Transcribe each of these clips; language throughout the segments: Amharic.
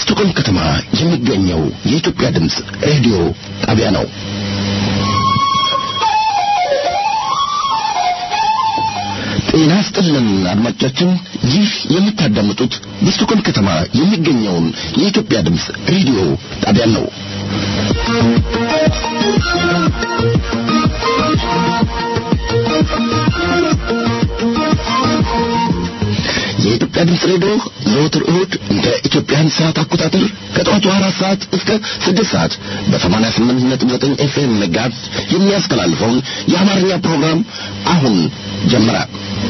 በስቶኮልም ከተማ የሚገኘው የኢትዮጵያ ድምፅ ሬዲዮ ጣቢያ ነው። ጤና ይስጥልን አድማጮቻችን፣ ይህ የምታዳምጡት በስቶኮልም ከተማ የሚገኘውን የኢትዮጵያ ድምፅ ሬዲዮ ጣቢያን ነው። የኢትዮጵያ ድምፅ ሬዲዮ ዘወትር እሁድ እንደ ኢትዮጵያን ሰዓት አቆጣጠር ከጠዋቱ አራት ሰዓት እስከ ስድስት ሰዓት በሰማንያ ስምንት ነጥብ ዘጠኝ ኤፍኤም መጋዝ የሚያስተላልፈውን የአማርኛ ፕሮግራም አሁን ጀመረ።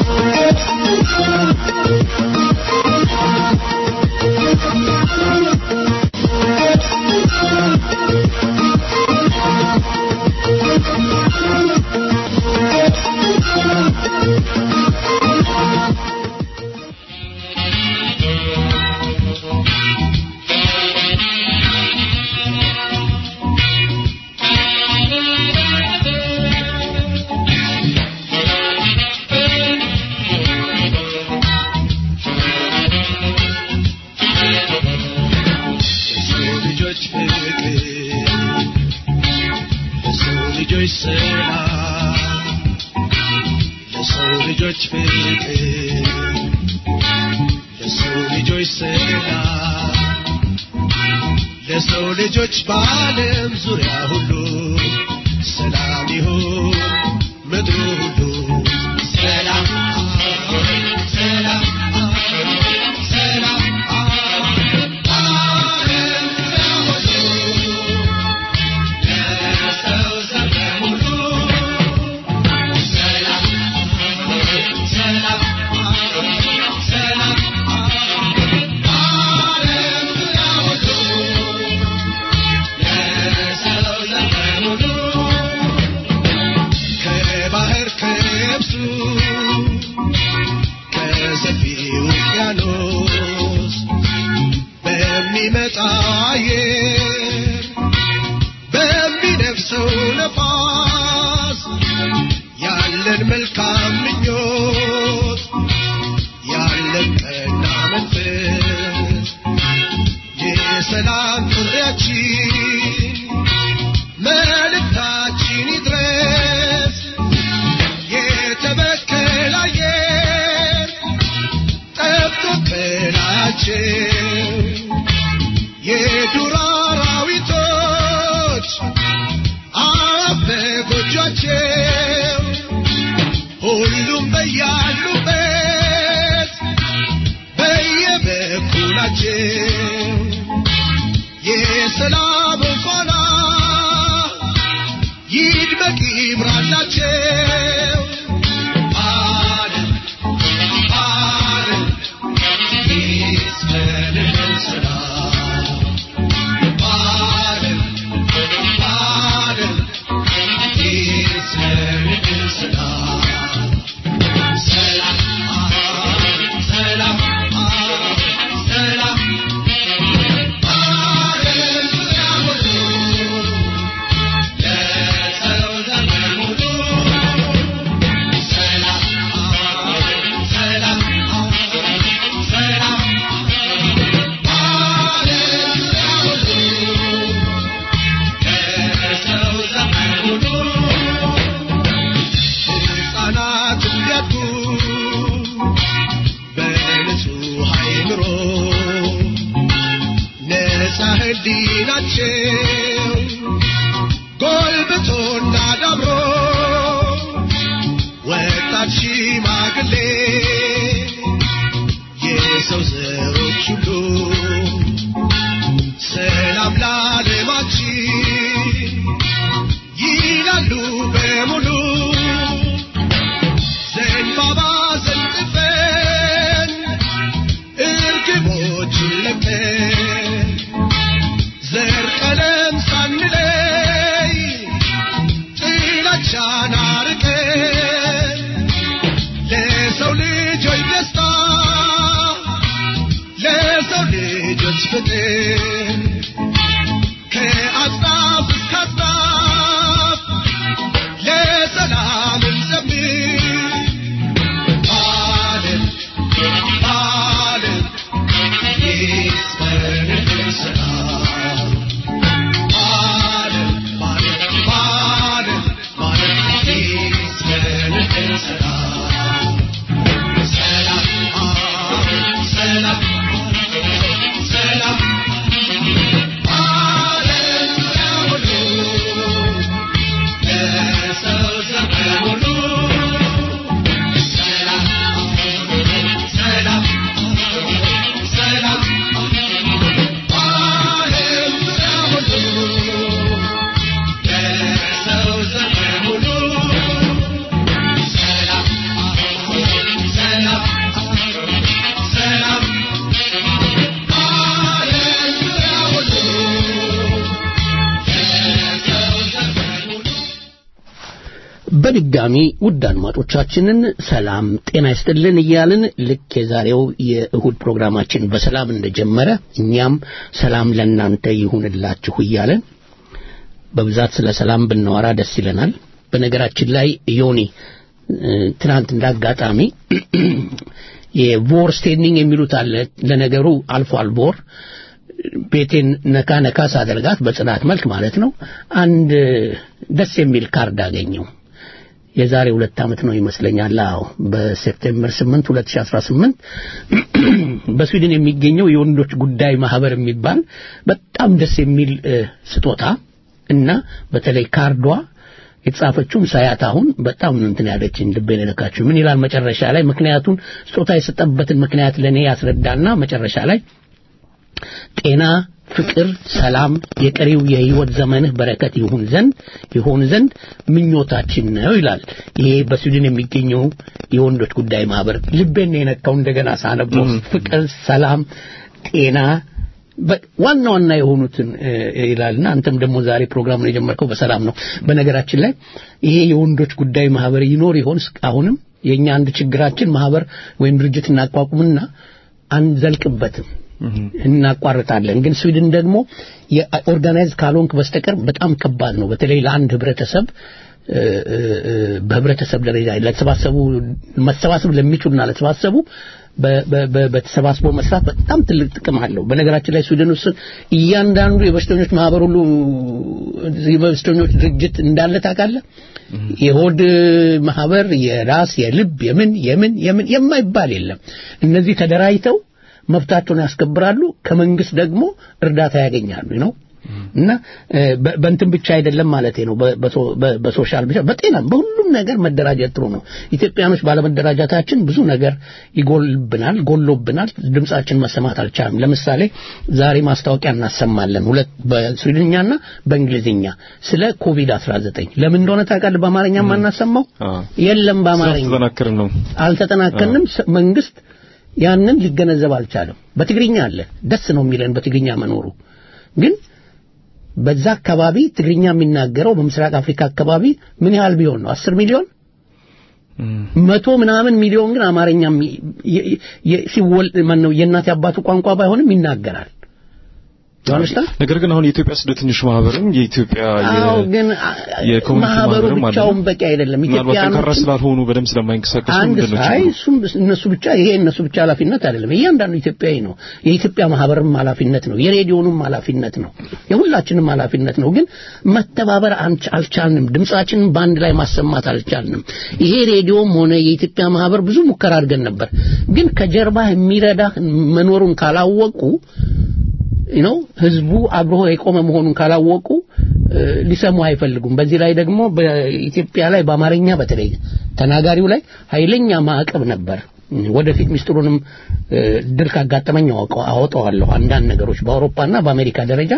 ለሰው ልጆች በዓለም ዙሪያ ሁሉ ሰላም ይሁን ምድሩ ሁሉ ሰላም ሰላም ሰላም በዓለም ዙሪያ ሁሉ ለሰው ዘመን ሁሉ ሰላም ሰላም ሰላም በዓለም ዙሪያ ሁሉ ለሰው ዘመን ሁሉ ከባህር ከብሱ ከሰፊው ውቅያኖስ በሚመጣ አየር በሚነፍሰው ነፋስ ያለን መልካም ምኞት ያለን ቀና መንፈስ የሰላም ጥሪያችን መልእክታችን ይድረስ የተበከለ አየር ጠብቶ ከላያችን የዱር አራዊቶች አፍ በጎጇቸው ሁሉም በያሉበት በየበኩላቸው የሰላም ፋና ይድመቅ ይብራላቸው። ዓለም ዓለም ይስፈንልን ሰላም ዓለም ዓለም ይስፈንልን ሰላም ሰላም ሰላም ሰላም ዓለም ዙሪያ ሁሉ ለሰው ዘመን ሁሉ ሰላም ሰላም ሰላም ዓለም ዙሪያ ሁሉ ለሰው ዘመን ሁሉ ሕፃናት እንዲያድጉ በንጹህ አእምሮ ነፃ ሕሊናቸው ጎልብቶና ዳብሮ ወጣት ሽማግሌ የሰው ዘሮች ሁሉ ሰላም ለዓለማችን ይላሉ በሙሉ ዘንባባ ዘንጥፈን እርግቦችን ለቀን ዘር ቀለም ሳንለይ ጥላቻን አርቀን ለሰው ልጆች ደስታ ለሰው ልጆች ፍቅር ከአጽናፍ እስከ አጽናፍ ለሰላም እንዘምር ዓለም ዓለም ይስፈንልን በድጋሚ ውድ አድማጮቻችንን ሰላም ጤና ይስጥልን እያልን ልክ የዛሬው የእሁድ ፕሮግራማችን በሰላም እንደጀመረ እኛም ሰላም ለእናንተ ይሁንላችሁ እያለን በብዛት ስለ ሰላም ብናወራ ደስ ይለናል። በነገራችን ላይ ዮኒ ትናንት እንዳጋጣሚ የቮር ስቴንዲንግ የሚሉት አለ። ለነገሩ አልፏል ቮር ቤቴን ነካ ነካ ሳደርጋት በጽናት መልክ ማለት ነው። አንድ ደስ የሚል ካርድ አገኘው። የዛሬ ሁለት ዓመት ነው ይመስለኛል። አዎ በሴፕቴምበር 8 2018 በስዊድን የሚገኘው የወንዶች ጉዳይ ማህበር የሚባል በጣም ደስ የሚል ስጦታ እና በተለይ ካርዷ የተጻፈችውን ሳያት አሁን በጣም እንትን ያለችኝ ልቤን የነካችው ምን ይላል መጨረሻ ላይ ምክንያቱን ስጦታ የሰጠበትን ምክንያት ለእኔ ያስረዳና መጨረሻ ላይ ጤና ፍቅር፣ ሰላም የቀሪው የህይወት ዘመንህ በረከት ይሁን ዘንድ ይሆን ዘንድ ምኞታችን ነው ይላል። ይሄ በስዊድን የሚገኘው የወንዶች ጉዳይ ማህበር ልቤን ነው የነካው። እንደገና ሳነበው ፍቅር፣ ሰላም፣ ጤና ዋና ዋና የሆኑትን ይላልና አንተም ደግሞ ዛሬ ፕሮግራሙን የጀመርከው በሰላም ነው። በነገራችን ላይ ይሄ የወንዶች ጉዳይ ማህበር ይኖር ይሆን? አሁንም የኛ አንድ ችግራችን ማህበር ወይም ድርጅት እናቋቁምና አንዘልቅበትም እናቋርጣለን። ግን ስዊድን ደግሞ የኦርጋናይዝ ካልሆንክ በስተቀር በጣም ከባድ ነው። በተለይ ለአንድ ህብረተሰብ በህብረተሰብ ደረጃ ለተሰባሰቡ መሰባሰብ ለሚችሉና ለተሰባሰቡ በተሰባስቦ መስራት በጣም ትልቅ ጥቅም አለው። በነገራችን ላይ ስዊድን ውስጥ እያንዳንዱ የበሽተኞች ማህበር ሁሉ የበሽተኞች ድርጅት እንዳለ ታውቃለህ። የሆድ ማህበር፣ የራስ፣ የልብ፣ የምን የምን የምን የማይባል የለም። እነዚህ ተደራጅተው መብታቸውን ያስከብራሉ። ከመንግስት ደግሞ እርዳታ ያገኛሉ ነው እና በእንትን ብቻ አይደለም ማለት ነው። በሶሻል ብቻ በጤናም በሁሉም ነገር መደራጀት ጥሩ ነው። ኢትዮጵያኖች ባለመደራጀታችን ብዙ ነገር ይጎልብናል፣ ጎሎብናል። ድምጻችን መሰማት አልቻለም። ለምሳሌ ዛሬ ማስታወቂያ እናሰማለን ሁለት በስዊድንኛና በእንግሊዝኛ ስለ ኮቪድ 19 ለምን እንደሆነ ታውቃለህ? በአማርኛ የማናሰማው የለም። በአማርኛ አልተጠናከንም። መንግስት ያንን ሊገነዘብ አልቻለም። በትግርኛ አለ። ደስ ነው የሚለን በትግርኛ መኖሩ ግን በዛ አካባቢ ትግርኛ የሚናገረው በምስራቅ አፍሪካ አካባቢ ምን ያህል ቢሆን ነው? አስር ሚሊዮን መቶ ምናምን ሚሊዮን ግን አማርኛ ሲወል ማነው የእናት አባቱ ቋንቋ ባይሆንም ይናገራል። ነገር ግን አሁን የኢትዮጵያ ስደተኞች ማህበርም የኢትዮጵያ ግን ማህበሩ ብቻውን በቂ አይደለም። ኢትዮጵያ ጠንካራ ስላልሆኑ በደንብ ስለማይንቀሳቀሱ አንድ ሳይ እሱም እነሱ ብቻ ይሄ እነሱ ብቻ ኃላፊነት አይደለም። እያንዳንዱ ኢትዮጵያዊ ነው። የኢትዮጵያ ማህበርም ኃላፊነት ነው። የሬዲዮንም ኃላፊነት ነው። የሁላችንም ኃላፊነት ነው። ግን መተባበር አልቻልንም። ድምጻችንን በአንድ ላይ ማሰማት አልቻልንም። ይሄ ሬዲዮም ሆነ የኢትዮጵያ ማህበር ብዙ ሙከራ አድርገን ነበር። ግን ከጀርባ የሚረዳ መኖሩን ካላወቁ ነው ህዝቡ አብሮ የቆመ መሆኑን ካላወቁ ሊሰሙ አይፈልጉም። በዚህ ላይ ደግሞ በኢትዮጵያ ላይ በአማርኛ በተለይ ተናጋሪው ላይ ኃይለኛ ማዕቀብ ነበር። ወደፊት ሚስጥሩንም ድል ካጋጠመኝ አወጣዋለሁ። አንዳንድ ነገሮች በአውሮፓና በአሜሪካ ደረጃ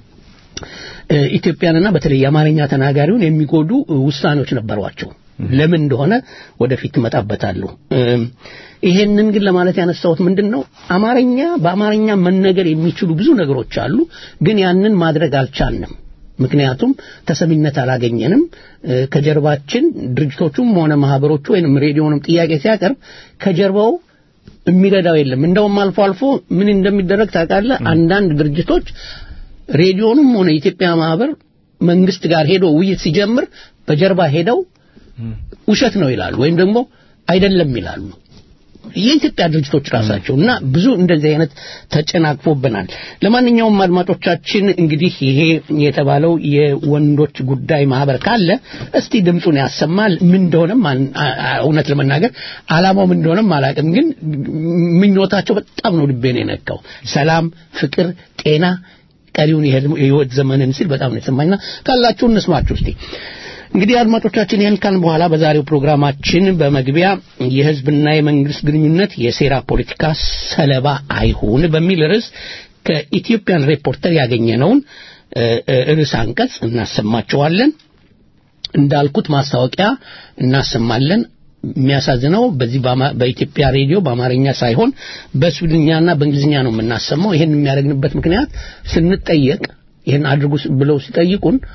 ኢትዮጵያንና በተለይ የአማርኛ ተናጋሪውን የሚጎዱ ውሳኔዎች ነበሯቸው። ለምን እንደሆነ ወደፊት እመጣበታለሁ። ይሄንን ግን ለማለት ያነሳሁት ምንድን ነው አማርኛ በአማርኛ መነገር የሚችሉ ብዙ ነገሮች አሉ፣ ግን ያንን ማድረግ አልቻልንም። ምክንያቱም ተሰሚነት አላገኘንም። ከጀርባችን ድርጅቶቹም ሆነ ማህበሮቹ ወይንም ሬዲዮንም ጥያቄ ሲያቀርብ ከጀርባው የሚረዳው የለም። እንደውም አልፎ አልፎ ምን እንደሚደረግ ታውቃለህ? አንዳንድ ድርጅቶች ሬዲዮንም ሆነ የኢትዮጵያ ማህበር መንግስት ጋር ሄዶ ውይይት ሲጀምር በጀርባ ሄደው ውሸት ነው ይላሉ፣ ወይም ደግሞ አይደለም ይላሉ። የኢትዮጵያ ድርጅቶች ራሳቸው እና ብዙ እንደዚህ አይነት ተጨናቅፎብናል። ለማንኛውም አድማጮቻችን እንግዲህ ይሄ የተባለው የወንዶች ጉዳይ ማህበር ካለ እስቲ ድምፁን ያሰማል። ምን እንደሆነም እውነት ለመናገር አላማው ምን እንደሆነም አላውቅም፣ ግን ምኞታቸው በጣም ነው ልቤን የነካው። ሰላም፣ ፍቅር፣ ጤና ቀሪውን የህይወት ዘመንን ሲል በጣም ነው የተሰማኝና ካላችሁ እንስማችሁ እስቲ። እንግዲህ አድማጮቻችን ይህን ካልን በኋላ በዛሬው ፕሮግራማችን በመግቢያ የህዝብና የመንግስት ግንኙነት የሴራ ፖለቲካ ሰለባ አይሁን በሚል ርዕስ ከኢትዮጵያን ሪፖርተር ያገኘነውን ርዕስ አንቀጽ እናሰማቸዋለን። እንዳልኩት ማስታወቂያ እናሰማለን። የሚያሳዝነው በዚህ በኢትዮጵያ ሬዲዮ በአማርኛ ሳይሆን በስዊድንኛና በእንግሊዝኛ ነው የምናሰማው። ይሄን የሚያደርግንበት ምክንያት ስንጠየቅ ይህን አድርጉ ብለው ሲጠይቁን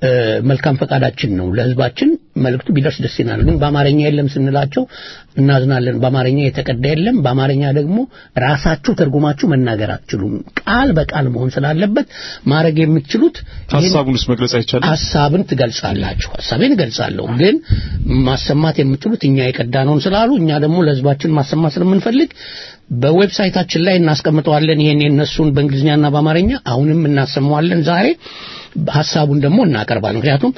መልካም ፈቃዳችን ነው። ለህዝባችን መልእክቱ ቢደርስ ደስ ይላል። ግን በአማርኛ የለም ስንላቸው እናዝናለን። በአማርኛ የተቀዳ የለም። በአማርኛ ደግሞ ራሳችሁ ተርጉማችሁ መናገር አትችሉም። ቃል በቃል መሆን ስላለበት ማድረግ የምትችሉት ሀሳቡንስ መግለጽ አይቻልም? ሀሳብን ትገልጻላችሁ። ሀሳቤን እገልጻለሁ። ግን ማሰማት የምትችሉት እኛ የቀዳነውን ስላሉ እኛ ደግሞ ለህዝባችን ማሰማት ስለምንፈልግ በዌብሳይታችን ላይ እናስቀምጠዋለን። ይሄን የነሱን በእንግሊዝኛና በአማርኛ አሁንም እናሰማዋለን ዛሬ ሀሳቡን ደግሞ እናቀርባለን። ምክንያቱም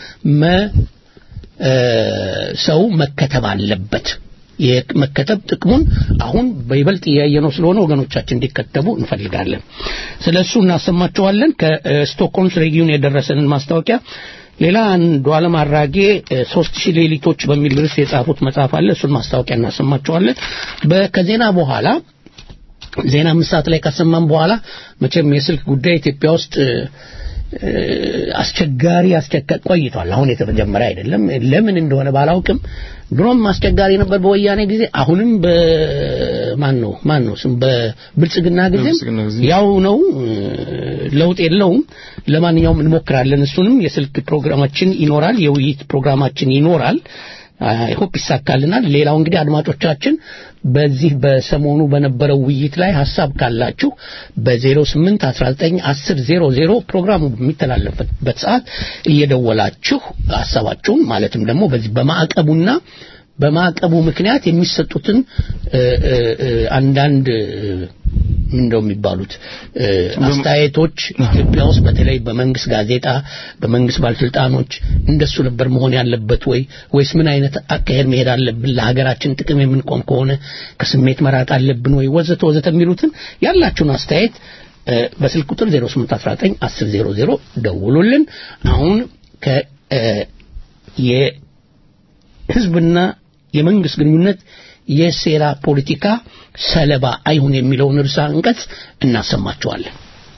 ሰው መከተብ አለበት። የመከተብ ጥቅሙን አሁን በይበልጥ እያየነው ስለሆነ ወገኖቻችን እንዲከተቡ እንፈልጋለን። ስለ እሱ እናሰማቸዋለን። ከስቶክሆልምስ ሬጊዮን የደረሰንን ማስታወቂያ ሌላ አንዱ ዓለም አራጌ ሶስት ሺህ ሌሊቶች በሚል ርዕስ የጻፉት መጽሐፍ አለ። እሱን ማስታወቂያ እናሰማቸዋለን። ከዜና በኋላ ዜና አምስት ሰዓት ላይ ካሰማን በኋላ መቼም የስልክ ጉዳይ ኢትዮጵያ ውስጥ አስቸጋሪ አስቸጋሪ ቆይቷል። አሁን የተጀመረ አይደለም። ለምን እንደሆነ ባላውቅም ድሮም አስቸጋሪ ነበር በወያኔ ጊዜ፣ አሁንም በማን ነው ማን ነው ስም በብልጽግና ጊዜም ያው ነው፣ ለውጥ የለውም። ለማንኛውም እንሞክራለን። እሱንም የስልክ ፕሮግራማችን ይኖራል፣ የውይይት ፕሮግራማችን ይኖራል። ሆፕ ይሳካልናል። ሌላው እንግዲህ አድማጮቻችን በዚህ በሰሞኑ በነበረው ውይይት ላይ ሀሳብ ካላችሁ በ08 19 10 00 ፕሮግራሙ በሚተላለፍበት ሰዓት እየደወላችሁ ሀሳባችሁን ማለትም ደግሞ በዚህ በማዕቀቡና በማዕቀቡ ምክንያት የሚሰጡትን አንዳንድ ምንደው የሚባሉት አስተያየቶች ኢትዮጵያ ውስጥ በተለይ በመንግስት ጋዜጣ በመንግስት ባለስልጣኖች እንደሱ ነበር መሆን ያለበት ወይ ወይስ ምን አይነት አካሄድ መሄድ አለብን ለሀገራችን ጥቅም የምንቆም ከሆነ ከስሜት መራቅ አለብን ወይ ወዘተ ወዘተ የሚሉትን ያላችሁን አስተያየት በስልክ ቁጥር 0819 1000 ደውሉልን አሁን ከ የህዝብና የመንግስት ግንኙነት የሴራ ፖለቲካ ሰለባ አይሁን የሚለውን ርዕሰ አንቀጽ እናሰማቸዋለን።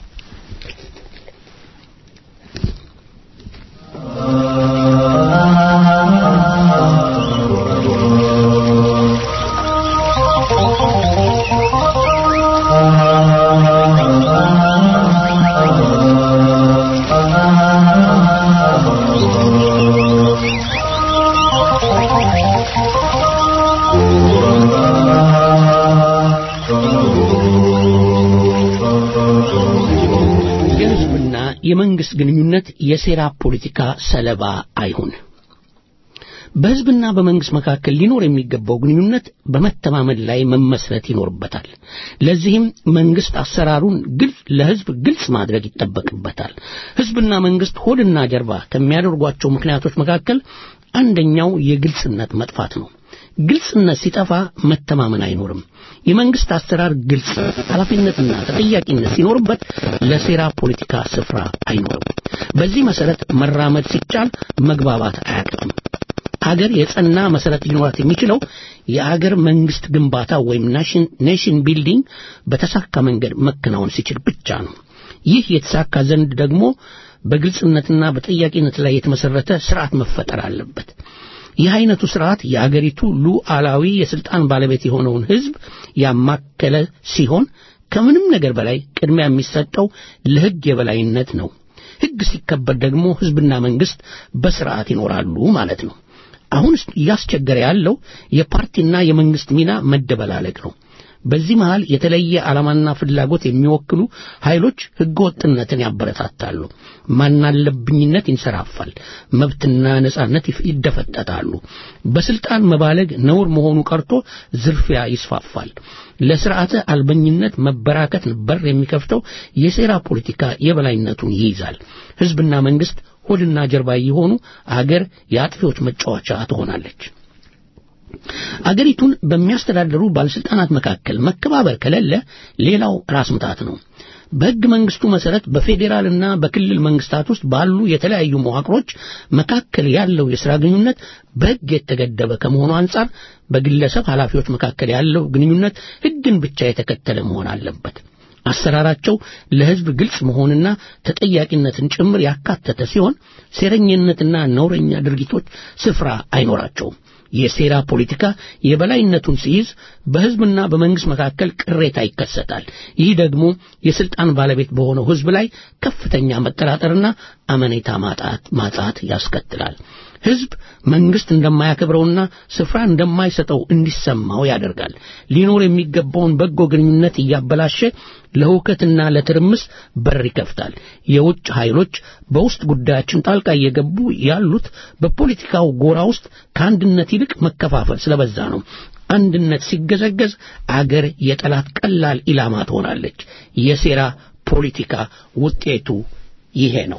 የመንግስት ግንኙነት የሴራ ፖለቲካ ሰለባ አይሁን። በህዝብና በመንግስት መካከል ሊኖር የሚገባው ግንኙነት በመተማመን ላይ መመስረት ይኖርበታል። ለዚህም መንግስት አሰራሩን ግልጽ ለህዝብ ግልጽ ማድረግ ይጠበቅበታል። ህዝብና መንግስት ሆድና ጀርባ ከሚያደርጓቸው ምክንያቶች መካከል አንደኛው የግልጽነት መጥፋት ነው። ግልጽነት ሲጠፋ መተማመን አይኖርም። የመንግስት አሰራር ግልጽ፣ ኃላፊነትና ተጠያቂነት ሲኖርበት ለሴራ ፖለቲካ ስፍራ አይኖርም። በዚህ መሰረት መራመድ ሲቻል መግባባት አያቅትም። አገር የጸና መሰረት ሊኖራት የሚችለው የአገር መንግስት ግንባታ ወይም ኔሽን ቢልዲንግ በተሳካ መንገድ መከናወን ሲችል ብቻ ነው። ይህ የተሳካ ዘንድ ደግሞ በግልጽነትና በጠያቂነት ላይ የተመሰረተ ስርዓት መፈጠር አለበት። ይህ አይነቱ ስርዓት የአገሪቱ ሉዓላዊ የስልጣን ባለቤት የሆነውን ህዝብ ያማከለ ሲሆን ከምንም ነገር በላይ ቅድሚያ የሚሰጠው ለህግ የበላይነት ነው። ህግ ሲከበር ደግሞ ህዝብና መንግስት በስርዓት ይኖራሉ ማለት ነው። አሁን እያስቸገረ ያለው የፓርቲና የመንግስት ሚና መደበላለቅ ነው። በዚህ መሃል የተለየ ዓላማና ፍላጎት የሚወክሉ ኃይሎች ህገወጥነትን ያበረታታሉ። ማናለብኝነት ይንሰራፋል። መብትና ነጻነት ይደፈጠጣሉ። በስልጣን መባለግ ነውር መሆኑ ቀርቶ ዝርፊያ ይስፋፋል። ለስርዓተ አልበኝነት መበራከት በር የሚከፍተው የሴራ ፖለቲካ የበላይነቱን ይይዛል። ህዝብና መንግስት ሆድና ጀርባ የሆኑ አገር የአጥፊዎች መጫወቻ ትሆናለች። አገሪቱን በሚያስተዳድሩ ባለስልጣናት መካከል መከባበር ከሌለ ሌላው ራስ ምታት ነው። በሕግ መንግስቱ መሰረት በፌዴራልና በክልል መንግስታት ውስጥ ባሉ የተለያዩ መዋቅሮች መካከል ያለው የሥራ ግንኙነት በሕግ የተገደበ ከመሆኑ አንጻር በግለሰብ ኃላፊዎች መካከል ያለው ግንኙነት ሕግን ብቻ የተከተለ መሆን አለበት። አሰራራቸው ለሕዝብ ግልጽ መሆንና ተጠያቂነትን ጭምር ያካተተ ሲሆን ሴረኝነትና ነውረኛ ድርጊቶች ስፍራ አይኖራቸውም። የሴራ ፖለቲካ የበላይነቱን ሲይዝ በሕዝብና በመንግሥት መካከል ቅሬታ ይከሰታል። ይህ ደግሞ የሥልጣን ባለቤት በሆነው ሕዝብ ላይ ከፍተኛ መጠራጠርና አመኔታ ማጣት ማጣት ያስከትላል። ሕዝብ መንግሥት እንደማያከብረውና ስፍራ እንደማይሰጠው እንዲሰማው ያደርጋል። ሊኖር የሚገባውን በጎ ግንኙነት እያበላሸ ለሁከትና ለትርምስ በር ይከፍታል። የውጭ ኃይሎች በውስጥ ጉዳያችን ጣልቃ እየገቡ ያሉት በፖለቲካው ጎራ ውስጥ ከአንድነት ይልቅ መከፋፈል ስለበዛ ነው። አንድነት ሲገዘገዝ አገር የጠላት ቀላል ኢላማ ትሆናለች። የሴራ ፖለቲካ ውጤቱ ይሄ ነው።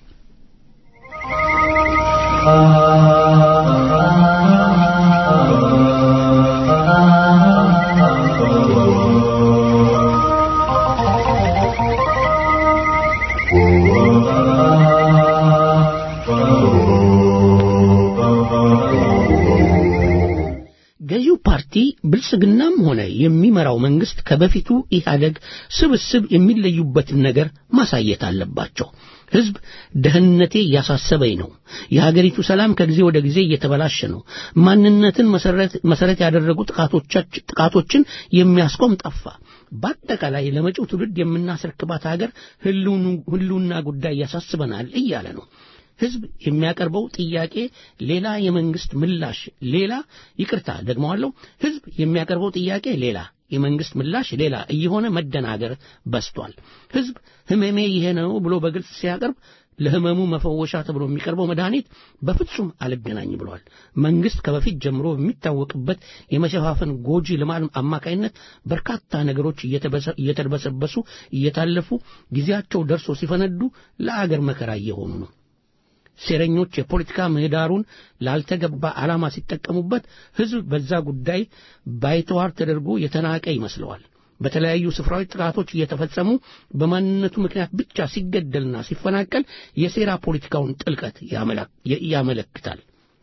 ገዢው ፓርቲ ብልጽግናም ሆነ የሚመራው መንግስት ከበፊቱ ኢህአደግ ስብስብ የሚለዩበትን ነገር ማሳየት አለባቸው። ሕዝብ ደህንነቴ እያሳሰበኝ ነው። የሀገሪቱ ሰላም ከጊዜ ወደ ጊዜ እየተበላሸ ነው። ማንነትን መሰረት ያደረጉ ጥቃቶችን የሚያስቆም ጠፋ። በአጠቃላይ ለመጪው ትውልድ የምናስረክባት ሀገር ህልውና ጉዳይ ያሳስበናል እያለ ነው። ሕዝብ የሚያቀርበው ጥያቄ ሌላ፣ የመንግስት ምላሽ ሌላ። ይቅርታ ደግመዋለሁ። ሕዝብ የሚያቀርበው ጥያቄ ሌላ፣ የመንግስት ምላሽ ሌላ እየሆነ መደናገር በስቷል። ሕዝብ ህመሜ ይሄ ነው ብሎ በግልጽ ሲያቀርብ ለህመሙ መፈወሻ ተብሎ የሚቀርበው መድኃኒት በፍጹም አልገናኝ ብሏል። መንግስት ከበፊት ጀምሮ በሚታወቅበት የመሸፋፈን ጎጂ ልማድ አማካይነት በርካታ ነገሮች እየተደበሰበሱ እየታለፉ ጊዜያቸው ደርሶ ሲፈነዱ ለአገር መከራ እየሆኑ ነው። ሴረኞች የፖለቲካ ምህዳሩን ላልተገባ ዓላማ ሲጠቀሙበት ሕዝብ በዛ ጉዳይ ባይተዋር ተደርጎ የተናቀ ይመስለዋል። በተለያዩ ስፍራዎች ጥቃቶች እየተፈጸሙ በማንነቱ ምክንያት ብቻ ሲገደልና ሲፈናቀል የሴራ ፖለቲካውን ጥልቀት ያመለክታል።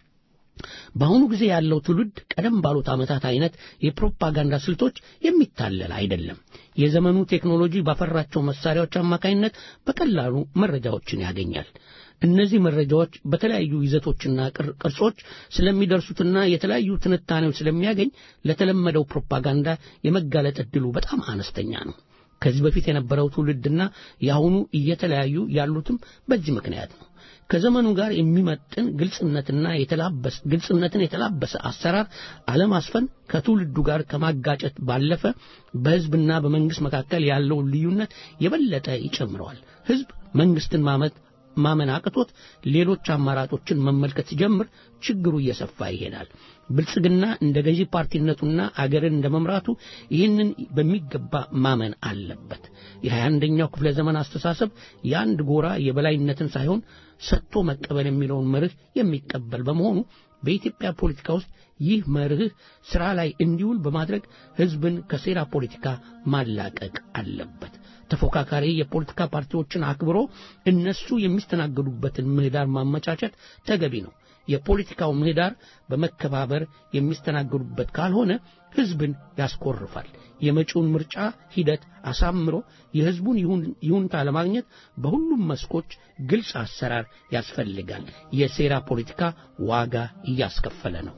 በአሁኑ ጊዜ ያለው ትውልድ ቀደም ባሉት ዓመታት አይነት የፕሮፓጋንዳ ስልቶች የሚታለል አይደለም። የዘመኑ ቴክኖሎጂ ባፈራቸው መሳሪያዎች አማካኝነት በቀላሉ መረጃዎችን ያገኛል። እነዚህ መረጃዎች በተለያዩ ይዘቶችና ቅርጾች ስለሚደርሱትና የተለያዩ ትንታኔዎች ስለሚያገኝ ለተለመደው ፕሮፓጋንዳ የመጋለጥ ዕድሉ በጣም አነስተኛ ነው። ከዚህ በፊት የነበረው ትውልድና የአሁኑ እየተለያዩ ያሉትም በዚህ ምክንያት ነው። ከዘመኑ ጋር የሚመጥን ግልጽነትና የተላበሰ ግልጽነትን የተላበሰ አሰራር አለማስፈን ከትውልዱ ጋር ከማጋጨት ባለፈ በሕዝብና በመንግስት መካከል ያለውን ልዩነት የበለጠ ይጨምረዋል። ሕዝብ መንግስትን ማመት ማመን አቅቶት ሌሎች አማራጮችን መመልከት ሲጀምር ችግሩ እየሰፋ ይሄዳል። ብልጽግና እንደ ገዢ ፓርቲነቱና አገርን እንደ መምራቱ ይህንን በሚገባ ማመን አለበት። የሀያ አንደኛው ክፍለ ዘመን አስተሳሰብ የአንድ ጎራ የበላይነትን ሳይሆን ሰጥቶ መቀበል የሚለውን መርህ የሚቀበል በመሆኑ በኢትዮጵያ ፖለቲካ ውስጥ ይህ መርህ ሥራ ላይ እንዲውል በማድረግ ሕዝብን ከሴራ ፖለቲካ ማላቀቅ አለበት። ተፎካካሪ የፖለቲካ ፓርቲዎችን አክብሮ እነሱ የሚስተናገዱበትን ምህዳር ማመቻቸት ተገቢ ነው። የፖለቲካው ምህዳር በመከባበር የሚስተናገዱበት ካልሆነ ሕዝብን ያስኮርፋል። የመጪውን ምርጫ ሂደት አሳምሮ የሕዝቡን ይሁንታ ለማግኘት በሁሉም መስኮች ግልጽ አሰራር ያስፈልጋል። የሴራ ፖለቲካ ዋጋ እያስከፈለ ነው።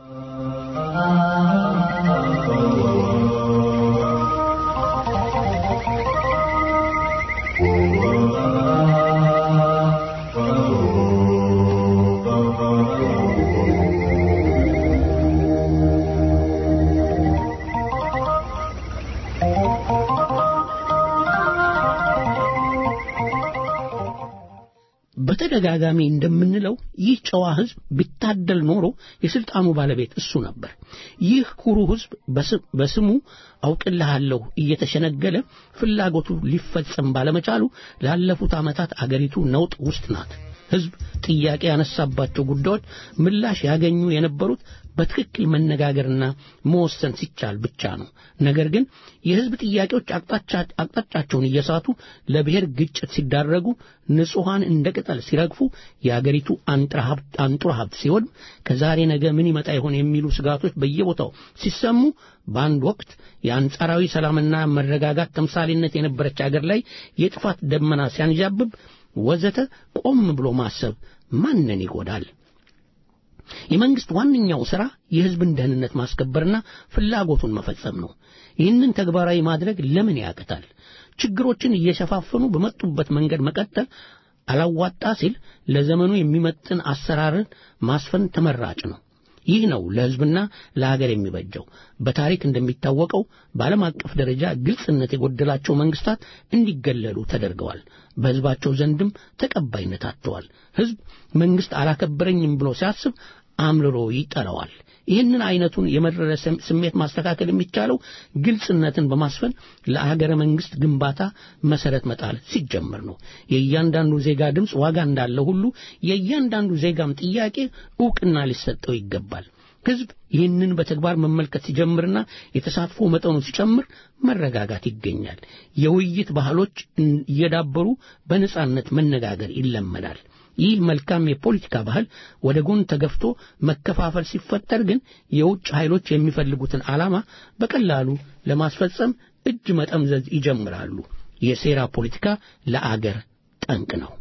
በተደጋጋሚ እንደምንለው ይህ ጨዋ ሕዝብ ቢታደል ኖሮ የስልጣኑ ባለቤት እሱ ነበር። ይህ ኩሩ ሕዝብ በስሙ አውቅልሃለሁ እየተሸነገለ ፍላጎቱ ሊፈጸም ባለመቻሉ ላለፉት ዓመታት አገሪቱ ነውጥ ውስጥ ናት። ሕዝብ ጥያቄ ያነሳባቸው ጉዳዮች ምላሽ ያገኙ የነበሩት በትክክል መነጋገርና መወሰን ሲቻል ብቻ ነው። ነገር ግን የሕዝብ ጥያቄዎች አቅጣጫቸውን እየሳቱ ለብሔር ግጭት ሲዳረጉ፣ ንጹሐን እንደ ቅጠል ሲረግፉ፣ የአገሪቱ አንጡራ ሀብት ሲወድም፣ ከዛሬ ነገ ምን ይመጣ ይሆን የሚሉ ስጋቶች በየቦታው ሲሰሙ፣ በአንድ ወቅት የአንጻራዊ ሰላምና መረጋጋት ተምሳሌነት የነበረች አገር ላይ የጥፋት ደመና ሲያንዣብብ ወዘተ ቆም ብሎ ማሰብ ማንን ይጎዳል? የመንግስት ዋነኛው ሥራ የሕዝብን ደህንነት ማስከበርና ፍላጎቱን መፈጸም ነው። ይህንን ተግባራዊ ማድረግ ለምን ያቅታል? ችግሮችን እየሸፋፈኑ በመጡበት መንገድ መቀጠል አላዋጣ ሲል ለዘመኑ የሚመጥን አሰራርን ማስፈን ተመራጭ ነው። ይህ ነው ለሕዝብና ለሀገር የሚበጀው። በታሪክ እንደሚታወቀው በዓለም አቀፍ ደረጃ ግልጽነት የጎደላቸው መንግስታት እንዲገለሉ ተደርገዋል። በሕዝባቸው ዘንድም ተቀባይነት አጥተዋል። ሕዝብ መንግስት አላከበረኝም ብሎ ሲያስብ አምርሮ ይጠላዋል። ይህንን አይነቱን የመረረ ስሜት ማስተካከል የሚቻለው ግልጽነትን በማስፈን ለአገረ መንግስት ግንባታ መሰረት መጣል ሲጀመር ነው። የእያንዳንዱ ዜጋ ድምፅ ዋጋ እንዳለው ሁሉ የእያንዳንዱ ዜጋም ጥያቄ ዕውቅና ሊሰጠው ይገባል። ሕዝብ ይህንን በተግባር መመልከት ሲጀምርና የተሳትፎ መጠኑ ሲጨምር መረጋጋት ይገኛል። የውይይት ባህሎች እየዳበሩ በነጻነት መነጋገር ይለመዳል። ይህ መልካም የፖለቲካ ባህል ወደ ጎን ተገፍቶ መከፋፈል ሲፈጠር ግን የውጭ ኃይሎች የሚፈልጉትን ዓላማ በቀላሉ ለማስፈጸም እጅ መጠምዘዝ ይጀምራሉ። የሴራ ፖለቲካ ለአገር ጠንቅ ነው።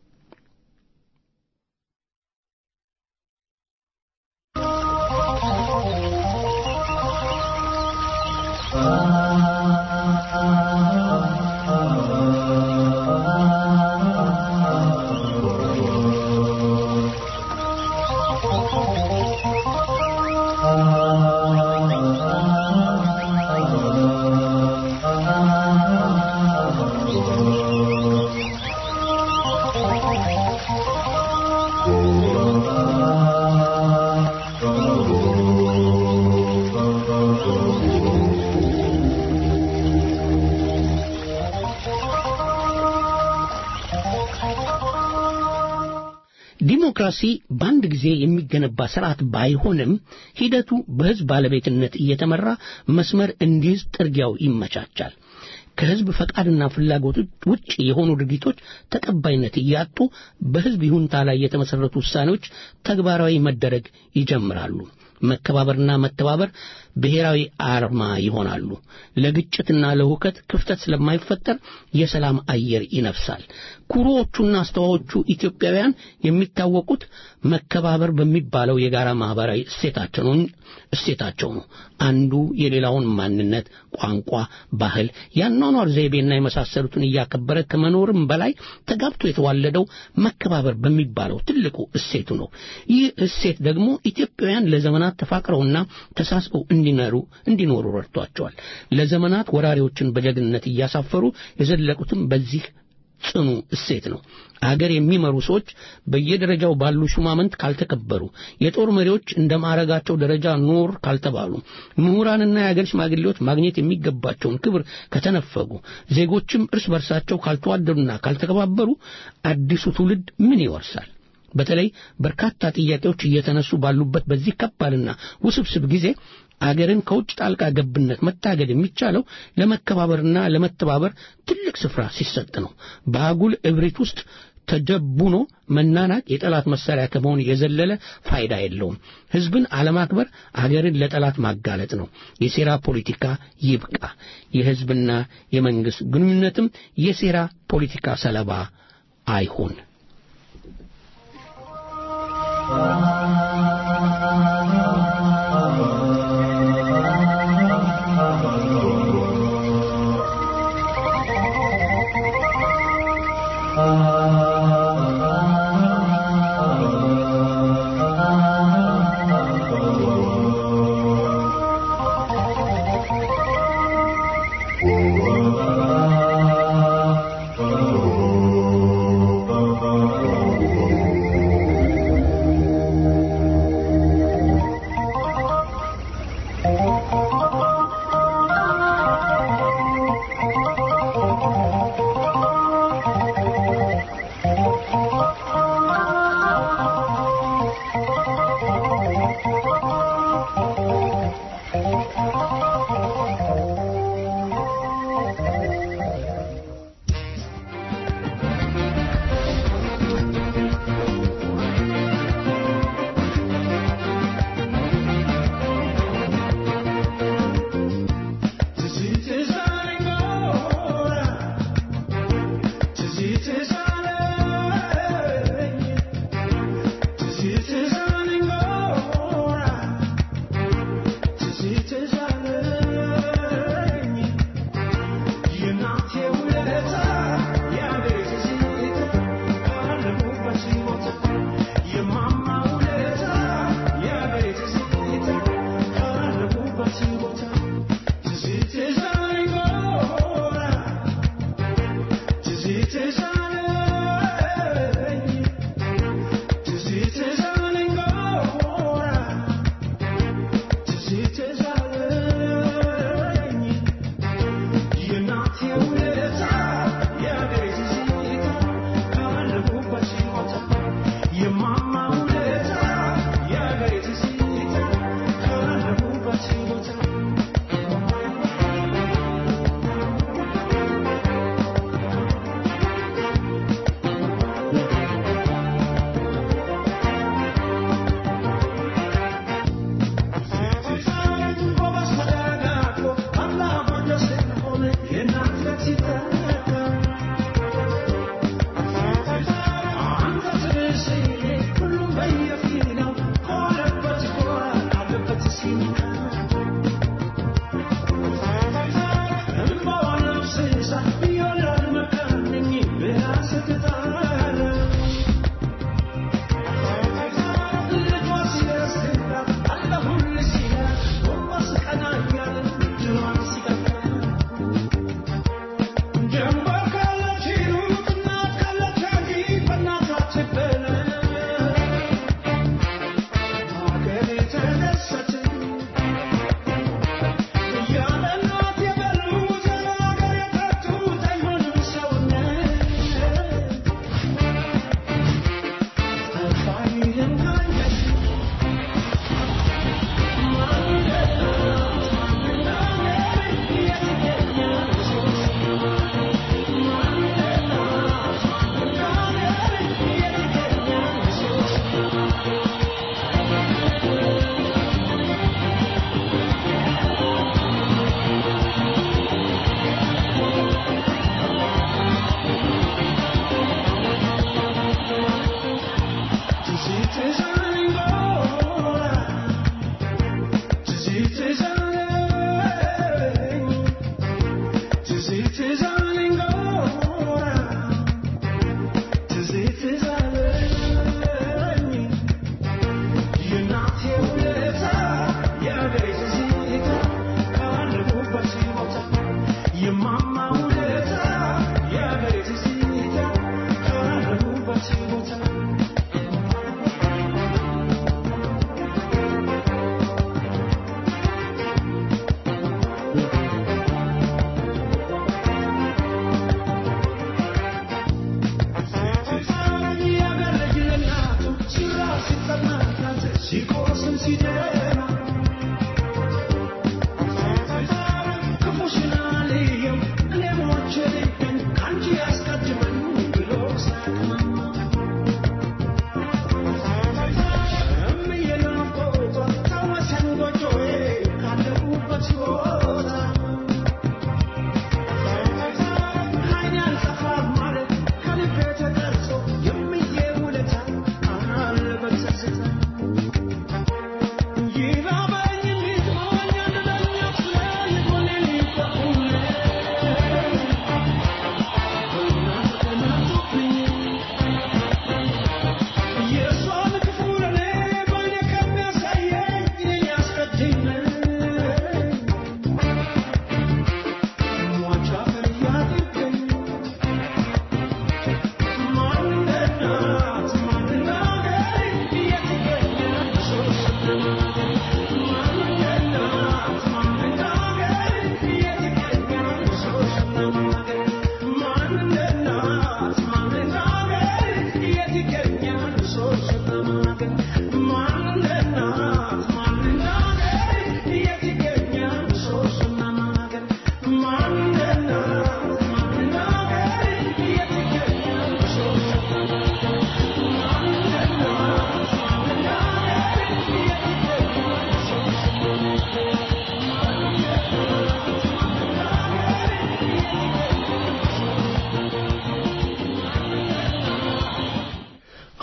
ዲሞክራሲ በአንድ ጊዜ የሚገነባ ስርዓት ባይሆንም ሂደቱ በሕዝብ ባለቤትነት እየተመራ መስመር እንዲይዝ ጥርጊያው ይመቻቻል። ከሕዝብ ፈቃድና ፍላጎት ውጭ የሆኑ ድርጊቶች ተቀባይነት እያጡ በሕዝብ ይሁንታ ላይ የተመሠረቱ ውሳኔዎች ተግባራዊ መደረግ ይጀምራሉ። መከባበርና መተባበር ብሔራዊ አርማ ይሆናሉ። ለግጭትና ለሁከት ክፍተት ስለማይፈጠር የሰላም አየር ይነፍሳል። ኩሩዎቹና አስተዋዮቹ ኢትዮጵያውያን የሚታወቁት መከባበር በሚባለው የጋራ ማህበራዊ እሴታቸው እሴታቸው ነው። አንዱ የሌላውን ማንነት፣ ቋንቋ፣ ባህል፣ የአኗኗር ዘይቤና የመሳሰሉትን እያከበረ ከመኖርም በላይ ተጋብቶ የተዋለደው መከባበር በሚባለው ትልቁ እሴቱ ነው። ይህ እሴት ደግሞ ኢትዮጵያውያን ለዘመናት ተፋቅረውና ተሳስበው እንዲኖሩ እንዲኖሩ ረድቷቸዋል። ለዘመናት ወራሪዎችን በጀግንነት እያሳፈሩ የዘለቁትም በዚህ ጽኑ እሴት ነው። አገር የሚመሩ ሰዎች በየደረጃው ባሉ ሹማምንት ካልተከበሩ፣ የጦር መሪዎች እንደ ማዕረጋቸው ደረጃ ኖር ካልተባሉ፣ ምሁራንና የአገር ሽማግሌዎች ማግኘት የሚገባቸውን ክብር ከተነፈጉ፣ ዜጎችም እርስ በርሳቸው ካልተዋደዱና ካልተከባበሩ አዲሱ ትውልድ ምን ይወርሳል? በተለይ በርካታ ጥያቄዎች እየተነሱ ባሉበት በዚህ ከባድና ውስብስብ ጊዜ አገርን ከውጭ ጣልቃ ገብነት መታገድ የሚቻለው ለመከባበርና ለመተባበር ትልቅ ስፍራ ሲሰጥ ነው። በአጉል እብሪት ውስጥ ተጀቡኖ መናናቅ የጠላት መሳሪያ ከመሆን የዘለለ ፋይዳ የለውም። ሕዝብን አለማክበር አገርን ለጠላት ማጋለጥ ነው። የሴራ ፖለቲካ ይብቃ። የሕዝብና የመንግሥት ግንኙነትም የሴራ ፖለቲካ ሰለባ አይሁን። Oh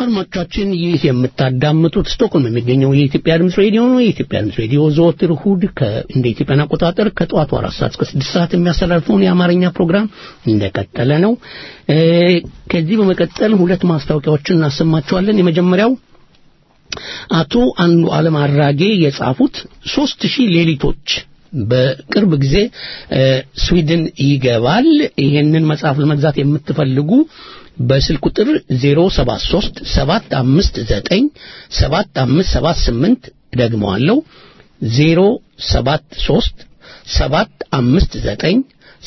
አድማጮቻችን ይህ የምታዳምጡት ስቶክሆልም የሚገኘው የኢትዮጵያ ድምፅ ሬዲዮ ነው። የኢትዮጵያ ድምፅ ሬዲዮ ዘወትር እሑድ እንደ ኢትዮጵያን አቆጣጠር ከጠዋቱ አራት ሰዓት እስከ ስድስት ሰዓት የሚያስተላልፈውን የአማርኛ ፕሮግራም እንደቀጠለ ነው። ከዚህ በመቀጠል ሁለት ማስታወቂያዎችን እናሰማቸዋለን። የመጀመሪያው አቶ አንዱ ዓለም አራጌ የጻፉት ሶስት ሺህ ሌሊቶች በቅርብ ጊዜ ስዊድን ይገባል። ይሄንን መጽሐፍ ለመግዛት የምትፈልጉ በስልክ ቁጥር 073 759 7578 ደግመዋለሁ 073 759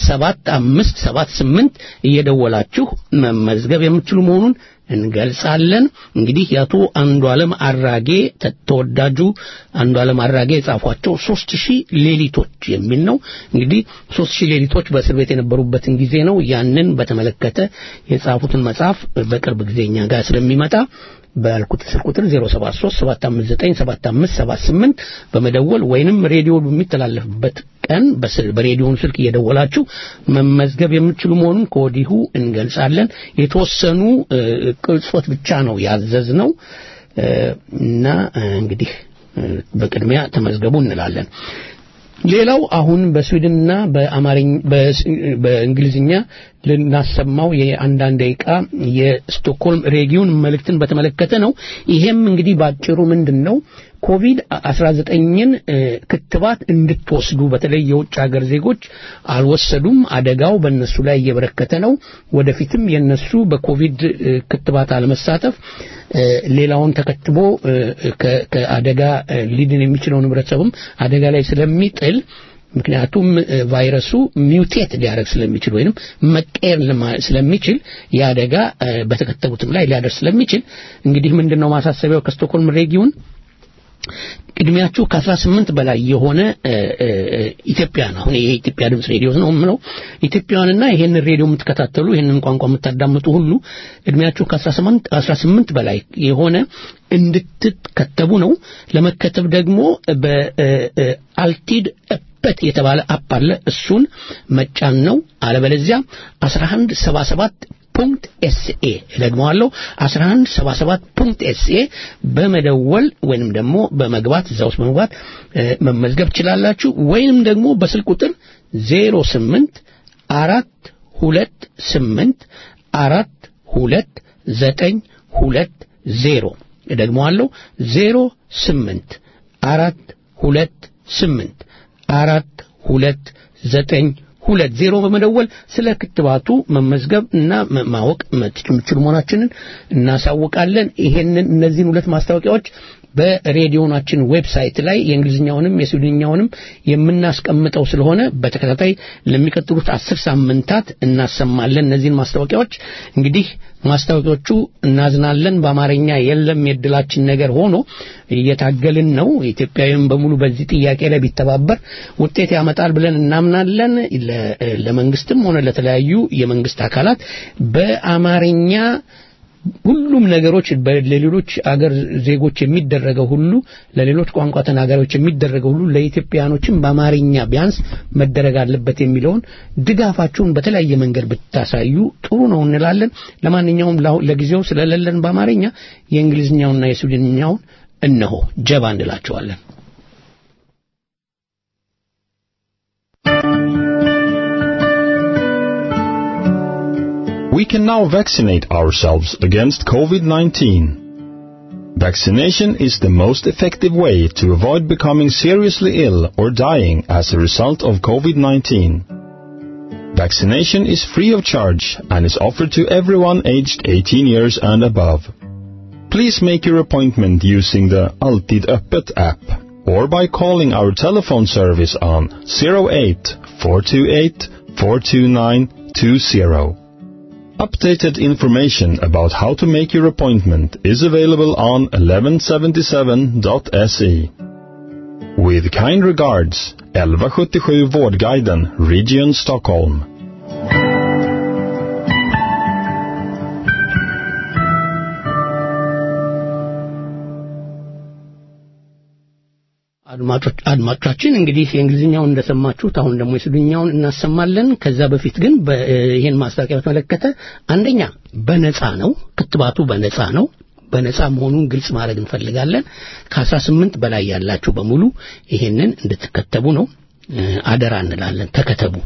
7578 እየደወላችሁ መመዝገብ የምትችሉ መሆኑን እንገልጻለን። እንግዲህ የአቶ አንዱ ዓለም አራጌ ተወዳጁ አንዱ ዓለም አራጌ የጻፏቸው ሶስት ሺህ ሌሊቶች የሚል ነው። እንግዲህ ሶስት ሺህ ሌሊቶች በእስር ቤት የነበሩበትን ጊዜ ነው። ያንን በተመለከተ የጻፉትን መጽሐፍ በቅርብ ጊዜ እኛ ጋር ስለሚመጣ ባልኩት ስልክ ቁጥር 0737597578 በመደወል ወይንም ሬዲዮ በሚተላለፍበት ቀን በሬዲዮን ስልክ እየደወላችሁ መመዝገብ የምትችሉ መሆኑን ከወዲሁ እንገልጻለን። የተወሰኑ ቅጾች ብቻ ነው ያዘዝ ነው እና እንግዲህ በቅድሚያ ተመዝገቡ እንላለን። ሌላው አሁን በስዊድንና በአማርኛ በእንግሊዝኛ ልናሰማው የአንዳንድ ደቂቃ የስቶክሆልም ሬጊዮን መልእክትን በተመለከተ ነው። ይሄም እንግዲህ ባጭሩ ምንድን ነው ኮቪድ 19ን ክትባት እንድትወስዱ በተለይ የውጭ ሀገር ዜጎች አልወሰዱም። አደጋው በእነሱ ላይ እየበረከተ ነው። ወደፊትም የነሱ በኮቪድ ክትባት አለመሳተፍ ሌላውን ተከትቦ ከአደጋ ሊድን የሚችለውን ህብረተሰብም አደጋ ላይ ስለሚጥል ምክንያቱም ቫይረሱ ሚውቴት ሊያደርግ ስለሚችል ወይንም መቀየር ስለሚችል የአደጋ በተከተቡትም ላይ ሊያደርስ ስለሚችል እንግዲህ ምንድነው ማሳሰቢያው ከስቶክሆልም ሬጊዮን ቅድሚያችሁ ከ18 በላይ የሆነ ኢትዮጵያን አሁን ይሄ የኢትዮጵያ ድምፅ ሬዲዮ ነው የምለው ኢትዮጵያውያንና ይሄንን ሬዲዮ የምትከታተሉ ይሄንን ቋንቋ የምታዳምጡ ሁሉ እድሜያችሁ ከ18 በላይ የሆነ እንድትከተቡ ነው። ለመከተብ ደግሞ በአልቲድ በት የተባለ አፕ አለ። እሱን መጫን ነው። አለበለዚያ 1177 ፑንክት ኤስኤ ደግመዋለሁ 1177 ፑንክት ኤስኤ በመደወል ወይንም ደግሞ በመግባት እዛ ውስጥ በመግባት መመዝገብ ትችላላችሁ። ወይንም ደግሞ በስልክ ቁጥር 08 አራት ሁለት ስምንት አራት ሁለት ዘጠኝ ሁለት ዜሮ ደግመዋለሁ 08 አራት ሁለት ስምንት አራት ሁለት ዘጠኝ ሁለት ዜሮ በመደወል ስለ ክትባቱ መመዝገብ እና ማወቅ የምትችሉ መሆናችንን እናሳውቃለን። ይሄንን እነዚህን ሁለት ማስታወቂያዎች በሬዲዮናችን ዌብሳይት ላይ የእንግሊዝኛውንም የስዊድንኛውንም የምናስቀምጠው ስለሆነ በተከታታይ ለሚቀጥሉት አስር ሳምንታት እናሰማለን። እነዚህን ማስታወቂያዎች እንግዲህ ማስታወቂያዎቹ እናዝናለን፣ በአማርኛ የለም የድላችን ነገር ሆኖ እየታገልን ነው። ኢትዮጵያዊም በሙሉ በዚህ ጥያቄ ላይ ቢተባበር ውጤት ያመጣል ብለን እናምናለን። ለመንግስትም ሆነ ለተለያዩ የመንግስት አካላት በአማርኛ ሁሉም ነገሮች ለሌሎች አገር ዜጎች የሚደረገው ሁሉ ለሌሎች ቋንቋ ተናጋሪዎች የሚደረገው ሁሉ ለኢትዮጵያኖችም በአማርኛ ቢያንስ መደረግ አለበት የሚለውን ድጋፋችሁን በተለያየ መንገድ ብታሳዩ ጥሩ ነው እንላለን። ለማንኛውም ለጊዜው ስለሌለን በአማርኛ የእንግሊዝኛውና የስዊድንኛውን እነሆ ጀባ እንላቸዋለን። We can now vaccinate ourselves against COVID-19. Vaccination is the most effective way to avoid becoming seriously ill or dying as a result of COVID-19. Vaccination is free of charge and is offered to everyone aged 18 years and above. Please make your appointment using the Altid Öppet app or by calling our telephone service on 08 428 42920. Updated information about how to make your appointment is available on 1177.se. With kind regards, 1177 Vårdguiden, Region Stockholm. አድማጮቻችን እንግዲህ የእንግሊዝኛውን እንደሰማችሁት አሁን ደግሞ የስዊድንኛውን እናሰማለን። ከዛ በፊት ግን ይህን ማስታወቂያ በተመለከተ አንደኛ በነፃ ነው፣ ክትባቱ በነፃ ነው። በነጻ መሆኑን ግልጽ ማድረግ እንፈልጋለን። ከአስራ ስምንት በላይ ያላችሁ በሙሉ ይሄንን እንድትከተቡ ነው አደራ እንላለን። ተከተቡ።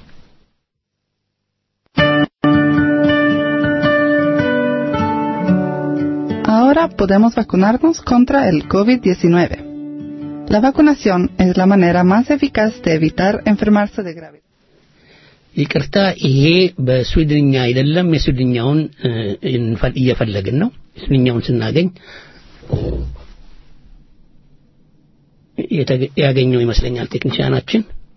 Ahora podemos vacunarnos contra el COVID-19. La vacunación es la manera más eficaz de evitar enfermarse de gravedad. ይቅርታ ይሄ በስዊድንኛ አይደለም። የስዊድንኛውን እየፈለግን ነው። የስዊድንኛውን ስናገኝ ያገኘው ይመስለኛል ቴክኒሽያናችን።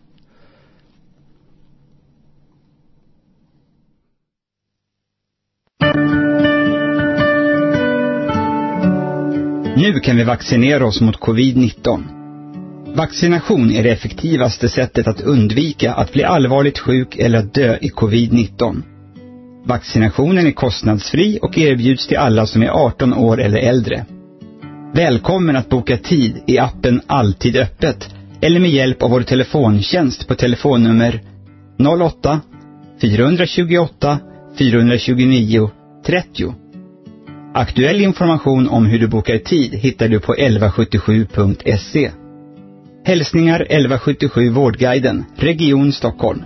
Nu kan vi vaccinera oss mot covid-19. Vaccination är det effektivaste sättet att undvika att bli allvarligt sjuk eller att dö i covid-19. Vaccinationen är kostnadsfri och erbjuds till alla som är 18 år eller äldre. Välkommen att boka tid i appen Alltid öppet eller med hjälp av vår telefontjänst på telefonnummer 08 428 429 30. Aktuell information om hur du bokar tid hittar du på 1177.se. Hälsningar 1177 Vårdguiden, Region Stockholm.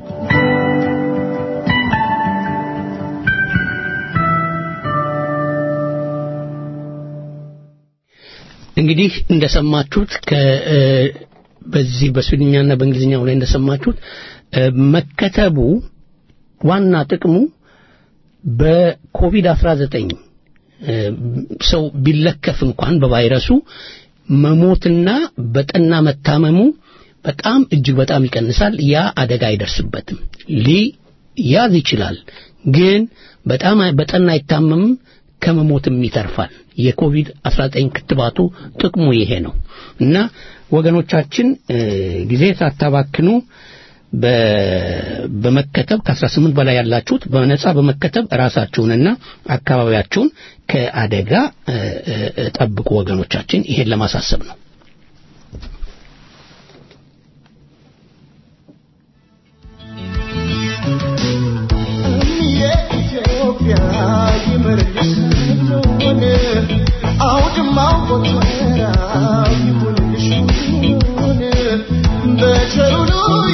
እንግዲህ እንደሰማችሁት በዚህ በስዊድኛና በእንግሊዝኛው ላይ እንደሰማችሁት መከተቡ ዋና ጥቅሙ በኮቪድ 19 ሰው ቢለከፍ እንኳን በቫይረሱ መሞትና በጠና መታመሙ በጣም እጅግ በጣም ይቀንሳል። ያ አደጋ አይደርስበትም። ሊያዝ ይችላል፣ ግን በጣም በጠና አይታመምም፣ ከመሞትም ይተርፋል። የኮቪድ 19 ክትባቱ ጥቅሙ ይሄ ነው እና ወገኖቻችን ጊዜ ሳታባክኑ በመከተብ ከ18 በላይ ያላችሁት በነጻ በመከተብ ራሳችሁንና አካባቢያችሁን ከአደጋ ጠብቁ ወገኖቻችን። ይሄን ለማሳሰብ ነው። አውድማው ቦተራ ይሁንልሽ በቸሩ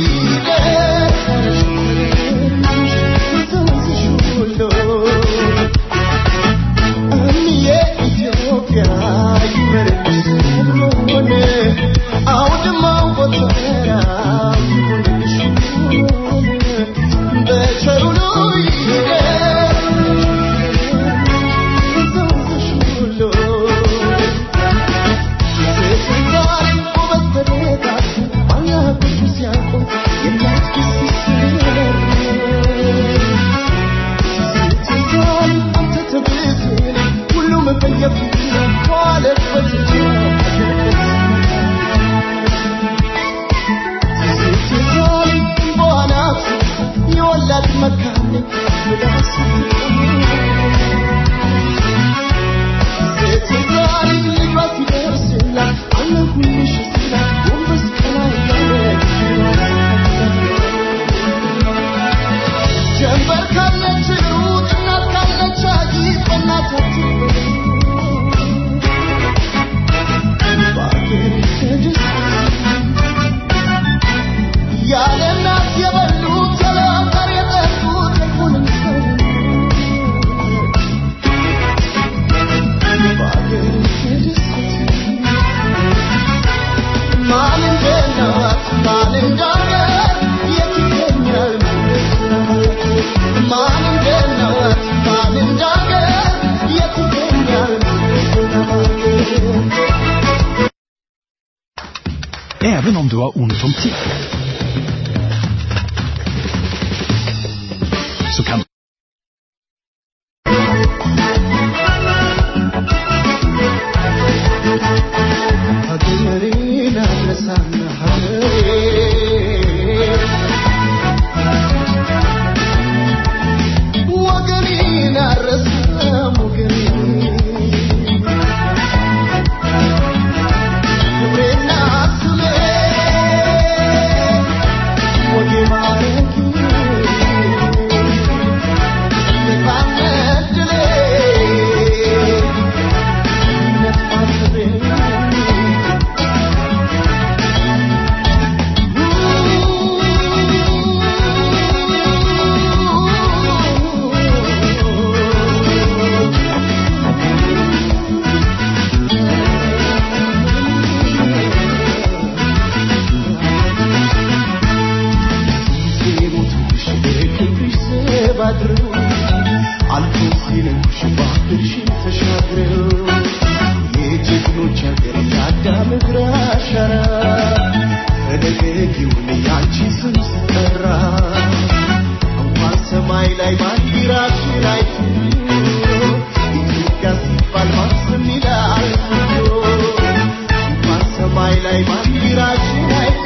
Även om du har ont om tid. Så kan Thank you. ተደባድረው አልፎ ሲነጉሽ ባህርሽን ተሻግረው የጀግኖች ሀገር የአዳም እግር አሻራ ተደገጊውን ያንቺ ስም ስጠራ እንኳን ሰማይ ላይ ባንዲራችን አይቶ ኢትዮጵያ ሲባል ማስም ይላል እንኳን ሰማይ ላይ ባንዲራችን አይቶ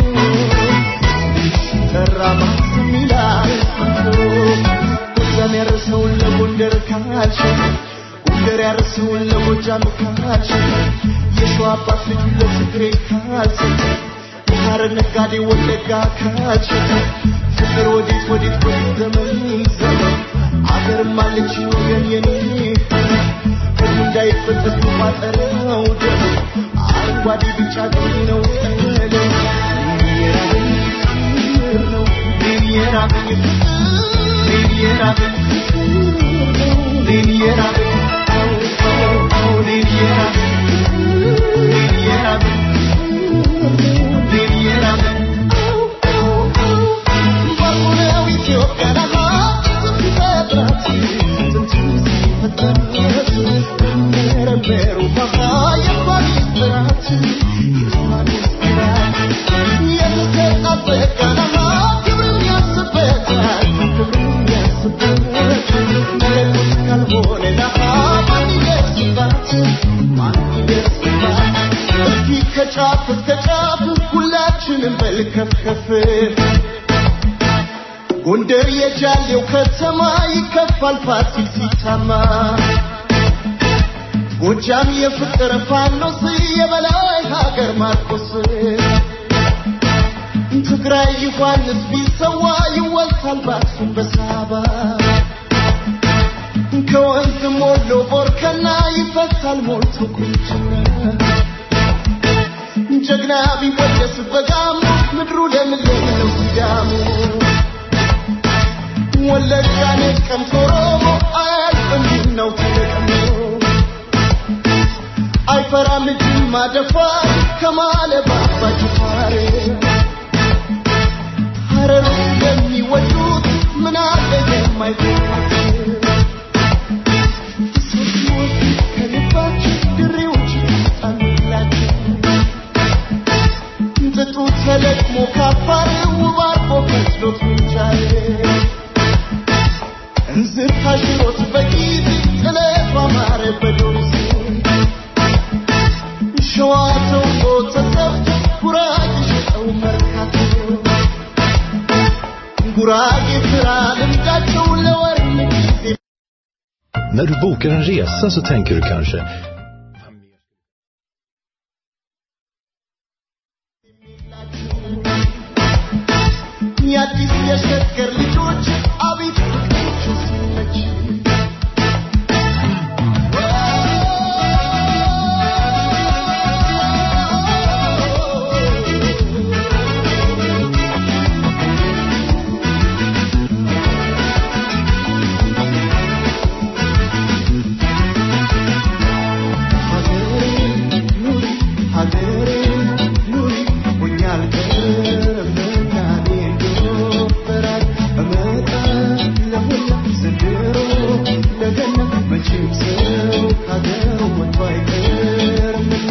ሲጠራ ማስም ይላል ጎጃም ያረሰውን ለጎንደር ካልሸጠ ጎንደር ያረሰውን ለጎጃም ካልሸጠ የሸዋ አባት ልጁን ለትግሬ ካልሰጠ የሐረር ነጋዴ ወለጋ ካልሸጠ ፍቅር ወዴት ወዴት ወዴት ዘመን ዘመን አገርም አለች ወገን የኔ ሁሉ እንዳይፈጠስ ቋጠረው ደም አረንጓዴ ቢጫ ቀይ ነው ቀለም የራበኝ ፍቅር ነው የራበኝ ፍቅር የራበኝ የራበኝ ከጫፍ እስከ ጫፍ ሁላችንም በልከፍከፍ ጎንደር የጃሌው ከተማ ይከፋል ፋሲል ሲታማ ጎጃም የፍቅር ፋኖስ የበላይ ሀገር ማርቆስ ትግራይ ዮሐንስ ቢሰዋ ይወልታል ባክሱም በሳባ ከወንዝ ሞሎ ቦርከና ይፈታል ሞልቶ ቁንጅና ጀግና ቢወደስ በጋሙ ምድሩ ለምለም ነው ሲዳሙ ወለጋ ነቀምት ኦሮሞ አያልፍም ነው ተለቅሞ አይፈራም ጅማ ደፋር ከማለባ አባ ጅፋር ሀረሩ የሚወዱት ምን አለ የማይፈራት ከልባችን ድሬዎች ጣሉላቸው ጥጡ ተለቅሞ ካፋር ውብ አርጎ ከስሎት ምንጃር እንዝር ታሽሮት በጊዜ ጥለቱ አማረ በዶርስ ሸዋ ተውቦ ተሰፍቶ ጉራጌ ሸጠው መርካቶ ጉራጌ ስራ ልምዳቸው ለወርም ጊዜ När du bokar en resa så tänker du kanske የአዲስ የሸገር ልጆች አቤት ፍቅሮቹ ሲመች ሀገሬ ኑሪ ሆኜ አልቀርም እናቴ እንደወፈራት እመጣለሁና ዘንድሮ ለገና መቼም ሰው ከሀገሩ ወጥቶ አይቀርምና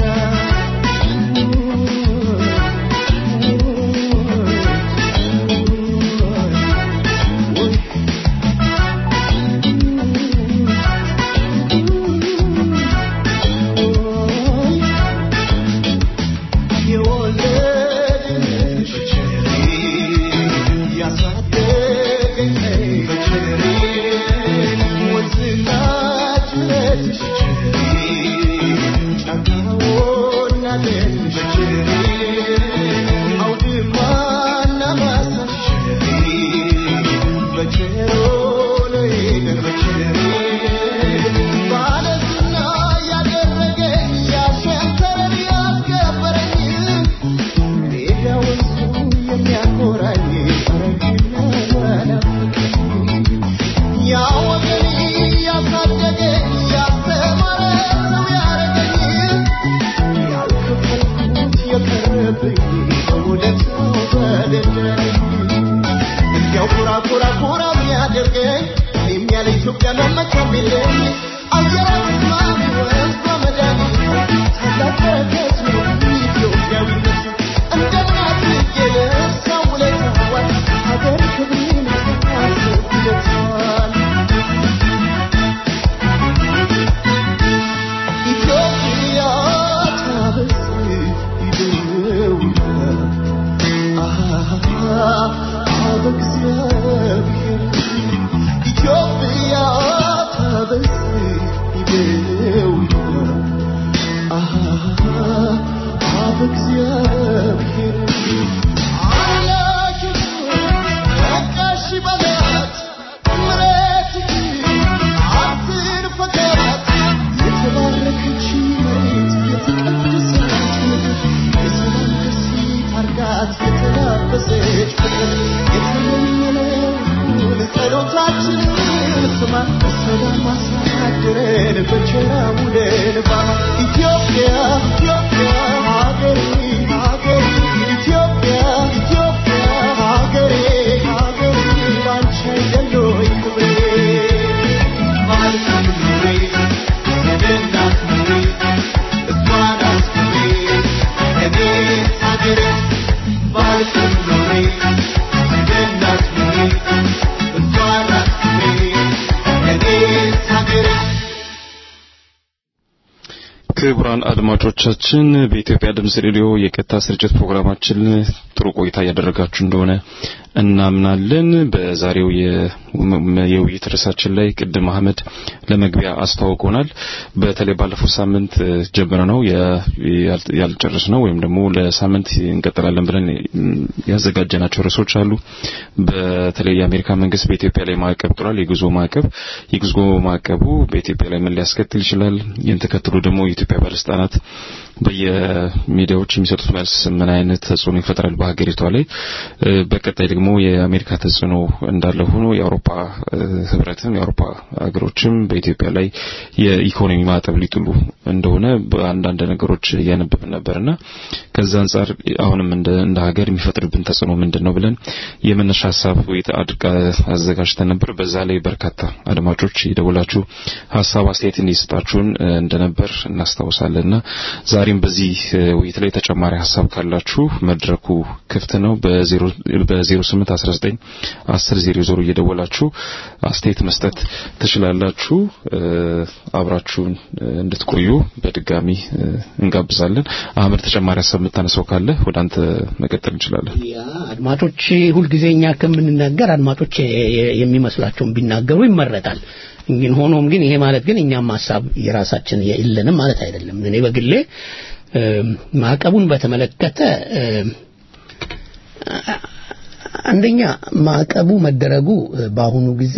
የወለደሽ ያሳደገኝ ወንዝና ጅረትሽ ጫካውና ደንሽ አውድማና ማሳሽ በቸሮ ነገር በቸሮ ባለዝና ያደረገኝ ያሸንተረር ያስገበረኝ ሜዳ ወንዙ የሚያኮራኝ ፈረንጅና ናፍቀኝ ያ ወገኔ ያሳደገኝ ያስተማረ ሰው ያረገኝ ያልከፈልኩት የቀረብኝ በውለታው በደረኝ እንዲያው ኩራ ኩራ ኩራ የሚያደርገኝ ክቡራን አድማጮቻችን በኢትዮጵያ ድምጽ ሬዲዮ የቀጥታ ስርጭት ፕሮግራማችን ጥሩ ቆይታ እያደረጋችሁ እንደሆነ እናምናለን። በዛሬው የውይይት ርዕሳችን ላይ ቅድም አህመድ ለመግቢያ አስተዋውቆናል። በተለይ ባለፈው ሳምንት ጀምረ ነው ያልጨረስ ነው ወይም ደግሞ ለሳምንት እንቀጥላለን ብለን ያዘጋጀናቸው ርዕሶች አሉ። በተለይ የአሜሪካ መንግስት በኢትዮጵያ ላይ ማዕቀብ ጥሏል። የጉዞ ማዕቀብ የጉዞ ማዕቀቡ በኢትዮጵያ ላይ ምን ሊያስከትል ይችላል? ይህን ተከትሎ ደግሞ የኢትዮጵያ ባለስልጣናት በየሚዲያዎች የሚሰጡት መልስ ምን አይነት ተጽዕኖ ይፈጥራል በሀገሪቷ ላይ? በቀጣይ ደግሞ የአሜሪካ ተጽዕኖ እንዳለ ሆኖ የአውሮፓ ህብረትም የአውሮፓ ሀገሮችም በኢትዮጵያ ላይ የኢኮኖሚ ማዕቀብ ሊጥሉ እንደሆነ በአንዳንድ ነገሮች እያነበብን ነበርና ከዛ አንጻር አሁንም እንደ እንደ ሀገር የሚፈጥርብን ተጽዕኖ ምንድን ነው ብለን የመነሻ ሀሳብ ውይይት አዘጋጅተን ነበር። በዛ ላይ በርካታ አድማጮች የደወላችሁ ሀሳብ አስተያየት እንዲሰጣችሁን እንደነበር እናስታውሳለንና ዛሬም በዚህ ውይይት ላይ ተጨማሪ ሀሳብ ካላችሁ መድረኩ ክፍት ነው። በ0819 1000 እየደወላችሁ አስተያየት መስጠት ትችላላችሁ። አብራችሁን እንድትቆዩ በድጋሚ እንጋብዛለን። አህመድ ተጨማሪ ሀሳብ የምታነሳው ካለ ወደ አንተ መቀጠል እንችላለን። ያ አድማጮች ሁልጊዜ እኛ ከምንናገር አድማጮች የሚመስላቸውን ቢናገሩ ይመረጣል። ግን ሆኖም ግን ይሄ ማለት ግን እኛም ሀሳብ የራሳችን የለንም ማለት አይደለም። እኔ በግሌ ማዕቀቡን በተመለከተ አንደኛ ማዕቀቡ መደረጉ በአሁኑ ጊዜ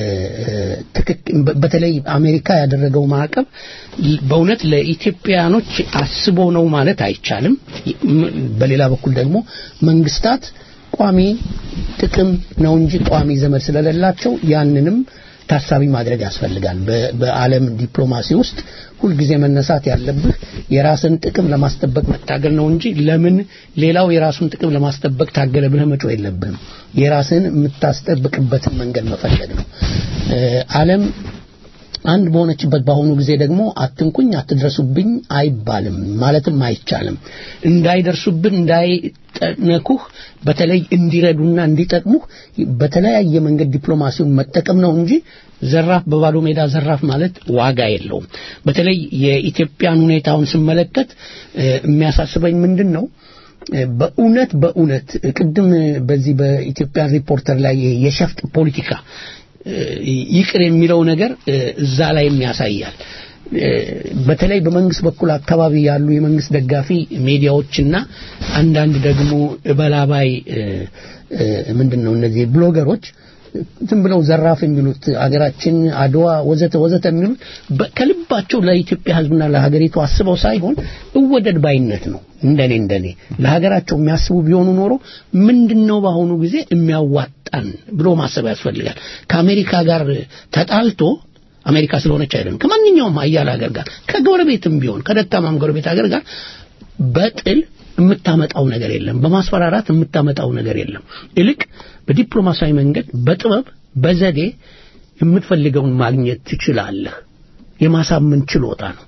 በተለይ አሜሪካ ያደረገው ማዕቀብ በእውነት ለኢትዮጵያኖች አስቦ ነው ማለት አይቻልም። በሌላ በኩል ደግሞ መንግስታት ቋሚ ጥቅም ነው እንጂ ቋሚ ዘመድ ስለሌላቸው ያንንም ታሳቢ ማድረግ ያስፈልጋል። በዓለም ዲፕሎማሲ ውስጥ ሁልጊዜ መነሳት ያለብህ የራስን ጥቅም ለማስጠበቅ መታገል ነው እንጂ ለምን ሌላው የራሱን ጥቅም ለማስጠበቅ ታገለ ብለህ መጮህ የለብህም። የራስን የምታስጠብቅበትን መንገድ መፈለግ ነው። ዓለም አንድ በሆነችበት በአሁኑ ጊዜ ደግሞ አትንኩኝ፣ አትድረሱብኝ አይባልም ማለትም አይቻልም። እንዳይደርሱብን እንዳይነኩህ በተለይ እንዲረዱና እንዲጠቅሙህ በተለያየ መንገድ ዲፕሎማሲውን መጠቀም ነው እንጂ ዘራፍ በባዶ ሜዳ ዘራፍ ማለት ዋጋ የለውም። በተለይ የኢትዮጵያን ሁኔታውን ስመለከት የሚያሳስበኝ ምንድን ነው? በእውነት በእውነት ቅድም በዚህ በኢትዮጵያ ሪፖርተር ላይ የሸፍጥ ፖለቲካ ይቅር የሚለው ነገር እዛ ላይም ያሳያል። በተለይ በመንግስት በኩል አካባቢ ያሉ የመንግስት ደጋፊ ሚዲያዎችና አንዳንድ ደግሞ እበላባይ ምንድን ነው እነዚህ ብሎገሮች ዝም ብለው ዘራፍ የሚሉት አገራችን አድዋ ወዘተ ወዘተ የሚሉት ከልባቸው ለኢትዮጵያ ሕዝብና ለሀገሪቱ አስበው ሳይሆን እወደድ ባይነት ነው። እንደኔ እንደኔ ለሀገራቸው የሚያስቡ ቢሆኑ ኖሮ ምንድነው በአሁኑ ጊዜ የሚያዋጣን ብሎ ማሰብ ያስፈልጋል። ከአሜሪካ ጋር ተጣልቶ አሜሪካ ስለሆነች አይደለም ከማንኛውም አያል ሀገር ጋር ከጎረቤትም ቢሆን ከደካማም ጎረቤት ሀገር ጋር በጥል የምታመጣው ነገር የለም። በማስፈራራት የምታመጣው ነገር የለም። ይልቅ በዲፕሎማሲያዊ መንገድ በጥበብ በዘዴ የምትፈልገውን ማግኘት ትችላለህ። የማሳመን ችሎታ ነው።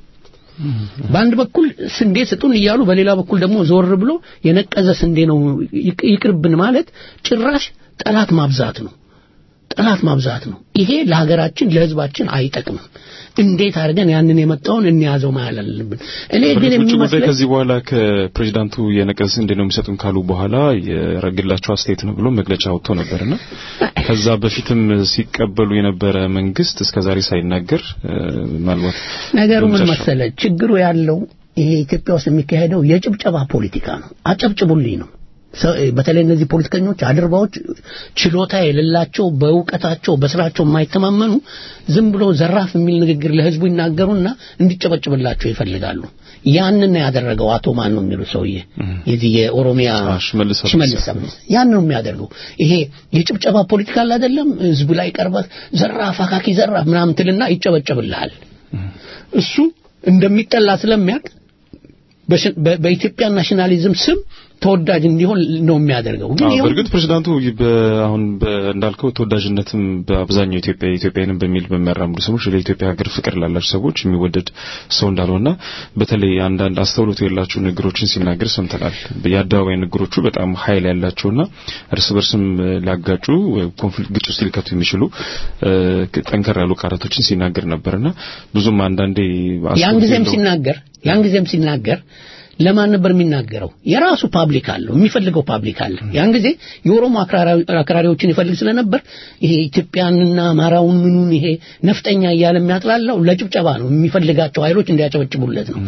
በአንድ በኩል ስንዴ ስጡን እያሉ በሌላ በኩል ደግሞ ዞር ብሎ የነቀዘ ስንዴ ነው ይቅ- ይቅርብን ማለት ጭራሽ ጠላት ማብዛት ነው። ጠላት ማብዛት ነው። ይሄ ለሀገራችን ለሕዝባችን አይጠቅምም። እንዴት አድርገን ያንን የመጣውን እንያዘው ማለት አለብን። እኔ ግን በእርግጥ ውጭ ጉዳይ የሚመስለኝ ከዚህ በኋላ ከፕሬዚዳንቱ የነቀዝ እንዴት ነው የሚሰጡን ካሉ በኋላ የረግላቸው አስተያየት ነው ብሎ መግለጫ አውጥቶ ነበርና ከዛ በፊትም ሲቀበሉ የነበረ መንግስት እስከዛሬ ሳይናገር እ፣ ምናልባት ነገሩ ምን በመጨረሻው- መሰለ፣ ችግሩ ያለው ይሄ ኢትዮጵያ ውስጥ የሚካሄደው የጭብጨባ ፖለቲካ ነው። አጨብጭቡልኝ ነው። ሰ- በተለይ እነዚህ ፖለቲከኞች አድርባዎች፣ ችሎታ የሌላቸው በእውቀታቸው በስራቸው የማይተማመኑ ዝም ብሎ ዘራፍ የሚል ንግግር ለህዝቡ ይናገሩና እንዲጨበጭብላቸው ይፈልጋሉ። ያንን ነው ያደረገው አቶ ማን ነው የሚሉት ሰውዬ የዚህ የኦሮሚያ አ፣ ሽመልስ አብዲሳ። ሽመልስ አብዲሳ ያን ነው የሚያደርገው። ይሄ የጭብጨባ ፖለቲካ አለ አይደለም? ህዝቡ ላይ ቀርበህ ዘራፍ አካኪ ዘራፍ ምናምን ትልና ይጨበጨብልሃል። እሱ እንደሚጠላ ስለሚያውቅ በሽ- በ- በኢትዮጵያ ናሽናሊዝም ስም ተወዳጅ እንዲሆን ነው የሚያደርገው። ግን አዎ ይኸው በእርግጥ ፕሬዚዳንቱ በ- አሁን በ- እንዳልከው ተወዳጅነትም በአብዛኛው ኢትዮጵያ ኢትዮጵያንም በሚል በሚያራምዱ ሰዎች ለኢትዮጵያ ሀገር ፍቅር ላላቸው ሰዎች የሚወደድ ሰው እንዳልሆነና በተለይ አንዳንድ አስተውሎት የሌላቸው ንግግሮችን ሲናገር ሰምተናል። የአደባባይ ንግግሮቹ በጣም ኃይል ያላቸውና እርስ በርስም ሊያጋጩ ኮንፍሊክት ግጭት ውስጥ ሊከቱ የሚችሉ እ፣ ጠንከር ያሉ ቃላቶችን ሲናገር ነበርና ብዙም አንዳንዴ ያን አስተውሎት ጊዜም የሌለው- ሲናገር ያን ጊዜም ሲናገር ለማን ነበር የሚናገረው? የራሱ ፓብሊክ አለው፣ የሚፈልገው ፓብሊክ አለ። ያን ጊዜ የኦሮሞ አክራሪ- አክራሪዎችን ይፈልግ ስለነበር ይሄ ኢትዮጵያንና አማራውን ምኑን ይሄ ነፍጠኛ እያለ የሚያጥላላው ለጭብጨባ ነው። የሚፈልጋቸው ኃይሎች እንዲያጨበጭቡለት ነው።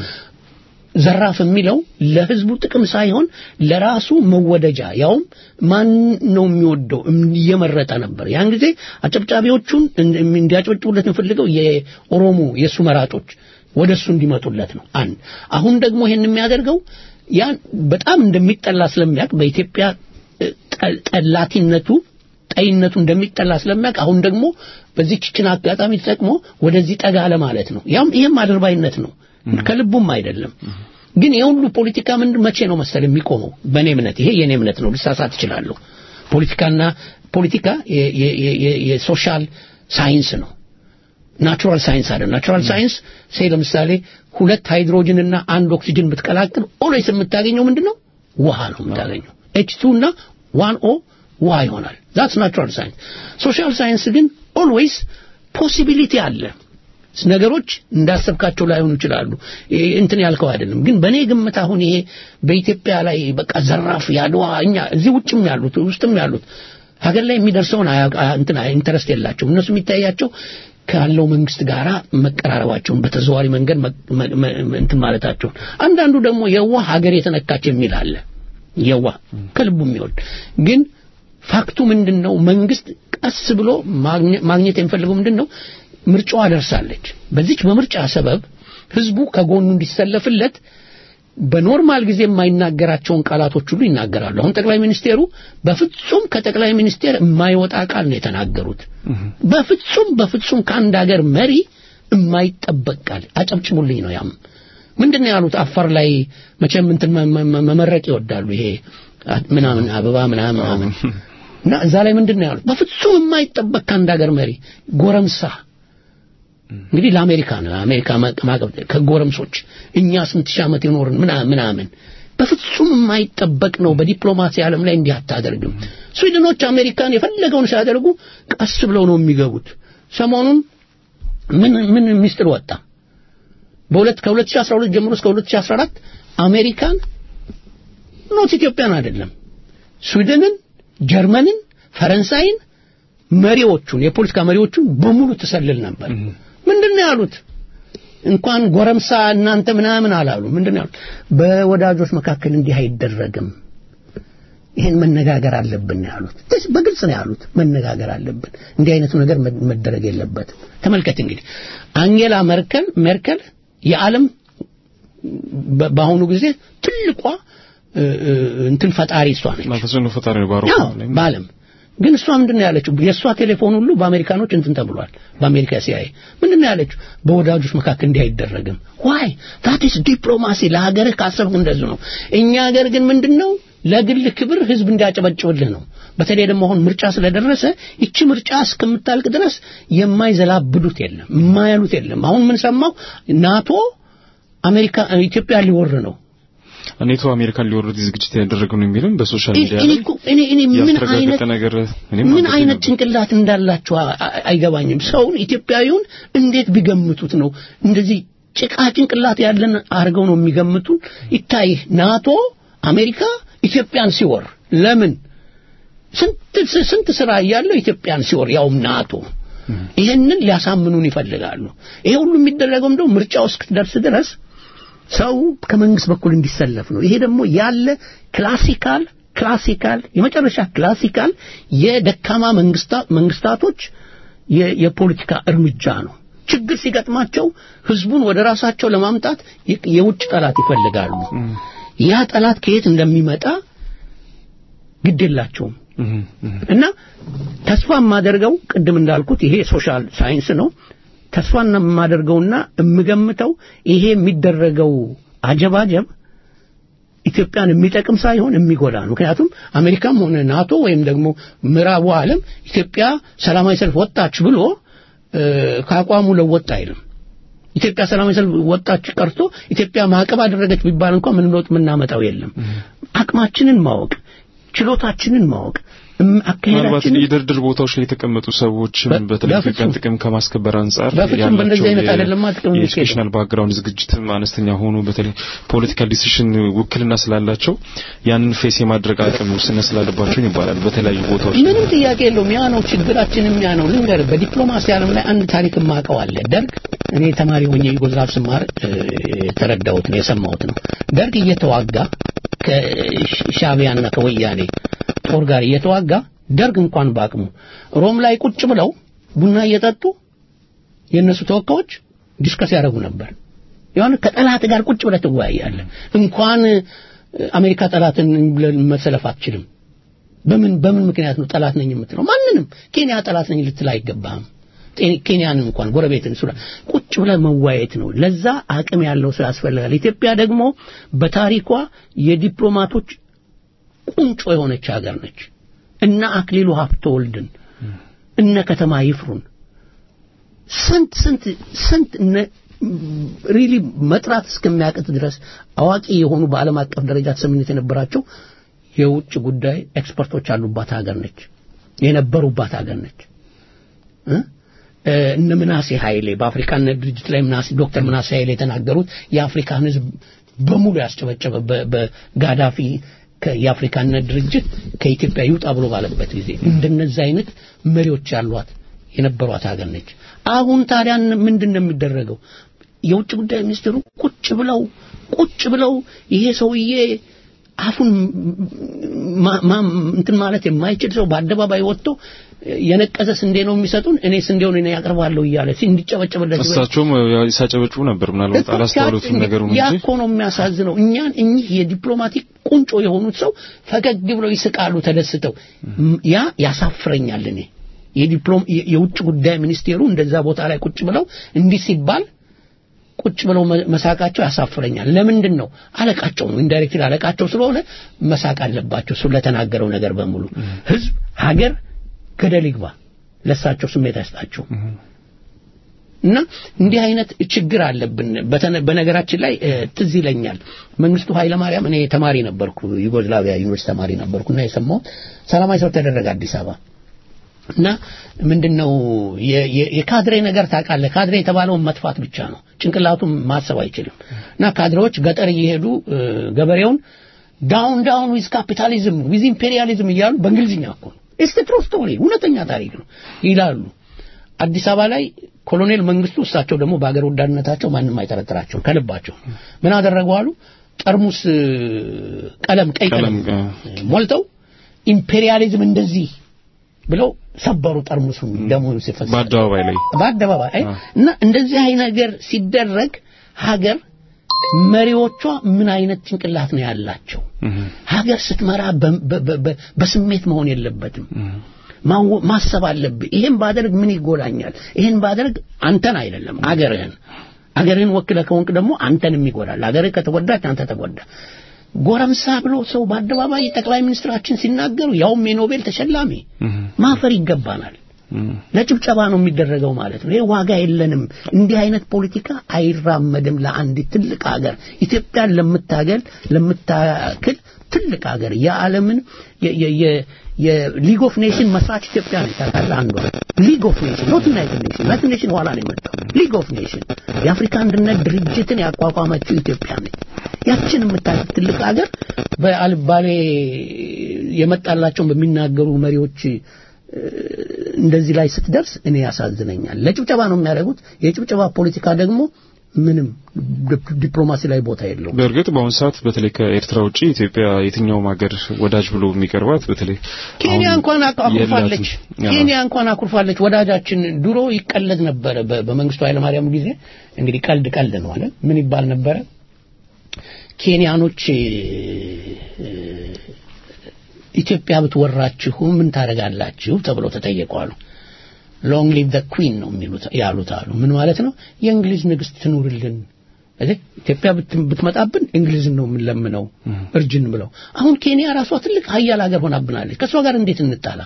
ዘራፍ የሚለው ለህዝቡ ጥቅም ሳይሆን ለራሱ መወደጃ ያውም ማን ነው የሚወደው እየመረጠ ነበር። ያን ጊዜ አጨብጫቢዎቹን እንዲያጨበጭቡለት የሚፈልገው የኦሮሞ የእሱ መራጮች ወደ እሱ እንዲመጡለት ነው። አንድ አሁን ደግሞ ይሄን የሚያደርገው ያን በጣም እንደሚጠላ ስለሚያውቅ በኢትዮጵያ እ፣ ጠ- ጠላቲነቱ ጠይነቱ እንደሚጠላ ስለሚያውቅ አሁን ደግሞ በዚህ ችችን አጋጣሚ ተጠቅሞ ወደዚህ ጠጋ ለማለት ነው። ያም ይሄም አድርባይነት ነው፣ ከልቡም አይደለም። ግን የሁሉ ፖለቲካ ምንድን መቼ ነው መሰል የሚቆመው? በእኔ እምነት ይሄ የእኔ እምነት ነው፣ ልሳሳት እችላለሁ። ፖለቲካና ፖለቲካ የ- የ- የ- የ- የሶሻል ሳይንስ ነው። ናቹራል ሳይንስ አይደለም። ናቹራል ሳይንስ ሴ ለምሳሌ ሁለት ሃይድሮጅን እና አንድ ኦክሲጅን ብትቀላቅል ኦልዌይስ የምታገኘው ምንድነው? ውሃ ነው የምታገኘው። ኤች ቱ እና ዋን ኦ ውሃ ይሆናል። ዛትስ ናቹራል ሳይንስ። ሶሻል ሳይንስ ግን ኦልዌይስ ፖሲቢሊቲ አለ። ነገሮች እንዳሰብካቸው ላይሆኑ ይችላሉ። ይሄ እንትን ያልከው አይደለም። ግን በእኔ ግምት አሁን ይሄ በኢትዮጵያ ላይ በቃ ዘራፍ ያድዋ እኛ እዚህ ውጭም ያሉት ውስጥም ያሉት ሀገር ላይ የሚደርሰውን አያ- አያ- እንትን አያ- ኢንተረስት የላቸውም። እነሱ የሚታያቸው ካለው መንግስት ጋር መቀራረባቸውን በተዘዋሪ መንገድ መ- መ- መ- እንትን ማለታቸውን አንዳንዱ ደግሞ የዋህ ሀገር የተነካች የሚል አለ። የዋህ ከልቡ የሚወድ ግን ፋክቱ ምንድን ነው? መንግስት ቀስ ብሎ ማግኘ- ማግኘት የሚፈልገው ምንድን ነው? ምርጫዋ ደርሳለች። በዚች በምርጫ ሰበብ ህዝቡ ከጎኑ እንዲሰለፍለት በኖርማል ጊዜ የማይናገራቸውን ቃላቶች ሁሉ ይናገራሉ። አሁን ጠቅላይ ሚኒስቴሩ በፍጹም ከጠቅላይ ሚኒስቴር የማይወጣ ቃል ነው የተናገሩት። በፍጹም በፍጹም ከአንድ ሀገር መሪ የማይጠበቅ ቃል አጨብጭቡልኝ ነው። ያም ምንድን ነው ያሉት? አፋር ላይ መቼም እንትን መ- መ- መመረቅ ይወዳሉ። ይሄ አ- ምናምን አበባ ምናምን ምናምን እና እዛ ላይ ምንድን ነው ያሉት? በፍጹም የማይጠበቅ ከአንድ ሀገር መሪ ጎረምሳ እንግዲህ ለአሜሪካ ነው አሜሪካ ማቀብ ከጎረምሶች እኛ ስንት ሺህ ዓመት የኖርን ምናምን ምናምን በፍጹም የማይጠበቅ ነው። በዲፕሎማሲ ዓለም ላይ እንዲህ አታደርግም። ስዊድኖች አሜሪካን የፈለገውን ሲያደርጉ ቀስ ብለው ነው የሚገቡት። ሰሞኑን ምን ምን ሚስጥር ወጣ? በሁለት ከ2012 ጀምሮ እስከ 2014 አሜሪካን ኖት ኢትዮጵያን አይደለም ስዊድንን፣ ጀርመንን፣ ፈረንሳይን መሪዎቹን የፖለቲካ መሪዎቹን በሙሉ ትሰልል ነበር። ምንድነው ያሉት? እንኳን ጎረምሳ እናንተ ምናምን አላሉ። ምንድነው ያሉት? በወዳጆች መካከል እንዲህ አይደረግም፣ ይሄን መነጋገር አለብን ነው ያሉት። ደስ- በግልጽ ነው ያሉት፣ መነጋገር አለብን፣ እንዲህ አይነቱ ነገር መ- መደረግ የለበትም። ተመልከት እንግዲህ አንጌላ መርከል ሜርከል የዓለም በ- በአሁኑ ጊዜ ትልቋ እ፣ እ፣ እንትን ፈጣሪ እሷ ነች። ተጽዕኖ ፈጣሪ ነው ባሮ ያው በዓለም ግን እሷ ምንድን ነው ያለችው? የእሷ ቴሌፎን ሁሉ በአሜሪካኖች እንትን ተብሏል። በአሜሪካ ሲአይኤ ምንድን ነው ያለችው? በወዳጆች መካከል እንዲህ አይደረግም። ዋይ ዛት ኢዝ ዲፕሎማሲ። ለሀገርህ ካሰብክ እንደዚህ ነው። እኛ ሀገር ግን ምንድን ነው ለግል ክብር ህዝብ እንዲያጨበጭብልህ ነው። በተለይ ደግሞ አሁን ምርጫ ስለደረሰ ይቺ ምርጫ እስከምታልቅ ድረስ የማይዘላብዱት የለም፣ የማያሉት የለም። አሁን ምን ሰማው? ናቶ አሜሪካ ኢትዮጵያ ሊወር ነው። ኔቶ አሜሪካን ሊወርድ ዝግጅት ያደረገ ነው የሚልም በሶሻል ሚዲያ እኔ ላይ እኮ እኔ እኔ ምን ያልተረጋገጠ አይነት ነገር እኔም ምን አንብቤ አይነት ነበር። ጭንቅላት እንዳላቸው አ- አ- አይገባኝም። ሰውን ኢትዮጵያዊውን እንዴት ቢገምቱት ነው እንደዚህ ጭቃ ጭንቅላት ያለን አድርገው ነው የሚገምቱን? ይታይ ናቶ አሜሪካ ኢትዮጵያን ሲወር ለምን ስንት ስንት ስራ እያለው ኢትዮጵያን ሲወር ያውም ናቶ ይሄንን ሊያሳምኑን ይፈልጋሉ። ይሄ ሁሉ የሚደረገው እንደው ምርጫው እስክትደርስ ድረስ ሰው ከመንግስት በኩል እንዲሰለፍ ነው። ይሄ ደግሞ ያለ ክላሲካል ክላሲካል የመጨረሻ ክላሲካል የደካማ መንግስታ መንግስታቶች የ- የፖለቲካ እርምጃ ነው። ችግር ሲገጥማቸው ህዝቡን ወደ ራሳቸው ለማምጣት የ- የውጭ ጠላት ይፈልጋሉ። ያ ጠላት ከየት እንደሚመጣ ግድ የላቸውም። እህ፣ እህ። እና ተስፋ የማደርገው ቅድም እንዳልኩት ይሄ ሶሻል ሳይንስ ነው። ተስፋ የማደርገውና የምገምተው ይሄ የሚደረገው አጀባጀብ ኢትዮጵያን የሚጠቅም ሳይሆን የሚጎዳ ነው። ምክንያቱም አሜሪካም ሆነ ናቶ ወይም ደግሞ ምዕራቡ ዓለም ኢትዮጵያ ሰላማዊ ሰልፍ ወጣች ብሎ እ፣ ከአቋሙ ለወጥ አይልም። ኢትዮጵያ ሰላማዊ ሰልፍ ወጣች ቀርቶ ኢትዮጵያ ማዕቀብ አደረገች ቢባል እንኳን ምን ለውጥ የምናመጣው የለም። አቅማችንን ማወቅ፣ ችሎታችንን ማወቅ፣ እም- ምናልባት አካሄዳችንን የድርድር ቦታዎች ላይ የተቀመጡ ሰዎች በ- በተለይ በፍጹም። ኢትዮጵያን ጥቅም ከማስከበር አንጻር በፍጹም በእንደዚህ አይነት አይደለማ ጥቅም የሚካሄደው። የኤጁኬሽናል ባክግራውንድ ዝግጅትም አነስተኛ ሆኑ በተለይ ፖለቲካል ዲሲሽን ውክልና ስላላቸው ያንን ፌስ የማድረግ አቅም ውስንነት ስላለባቸው ይባላል በተለያዩ ቦታዎች ላይ። ምንም ጥያቄ የለውም። ያ ነው ችግራችንም ያ ነው። ልንገርህ፣ በዲፕሎማሲ ዓለም ላይ አንድ ታሪክ የማውቀው አለ። ደርግ እኔ ተማሪ ሆኜ ዩጎዝላቭ ስማር እ፣ የተረዳሁት ነው የሰማሁት ነው። ደርግ እየተዋጋ ከሻዕቢያና ከወያኔ ጦር ጋር እየተዋጋ ደርግ እንኳን በአቅሙ ሮም ላይ ቁጭ ብለው ቡና እየጠጡ የእነሱ ተወካዮች ዲስከስ ያደርጉ ነበር። የሆነ ከጠላት ጋር ቁጭ ብለህ ትወያያለህ። እንኳን እ፣ አሜሪካ ጠላትን ብለህ መሰለፍ አትችልም። በምን በምን ምክንያት ነው ጠላት ነኝ የምትለው? ማንንም ኬንያ ጠላት ነኝ ልትል አይገባህም። ጤ- ኬንያንን እንኳን ጎረቤትን ሱዳን ቁጭ ብለህ መዋየት ነው። ለዛ አቅም ያለው ሰው ያስፈልጋል። ኢትዮጵያ ደግሞ በታሪኳ የዲፕሎማቶች ቁንጮ የሆነች ሀገር ነች። እነ አክሊሉ ሀብተወልድን እነ ከተማ ይፍሩን ስንት ስንት ስንት ሪሊ መጥራት እስከሚያቅት ድረስ አዋቂ የሆኑ በዓለም አቀፍ ደረጃ ተሰሚነት የነበራቸው የውጭ ጉዳይ ኤክስፐርቶች ያሉባት ሀገር ነች፣ የነበሩባት ሀገር ነች። እ? እ፣ እነ ምናሴ ኃይሌ በአፍሪካነት ድርጅት ላይ ምናሴ ዶክተር ምናሴ ኃይሌ የተናገሩት የአፍሪካን ሕዝብ በሙሉ ያስጨበጨበ በ- በጋዳፊ ከ- የአፍሪካነት ድርጅት ከኢትዮጵያ ይውጣ ብሎ ባለበት ጊዜ እንደነዚህ አይነት መሪዎች ያሏት የነበሯት ሀገር ነች። አሁን ታዲያ ምንድን ነው የሚደረገው? የውጭ ጉዳይ ሚኒስትሩ ቁጭ ብለው ቁጭ ብለው ይሄ ሰውዬ አፉን ማ- ማ- እንትን ማለት የማይችል ሰው በአደባባይ ወጥቶ የነቀዘ ስንዴ ነው የሚሰጡን እኔ ስንዴውን እኔ ያቀርባለሁ እያለ እንዲጨበጨብለት እሳቸውም ሲያጨበጭቡ ነበር ምናልባት አላስተዋሉትም ነገሩን ያ እንጂ እኮ ነው የሚያሳዝነው። እኛን እኚህ የዲፕሎማቲክ ቁንጮ የሆኑት ሰው ፈገግ ብለው ይስቃሉ ተደስተው። ም- ያ ያሳፍረኛል። እኔ የዲፕሎም የ- የውጭ ጉዳይ ሚኒስቴሩ እንደዛ ቦታ ላይ ቁጭ ብለው እንዲህ ሲባል ቁጭ ብለው መ- መሳቃቸው ያሳፍረኛል። ለምንድን ነው? አለቃቸው ነው፣ ኢንዳይሬክትሊ አለቃቸው ስለሆነ መሳቅ አለባቸው ስለተናገረው ነገር በሙሉ። ህዝብ፣ ሀገር ገደል ይግባ፣ ለሳቸው ስሜት አይስጣቸው። እና እንዲህ አይነት ችግር አለብን። በተነ- በነገራችን ላይ እ፣ ትዝ ይለኛል መንግስቱ ኃይለማርያም እኔ ተማሪ ነበርኩ፣ ዩጎዝላቪያ ዩኒቨርሲቲ ተማሪ ነበርኩና የሰማሁት ሰላማዊ ሰልፍ ተደረገ አዲስ አበባ እና ምንድነው የ- የ- የካድሬ ነገር ታውቃለህ? ካድሬ የተባለውን መጥፋት ብቻ ነው። ጭንቅላቱም ማሰብ አይችልም። እና ካድሬዎች ገጠር እየሄዱ እ፣ ገበሬውን ዳውን ዳውን ዊዝ ካፒታሊዝም ዊዝ ኢምፔሪያሊዝም እያሉ በእንግሊዝኛ እኮ ነው ኢትስ ትሩ ስቶሪ እውነተኛ ታሪክ ነው ይላሉ። አዲስ አበባ ላይ ኮሎኔል መንግስቱ እሳቸው ደግሞ በአገር ወዳድነታቸው ማንም አይጠረጥራቸውም ከልባቸው ምን አደረጉ አሉ ጠርሙስ እ፣ ቀለም ቀይ ቀለም ቀለም ሞልተው ኢምፔሪያሊዝም እንደዚህ ብለው ሰበሩ ጠርሙሱን ደሙ ሲፈስ በአደባባይ ላይ በአደባባይ አይ፣ እና እንደዚህ አይነት ነገር ሲደረግ ሀገር መሪዎቿ ምን አይነት ጭንቅላት ነው ያላቸው? ሀገር ስትመራ በ- በ- በ- በ- በስሜት መሆን የለበትም። ማወ- ማሰብ አለብህ። ይሄን ባደርግ ምን ይጎዳኛል? ይሄን ባደርግ አንተን አይደለም አገርህን አገርህን ወክለህ ከሆንክ ደግሞ አንተንም ይጎዳል። አገርህ ከተጎዳች አንተ ተጎዳ። ጎረምሳ ብሎ ሰው በአደባባይ ጠቅላይ ሚኒስትራችን ሲናገሩ ያውም የኖቤል ተሸላሚ ማፈር ይገባናል። ለጭብጨባ ነው የሚደረገው ማለት ነው። ይሄ ዋጋ የለንም። እንዲህ አይነት ፖለቲካ አይራመድም ለአንድ ትልቅ ሀገር ኢትዮጵያን ለምታገል ለምታክል ትልቅ ሀገር የዓለምን የሊግ ኦፍ ኔሽን መስራች ኢትዮጵያ ነች። ታውቃለህ? አንዷ ሊግ ኦፍ ኔሽን ኖት ዩናይትድ ኔሽን ዩናይትድ ኔሽን ኋላ ነው የመጣው። ሊግ ኦፍ ኔሽን የአፍሪካ አንድነት ድርጅትን ያቋቋመችው ኢትዮጵያ ነች። ያችን የምታክል ትልቅ ሀገር በአልባሌ የመጣላቸውን በሚናገሩ መሪዎች እንደዚህ ላይ ስትደርስ እኔ ያሳዝነኛል። ለጭብጨባ ነው የሚያደርጉት። የጭብጨባ ፖለቲካ ደግሞ ምንም ዲፕሎማሲ ላይ ቦታ የለውም። በእርግጥ በአሁኑ ሰዓት በተለይ ከኤርትራ ውጪ ኢትዮጵያ የትኛውም ሀገር ወዳጅ ብሎ የሚቀርባት በተለይ ኬንያ እንኳን አኩርፋለች። ኬንያ እንኳን አኩርፋለች። ወዳጃችን ድሮ ይቀለድ ነበረ በመንግስቱ ኃይለማርያም ጊዜ እንግዲህ ቀልድ ቀልድ ነው አለ ምን ይባል ነበረ ኬንያኖች ኢትዮጵያ ብትወራችሁ ምን ታደርጋላችሁ ተብለው ተጠየቋሉ። ሎንግ ሊቭ ዘ ኩዊን ነው የሚሉት ያሉት አሉ። ምን ማለት ነው? የእንግሊዝ ንግስት ትኑርልን። ኢትዮጵያ ብትመጣብን እንግሊዝን ነው የምንለምነው እርጅን ብለው። አሁን ኬንያ ራሷ ትልቅ ሀያል ሀገር ሆናብናለች። ከእሷ ጋር እንዴት እንጣላ?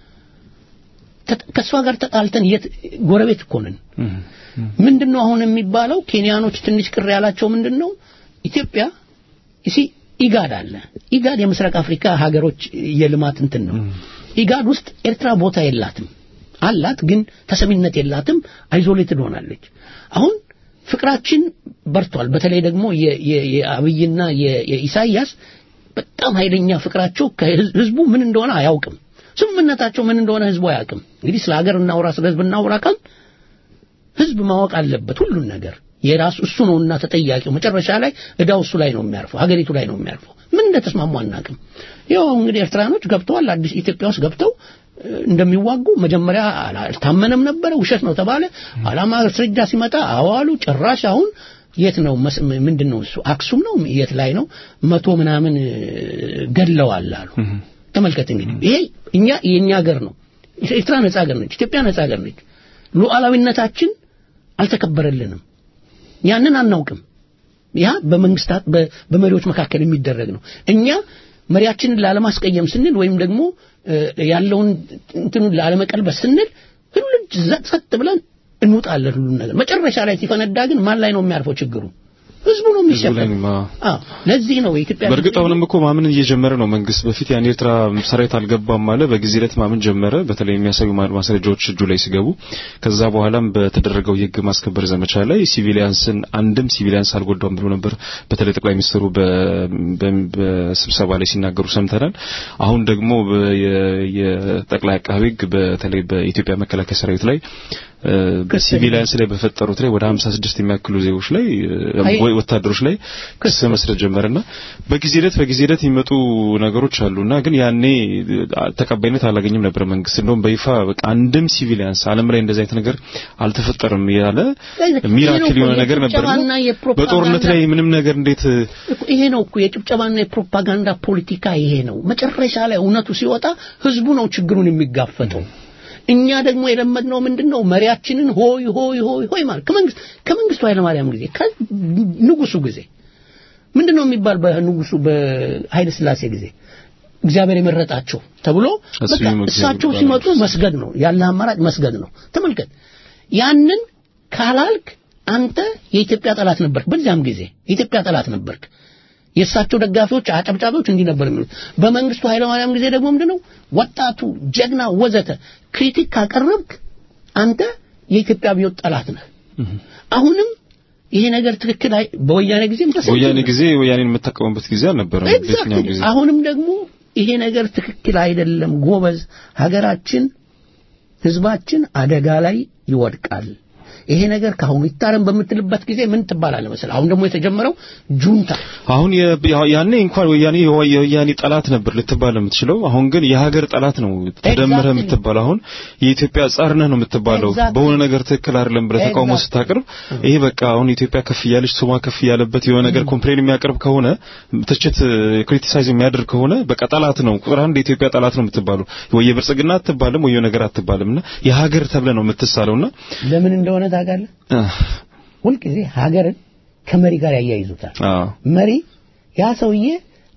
ከእሷ ጋር ተጣልተን የት ጎረቤት እኮ ነን። ምንድነው አሁን የሚባለው? ኬንያኖች ትንሽ ቅር ያላቸው ምንድነው ኢትዮጵያ እሺ ኢጋድ አለ። ኢጋድ የምስራቅ አፍሪካ ሀገሮች የልማት እንትን ነው። ኢጋድ ውስጥ ኤርትራ ቦታ የላትም አላት፣ ግን ተሰሚነት የላትም። አይዞሌትድ ሆናለች። አሁን ፍቅራችን በርቷል። በተለይ ደግሞ የአብይና የኢሳያስ በጣም ኃይለኛ ፍቅራቸው ከህዝቡ ምን እንደሆነ አያውቅም። ስምምነታቸው ምን እንደሆነ ህዝቡ አያውቅም። እንግዲህ ስለ ሀገር እናውራ፣ ስለ ህዝብ እናውራ ካል ህዝብ ማወቅ አለበት ሁሉን ነገር የራሱ እሱ ነውና ተጠያቂው መጨረሻ ላይ እዳው እሱ ላይ ነው የሚያርፈው ሀገሪቱ ላይ ነው የሚያርፈው ምን እንደተስማሙ አናውቅም ያው እንግዲህ ኤርትራኖች ገብተዋል አዲስ ኢትዮጵያ ውስጥ ገብተው እንደሚዋጉ መጀመሪያ አልታመነም ነበረ ውሸት ነው ተባለ አላማ ማስረጃ ሲመጣ አዋሉ ጭራሽ አሁን የት ነው ምንድን ነው እሱ አክሱም ነው የት ላይ ነው መቶ ምናምን ገድለዋል አሉ ተመልከት እንግዲህ ይሄ እኛ የኛ ሀገር ነው ኤርትራ ነጻ ሀገር ነች ኢትዮጵያ ነጻ ሀገር ነች ሉዓላዊነታችን አልተከበረልንም ያንን አናውቅም ያ በመንግስታት በመሪዎች መካከል የሚደረግ ነው እኛ መሪያችንን ላለማስቀየም ስንል ወይም ደግሞ ያለውን እንትኑን ላለመቀልበስ ስንል ሁሉ ጸጥ ብለን እንውጣለን ሁሉን ነገር መጨረሻ ላይ ሲፈነዳ ግን ማን ላይ ነው የሚያርፈው ችግሩ ህዝቡ ነው የሚሸፈን ለዚህ ነው የኢትዮጵያ በእርግጥ አሁንም እኮ ማመን እየጀመረ ነው መንግስት በፊት ያን ኤርትራ ሰራዊት አልገባም አለ በጊዜ ለት ማመን ጀመረ በተለይ የሚያሳዩ ማስረጃዎች እጁ ላይ ሲገቡ ከዛ በኋላም በተደረገው የህግ ማስከበር ዘመቻ ላይ ሲቪሊያንስን አንድም ሲቪሊያንስ አልጎዳም ብሎ ነበር በተለይ ጠቅላይ ሚኒስትሩ በስብሰባ ላይ ሲናገሩ ሰምተናል አሁን ደግሞ የጠቅላይ አቃቤ ህግ በተለይ በኢትዮጵያ መከላከያ ሰራዊት ላይ በሲቪሊያንስ ላይ በፈጠሩት ላይ ወደ 56 የሚያክሉ ዜጎች ላይ ወይ ወታደሮች ላይ ክስ መስረት ጀመረና በጊዜ ሂደት በጊዜ ሂደት የሚመጡ ነገሮች አሉና ግን ያኔ ተቀባይነት አላገኘም ነበር መንግስት እንደውም በይፋ በቃ አንድም ሲቪሊያንስ ዓለም ላይ እንደዚህ አይነት ነገር አልተፈጠረም ያለ ሚራክል የሆነ ነገር ነበር በጦርነት ላይ ምንም ነገር እንዴት ይሄ ነው እኮ የጭብጨባና የፕሮፓጋንዳ ፖለቲካ ይሄ ነው መጨረሻ ላይ እውነቱ ሲወጣ ህዝቡ ነው ችግሩን የሚጋፈጠው እኛ ደግሞ የለመድነው ምንድነው መሪያችንን ሆይ ሆይ ሆይ ሆይ ማለት ከመንግስት ከመንግስቱ ኃይለ ማርያም ጊዜ ከንጉሱ ጊዜ ምንድነው የሚባል በንጉሱ በኃይለ ስላሴ ጊዜ እግዚአብሔር የመረጣቸው ተብሎ በቃ እሳቸው ሲመጡ መስገድ ነው ያለ አማራጭ መስገድ ነው ተመልከት ያንን ካላልክ አንተ የኢትዮጵያ ጠላት ነበርክ በዚያም ጊዜ የኢትዮጵያ ጠላት ነበርክ የእሳቸው ደጋፊዎች አጨብጫቢዎች እንዲህ ነበር የሚሉት በመንግስቱ ኃይለማርያም ጊዜ ደግሞ ምንድነው ወጣቱ ጀግና ወዘተ ክሪቲክ ካቀረብክ አንተ የኢትዮጵያ አብዮት ጠላት ነህ አሁንም ይሄ ነገር ትክክል አይ በወያኔ ጊዜም ወያኔ ጊዜ ወያኔን የምትጠቀሙበት ጊዜ አልነበረም በየትኛው ጊዜ አሁንም ደግሞ ይሄ ነገር ትክክል አይደለም ጎበዝ ሀገራችን ህዝባችን አደጋ ላይ ይወድቃል ይሄ ነገር ካሁኑ ይታረም በምትልበት ጊዜ ምን ትባላለህ መሰለህ አሁን ደግሞ የተጀመረው ጁንታ አሁን ያኔ እንኳን ወያኔ የወያኔ ጠላት ነበር ልትባል የምትችለው አሁን ግን የሀገር ጠላት ነው ተደምረህ የምትባለው አሁን የኢትዮጵያ ጻር ነህ ነው የምትባለው በሆነ ነገር ትክክል አይደለም ብለህ ተቃውሞ ስታቀርብ ይሄ በቃ አሁን ኢትዮጵያ ከፍ እያለች ስሟ ከፍ እያለበት የሆነ ነገር ኮምፕሌን የሚያቀርብ ከሆነ ትችት ክሪቲሳይዝ የሚያደርግ ከሆነ በቃ ጠላት ነው ቁጥር አንድ የኢትዮጵያ ጠላት ነው የምትባለው ወይ የብልጽግና አትባልም ወይ ነገር አትባልምና የሀገር ተብለ ነው የምትሳለውና ለምን እንደሆነ ታውቃለህ ሁልጊዜ ሀገርን ከመሪ ጋር ያያይዙታል መሪ ያ ሰውዬ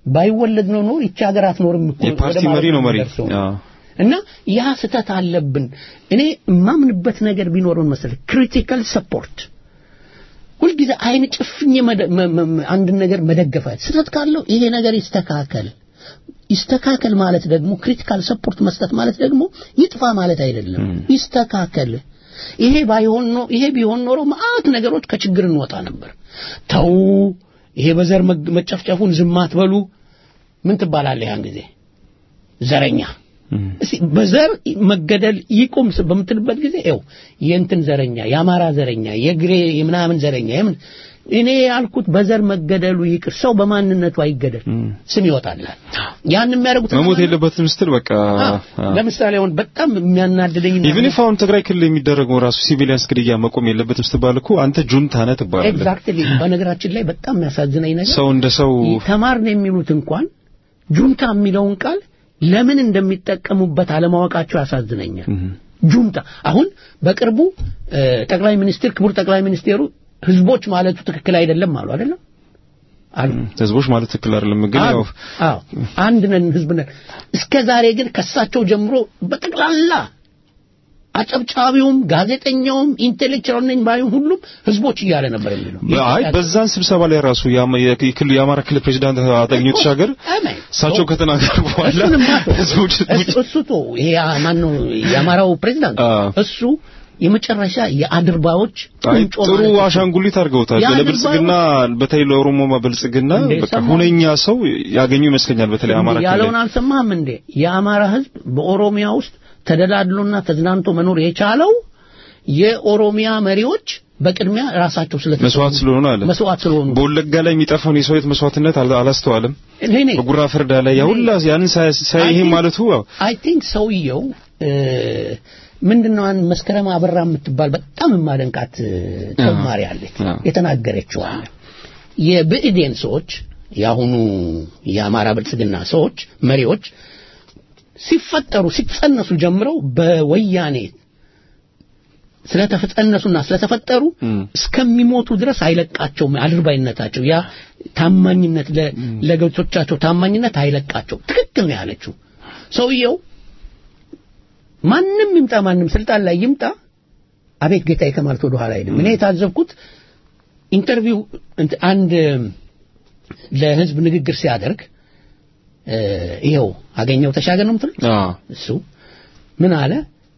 ባይወለድ ነው ኖር ይቺ ሀገር አትኖርም እኮ የፓርቲ ወደ ማለት መሪ ነው መሪ የምንደርሰው። አዎ። እና ያ ስህተት አለብን። እኔ የማምንበት ነገር ቢኖረን መሰለህ ክሪቲካል ሰፖርት ሁልጊዜ አይን ጭፍኝ መደ- መ- መ- መ- አንድን ነገር መደገፋል። ስህተት ካለው ይሄ ነገር ይስተካከል ይስተካከል ማለት ደግሞ ክሪቲካል ሰፖርት መስጠት ማለት ደግሞ ይጥፋ ማለት አይደለም። ይስተካከል። ይሄ ባይሆን ነው ይሄ ቢሆን ኖሮ መዓት ነገሮች ከችግር እንወጣ ነበር። ተው ይሄ በዘር መግ- መጨፍጨፉን ዝም አትበሉ። ምን ትባላለህ ያን ጊዜ ዘረኛ እስኪ በዘር መገደል ይቁም ስ- በምትልበት ጊዜ ይኸው የእንትን ዘረኛ የአማራ ዘረኛ የግሬ የምናምን ዘረኛ የምን እኔ ያልኩት በዘር መገደሉ ይቅር ሰው በማንነቱ አይገደል ስም ይወጣላል ያን የሚያደርጉት መሞት የለበትም ስትል በቃ ለምሳሌ አሁን በጣም የሚያናድደኝ ኢቭን ኢፍ አሁን ትግራይ ክልል የሚደረገው ራሱ ሲቪሊያንስ ግድያ መቆም የለበትም ስትባል እኮ አንተ ጁንታ ነህ ትባላለህ። ኤግዛክትሊ በነገራችን ላይ በጣም የሚያሳዝነኝ ነገር ሰው እንደ ሰው ተማርን የሚሉት እንኳን ጁንታ የሚለውን ቃል ለምን እንደሚጠቀሙበት አለማወቃቸው ያሳዝነኛል። ጁንታ አሁን በቅርቡ እ፣ ጠቅላይ ሚኒስትር ክቡር ጠቅላይ ሚኒስቴሩ ህዝቦች ማለቱ ትክክል አይደለም አሉ አይደለም አሉ ህዝቦች ማለት ትክክል አይደለም ግን አሉ። ያው አዎ አንድ ነን ህዝብ ነን። እስከ ዛሬ ግን ከሳቸው ጀምሮ በጠቅላላ አጨብጫቢውም ጋዜጠኛውም ኢንቴሌክቹዋል ነኝ ባዩም ሁሉም ህዝቦች እያለ ነበር የሚለው አይ በዛን ስብሰባ ላይ ራሱ የአማ- የክልሉ የአማራ ክልል ፕሬዚዳንት አገኘሁ ተሻገር አሜን። እሳቸው ከተናገሩ በኋላ እሱንማ ተው። ህዝቦች እሱ እሱ ተው። ይሄ ማን ነው የአማራው ፕሬዝዳንት እሱ የመጨረሻ የአድርባዎች አይ ቁንጮ ጥሩ ማለት ነው። አሻንጉሊት አድርገውታል። ያ ለብልጽግና በተለይ ለኦሮሞ ብልጽግና እንዴ በቃ ሰማሁ። ሁነኛ ሰው ያገኙ ይመስለኛል። በተለይ አማራ ክልል ያለውን አልሰማህም እንዴ? የአማራ ህዝብ በኦሮሚያ ውስጥ ተደላድሎና ተዝናንቶ መኖር የቻለው የኦሮሚያ መሪዎች በቅድሚያ ራሳቸው ስለ መስዋዕት ስለሆኑ አለ መስዋዕት ስለሆኑ በወለጋ ላይ የሚጠፋውን የሰው ሕይወት መስዋዕትነት አላ- አላስተዋልም። እኔ ነኝ በጉራ ፍርዳ ላይ ያ ሁላ ያንን ሳይ ሳይ ይሄ ማለቱ ያው አይ ቲንክ ሰውየው ምንድነው አንድ መስከረም አበራ የምትባል በጣም የማደንቃት ተማሪ አለች አዎ። የተናገረችው አለ የብእዴን ሰዎች የአሁኑ የአማራ ብልጽግና ሰዎች መሪዎች ሲፈጠሩ ሲጸነሱ ጀምረው በወያኔ ስለተጸነሱና ስለተፈጠሩ እስከሚሞቱ ድረስ አይለቃቸውም አድርባይነታቸው ያ ታማኝነት ለ- ለገብቶቻቸው ታማኝነት አይለቃቸው ትክክል ነው ያለችው ሰውየው ማንም ይምጣ ማንም ስልጣን ላይ ይምጣ አቤት ጌታዬ ከማለት ወደ ኋላ አይልም እኔ የታዘብኩት ኢንተርቪው እንት- አንድ ለህዝብ ንግግር ሲያደርግ እ፣ ይኸው አገኘው ተሻገር ነው የምትሉት አ እሱ ምን አለ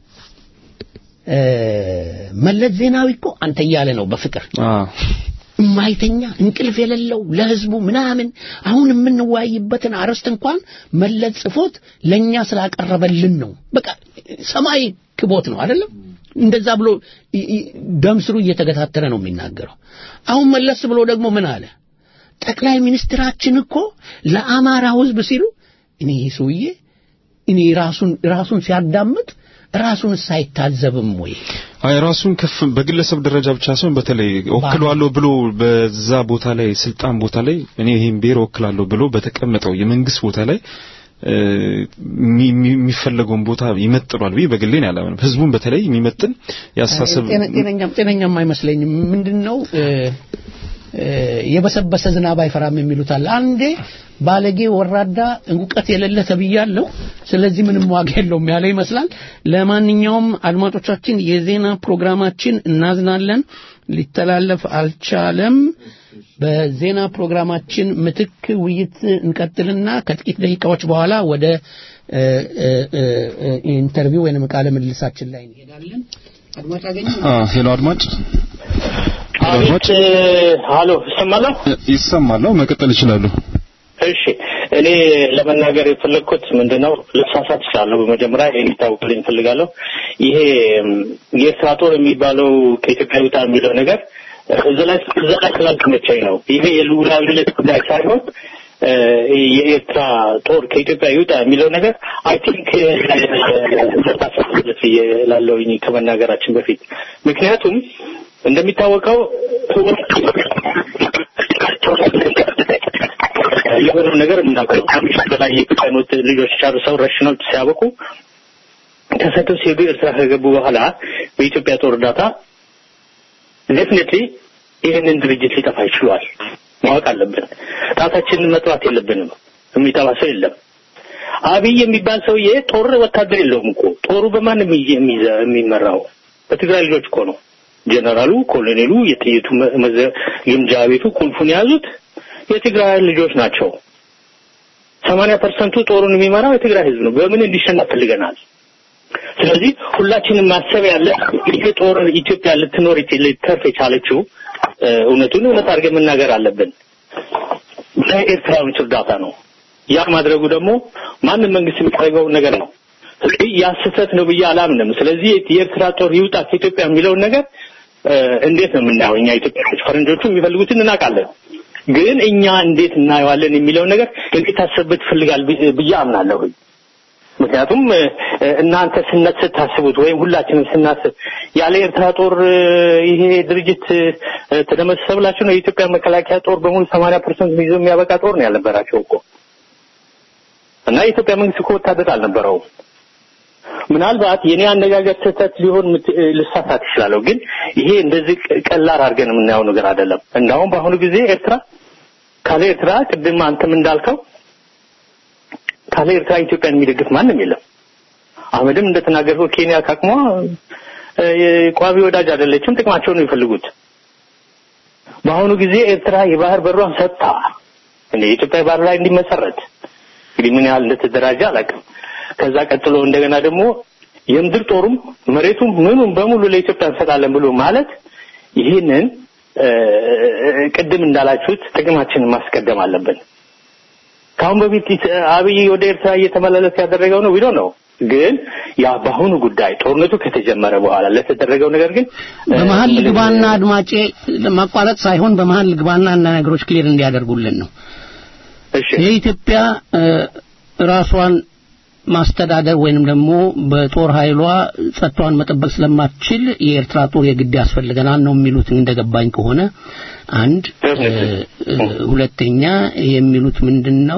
እ፣ መለስ ዜናዊ እኮ አንተ እያለ ነው በፍቅር አ የማይተኛ እንቅልፍ የሌለው ለህዝቡ ምናምን አሁን የምንወያይበትን አርዕስት እንኳን መለስ ጽፎት ለኛ ስላቀረበልን ነው። በቃ ሰማይ ክቦት ነው አይደለም? እንደዛ ብሎ ይ- ይ- ደም ስሩ እየተገታተረ ነው የሚናገረው። አሁን መለስ ብሎ ደግሞ ምን አለ? ጠቅላይ ሚኒስትራችን እኮ ለአማራው ህዝብ ሲሉ እኔ ይህ ሰውዬ እኔ ራሱን ራሱን ሲያዳምጥ ራሱን ሳይታዘብም ወይ አይ ራሱን ከፍ በግለሰብ ደረጃ ብቻ ሳይሆን በተለይ ወክሏለሁ ብሎ በዛ ቦታ ላይ ስልጣን ቦታ ላይ እኔ ይሄን ብሔር ወክላለሁ ብሎ በተቀመጠው የመንግስት ቦታ ላይ እ፣ የሚ- የሚ- የሚፈለገውን ቦታ ይመጥኗል ብዬ በግሌ ነው ያላምንም። ህዝቡን በተለይ የሚመጥን ያሳሰብ ጤነ- ጤነኛም ጤነኛም አይመስለኝም። ምንድነው እ፣ እ፣ የበሰበሰ ዝናብ አይፈራም የሚሉት አለ። አንዴ ባለጌ ወራዳ እውቀት የሌለ ተብያለሁ፣ ስለዚህ ምንም ዋጋ የለውም ያለ ይመስላል። ለማንኛውም አድማጮቻችን የዜና ፕሮግራማችን እናዝናለን፣ ሊተላለፍ አልቻለም። በዜና ፕሮግራማችን ምትክ ውይይት እንቀጥልና ከጥቂት ደቂቃዎች በኋላ ወደ እ፣ እ፣ እ፣ እ፣ ኢንተርቪው ወይንም ቃለ ምልልሳችን ላይ እንሄዳለን። አድማጭ አገኘ አ ሄሎ አድማጭ ሄሎ አድማጭ ሀሎ ይሰማለሁ? ይሰማል። አዎ፣ መቀጠል ይችላሉ። እሺ እኔ ለመናገር የፈለግኩት ምንድነው ልሳሳት እችላለሁ። በመጀመሪያ ይሄን ይታወቅልኝ እፈልጋለሁ። ይሄ ም፣ የኤርትራ ጦር የሚባለው ከኢትዮጵያ ይውጣ የሚለው ነገር እዛ ላይ እዛ ላይ ስላልተመቸኝ ነው። ይሄ የልዑላዊነት ጉዳይ ሳይሆን እ፣ የኤርትራ ጦር ከኢትዮጵያ ይውጣ የሚለው ነገር አይ ቲንክ መታሰብለት ብዬ እላለሁኝ ከመናገራችን በፊት ምክንያቱም እንደሚታወቀው የሆነው ነገር የምናውቀው ከአምስት በላይ የኢትዮጵያኖች ልጆች ጨርሰው ረሽነው ሲያበቁ ተሰደው ሲሄዱ ኤርትራ ከገቡ በኋላ በኢትዮጵያ ጦር እርዳታ ዴፍኔትሊ ይህንን ድርጅት ሊጠፋ ይችሏል። ማወቅ አለብን። ጣታችንን መጥራት የለብንም። የሚጠባ ሰው የለም። አብይ የሚባል ሰውዬ ጦር ወታደር የለውም እኮ ጦሩ በማን የሚመራው? በትግራይ ልጆች እኮ ነው። ጀነራሉ፣ ኮሎኔሉ፣ የጥይቱ ግምጃ ቤቱ ቁልፉን የያዙት የትግራይ ልጆች ናቸው። ሰማንያ ፐርሰንቱ ጦሩን የሚመራው የትግራይ ህዝብ ነው። በምን እንዲሸነፍ ፈልገናል? ስለዚህ ሁላችንም ማሰብ ያለ ይሄ ጦር ኢትዮጵያ ልትኖር ልትተርፍ የቻለችው እውነቱን እውነት አድርገን መናገር አለብን በኤርትራውያን እርዳታ ነው። ያ ማድረጉ ደግሞ ማንም መንግስት የሚያደርገው ነገር ነው። ስለዚህ ያ ስህተት ነው ብዬ አላምንም። ስለዚህ የኤርትራ ጦር ይውጣ ከኢትዮጵያ የሚለውን ነገር እንዴት ነው የምናየው? እኛ ኢትዮጵያዎች ፈረንጆቹ የሚፈልጉትን እናውቃለን። ግን እኛ እንዴት እናየዋለን የሚለውን ነገር እንዲታሰብበት ይፈልጋል ብዬ አምናለሁ። ምክንያቱም እናንተ ስነት ስታስቡት ወይም ሁላችንም ስናስብ ያለ ኤርትራ ጦር ይሄ ድርጅት ተደመሰሰ ብላችሁ ነው የኢትዮጵያ መከላከያ ጦር በሙሉ ሰማንያ ፐርሰንት ይዞ የሚያበቃ ጦር ነው ያልነበራቸው እኮ እና የኢትዮጵያ መንግስት እኮ ወታደር አልነበረውም። ምናልባት የኔ አነጋገር ስህተት ሊሆን ልሳሳት ይችላለሁ፣ ግን ይሄ እንደዚህ ቀላል አድርገን የምናየው ነገር አይደለም። እንዳውም በአሁኑ ጊዜ ኤርትራ ካለ ኤርትራ ቅድም አንተም እንዳልከው ካለ ኤርትራ ኢትዮጵያን የሚደግፍ ማንም የለም። አህመድም እንደተናገርከው ኬንያ ካቅሟ ቋሚ ወዳጅ አይደለችም፣ ጥቅማቸውን ነው የሚፈልጉት። በአሁኑ ጊዜ ኤርትራ የባህር በሯን ሰጥታ የኢትዮጵያ ባህር ላይ እንዲመሰረት እንግዲህ ምን ያህል እንደተደራጀ አላውቅም። ከዛ ቀጥሎ እንደገና ደግሞ የምድር ጦሩም መሬቱም ምኑም በሙሉ ለኢትዮጵያ እንሰጣለን ብሎ ማለት ይህንን ቅድም እንዳላችሁት ጥቅማችንን ማስቀደም አለብን። ከአሁን በፊት አብይ ወደ ኤርትራ እየተመላለሰ ያደረገው ነው ቢሎ ነው። ግን ያ በአሁኑ ጉዳይ ጦርነቱ ከተጀመረ በኋላ ለተደረገው ነገር ግን በመሀል ልግባና አድማጬ ማቋረጥ ሳይሆን በመሀል ልግባና እና ነገሮች ክሊር እንዲያደርጉልን ነው። የኢትዮጵያ ራሷን ማስተዳደር ወይንም ደግሞ በጦር ኃይሏ ጸጥታዋን መጠበቅ ስለማትችል የኤርትራ ጦር የግድ ያስፈልገናል ነው የሚሉት እንደገባኝ ከሆነ አንድ ሁለተኛ የሚሉት ምንድን ነው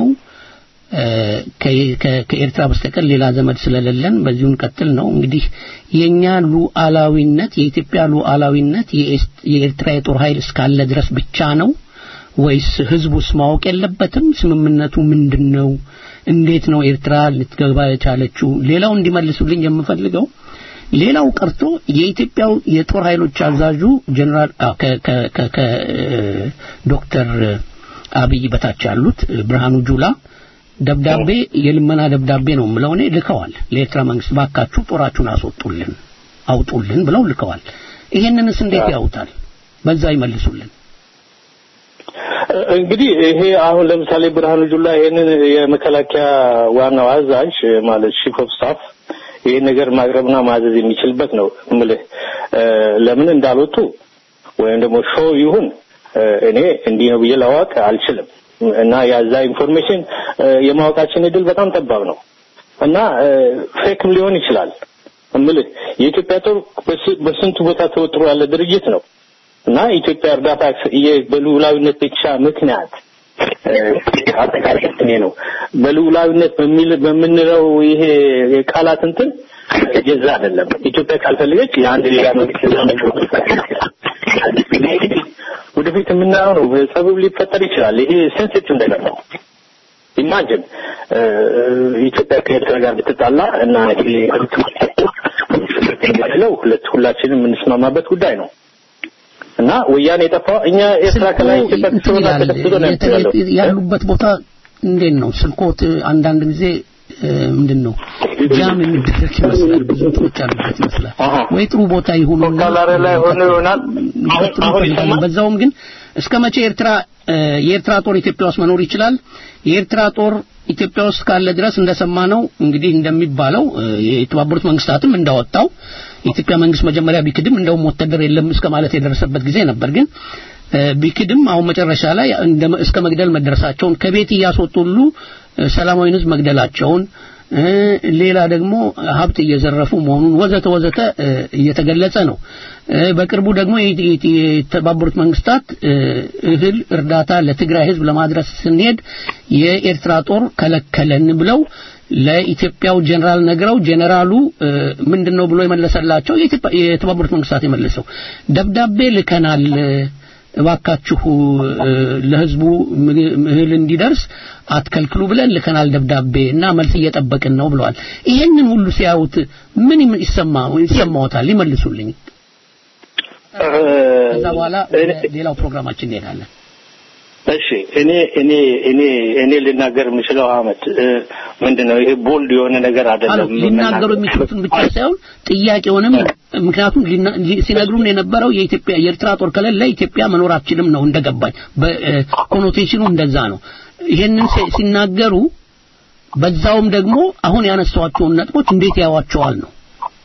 ከኤርትራ በስተቀር ሌላ ዘመድ ስለሌለን በዚሁ እንቀጥል ነው እንግዲህ የኛ ሉዓላዊነት የኢትዮጵያ ሉዓላዊነት የኤርትራ የጦር ኃይል እስካለ ድረስ ብቻ ነው ወይስ ህዝቡስ ማወቅ የለበትም ስምምነቱ ምንድን ነው እንዴት ነው ኤርትራ ልትገባ የቻለችው ሌላው እንዲመልሱልኝ የምፈልገው ሌላው ቀርቶ የኢትዮጵያው የጦር ኃይሎች አዛዡ ጀነራል ከዶክተር አብይ በታች ያሉት ብርሃኑ ጁላ ደብዳቤ የልመና ደብዳቤ ነው የምለው እኔ ልከዋል ለኤርትራ መንግስት ባካችሁ ጦራችሁን አስወጡልን አውጡልን ብለው ልከዋል ይሄንንስ እንዴት ያውታል በዛ ይመልሱልን እንግዲህ ይሄ አሁን ለምሳሌ ብርሃኑ ጁላ ይሄንን የመከላከያ ዋናው አዛዥ ማለት ቺፍ ኦፍ ስታፍ ይሄን ነገር ማቅረብና ማዘዝ የሚችልበት ነው እምልህ ለምን እንዳልወጡ ወይም ደግሞ ሾው ይሁን እኔ እንዲህ ነው ብዬ ላዋቅ አልችልም እና ያዛ ኢንፎርሜሽን የማወቃችን እድል በጣም ጠባብ ነው እና ፌክም ሊሆን ይችላል እምልህ የኢትዮጵያ ጦር በስንቱ ቦታ ተወጥሮ ያለ ድርጅት ነው እና ኢትዮጵያ እርዳታ በልዑላዊነት ብቻ ምክንያት አጠቃላይ እኔ ነው በልዑላዊነት በሚል በምንለው ይሄ የቃላት እንትን የዛ አይደለም። ኢትዮጵያ ካልፈለገች የአንድ ሌላ መንግስት ወደፊት የምናየው ነው። ጸብብ ሊፈጠር ይችላል። ይሄ ሴንሲቲቭ ነገር ነው። ኢማጅን ኢትዮጵያ ከኤርትራ ጋር ብትጣላ እና ለው ሁለት ሁላችንም የምንስማማበት ጉዳይ ነው። እና ወያኔ የጠፋው እኛ ኤርትራ ከላይ ኢትዮጵያ ትሆና ተደፍቶ ነው ያለው ያሉበት ቦታ እንዴት ነው ስልኮት አንዳንድ ጊዜ ምንድን ነው ጃም የሚደረግ ይመስላል ብዙ እንትኖች አሉበት ይመስላል ወይ ጥሩ ቦታ ይሁኑ ካላረ ላይ ሆኖ ይሆናል በዛውም ግን እስከ መቼ ኤርትራ የኤርትራ ጦር ኢትዮጵያ ውስጥ መኖር ይችላል የኤርትራ ጦር ኢትዮጵያ ውስጥ ካለ ድረስ እንደሰማ ነው እንግዲህ እንደሚባለው የተባበሩት መንግስታትም እንዳወጣው የኢትዮጵያ መንግስት መጀመሪያ ቢክድም እንደውም ወታደር የለም እስከ ማለት የደረሰበት ጊዜ ነበር ግን ቢክድም አሁን መጨረሻ ላይ እስከ መግደል መደረሳቸውን ከቤት እያስወጡ ሁሉ ሰላማዊ ህዝብ መግደላቸውን ሌላ ደግሞ ሀብት እየዘረፉ መሆኑን ወዘተ ወዘተ እየተገለጸ ነው በቅርቡ ደግሞ የተባበሩት መንግስታት እህል እርዳታ ለትግራይ ህዝብ ለማድረስ ስንሄድ የኤርትራ ጦር ከለከለን ብለው ለኢትዮጵያው ጀነራል ነግረው ጀነራሉ ምንድነው ብሎ የመለሰላቸው የተባበሩት መንግስታት የመለሰው ደብዳቤ ልከናል እባካችሁ እ፣ ለህዝቡ ምግብ- እህል እንዲደርስ አትከልክሉ ብለን ልከናል ደብዳቤ እና መልስ እየጠበቅን ነው ብለዋል። ይሄንን ሁሉ ሲያዩት ምን ይም- ይሰማ ይሰማዎታል? ይመልሱልኝ። ከዛ በኋላ ወደ ሌላው ፕሮግራማችን እንሄዳለን። እሺ እኔ እኔ እኔ እኔ ልናገር የምችለው አመት ምንድነው ይሄ ቦልድ የሆነ ነገር አሎ አይደለም ሊናገሩ የሚችሉትን ብቻ ሳይሆን ጥያቄውንም ምክንያቱም ሊና- ሊ- ሲነግሩን የነበረው የኢትዮጵያ የኤርትራ ጦር ከሌለ ኢትዮጵያ መኖር አትችልም ነው እንደገባኝ በኮኖቴሽኑ እንደዛ ነው ይሄንን ሲ- ሲናገሩ በዛውም ደግሞ አሁን ያነሷቸውን ነጥቦች እንዴት ያዋቸዋል ነው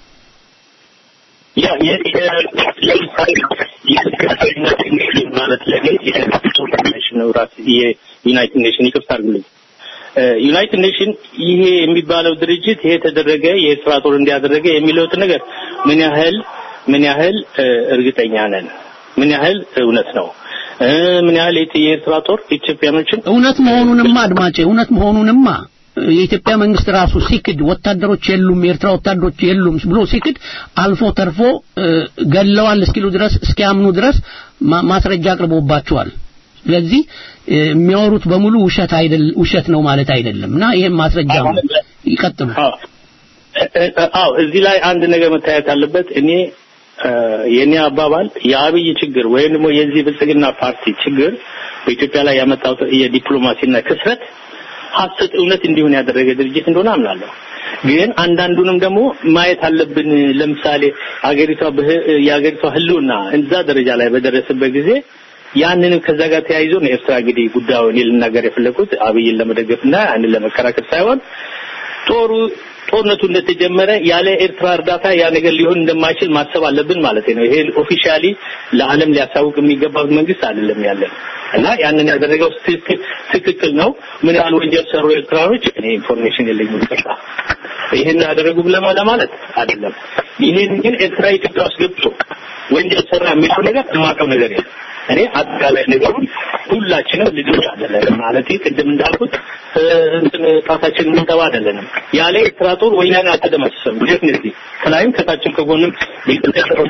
ያ የ- የ- ለምሳሌ የዩናይትድ ኔሽን ማለት ለኔ የዩናይትድ ኔሽን ነው ራስ የዩናይትድ ኔሽን ይቅርታ አድርጉልኝ እ፣ ዩናይትድ ኔሽን ይሄ የሚባለው ድርጅት ይሄ ተደረገ የኤርትራ ጦር እንዲያደረገ የሚለውት ነገር ምን ያህል ምን ያህል እ፣ እርግጠኛ ነን ምን ያህል እውነት ነው እ፣ ምን ያህል የት- የኤርትራ ጦር ኢትዮጵያኖችን እውነት መሆኑንማ አድማጬ እውነት መሆኑንማ የኢትዮጵያ መንግስት ራሱ ሲክድ ወታደሮች የሉም የኤርትራ ወታደሮች የሉም ብሎ ሲክድ አልፎ ተርፎ እ፣ ገለዋል እስኪሉ ድረስ እስኪያምኑ ድረስ ማ- ማስረጃ አቅርቦባቸዋል ስለዚህ እ፣ የሚያወሩት በሙሉ ውሸት አይደል ውሸት ነው ማለት አይደለም እና ይሄም ማስረጃ ነው ይቀጥሉ አዎ እ- እ- አዎ እዚህ ላይ አንድ ነገር መታየት አለበት እኔ እ፣ የኔ አባባል የአብይ ችግር ወይም ደግሞ የዚህ ብልጽግና ፓርቲ ችግር በኢትዮጵያ ላይ ያመጣው የዲፕሎማሲና ክስረት ሀሰት እውነት እንዲሆን ያደረገ ድርጅት እንደሆነ አምናለሁ። ግን አንዳንዱንም ደግሞ ማየት አለብን። ለምሳሌ አገሪቷ በህ- የአገሪቷ ህልውና እዛ ደረጃ ላይ በደረሰበት ጊዜ ያንንም ከዛ ጋር ተያይዞ ነው ኤርትራ እንግዲህ ጉዳዩ እኔ ልናገር የፈለኩት አብይን ለመደገፍና ያንን ለመከራከር ሳይሆን ጦሩ ጦርነቱ እንደተጀመረ ያለ ኤርትራ እርዳታ ያ ነገር ሊሆን እንደማይችል ማሰብ አለብን ማለት ነው። ይሄ ኦፊሻሊ ለዓለም ሊያሳውቅ የሚገባው መንግስት አይደለም ያለን እና ያንን ያደረገው ትክክል ትክክል ነው። ምን ያህል ወንጀል ሰሩ ኤርትራኖች እኔ ኢንፎርሜሽን የለኝም ይቅርታ። ይሄን ያደረጉ ለማ ለማለት አይደለም። ይሄን ግን ኤርትራ ኢትዮጵያ ውስጥ ገብቶ ወንጀል ሰራ የሚለው ነገር የማውቀው ነገር የለም። እኔ አጠቃላይ ነገሩን ሁላችንም ልጆች አይደለንም ማለት ቅድም እንዳልኩት እ፣ እንትን ጣታችን የምንጠባ አይደለንም። ያለ ኤርትራ ጦር ወያኔ አልተደመሰሰም። ዴፍኒትሊ ከላይም ከታችም ከጎንም የኢትዮጵያ ጦር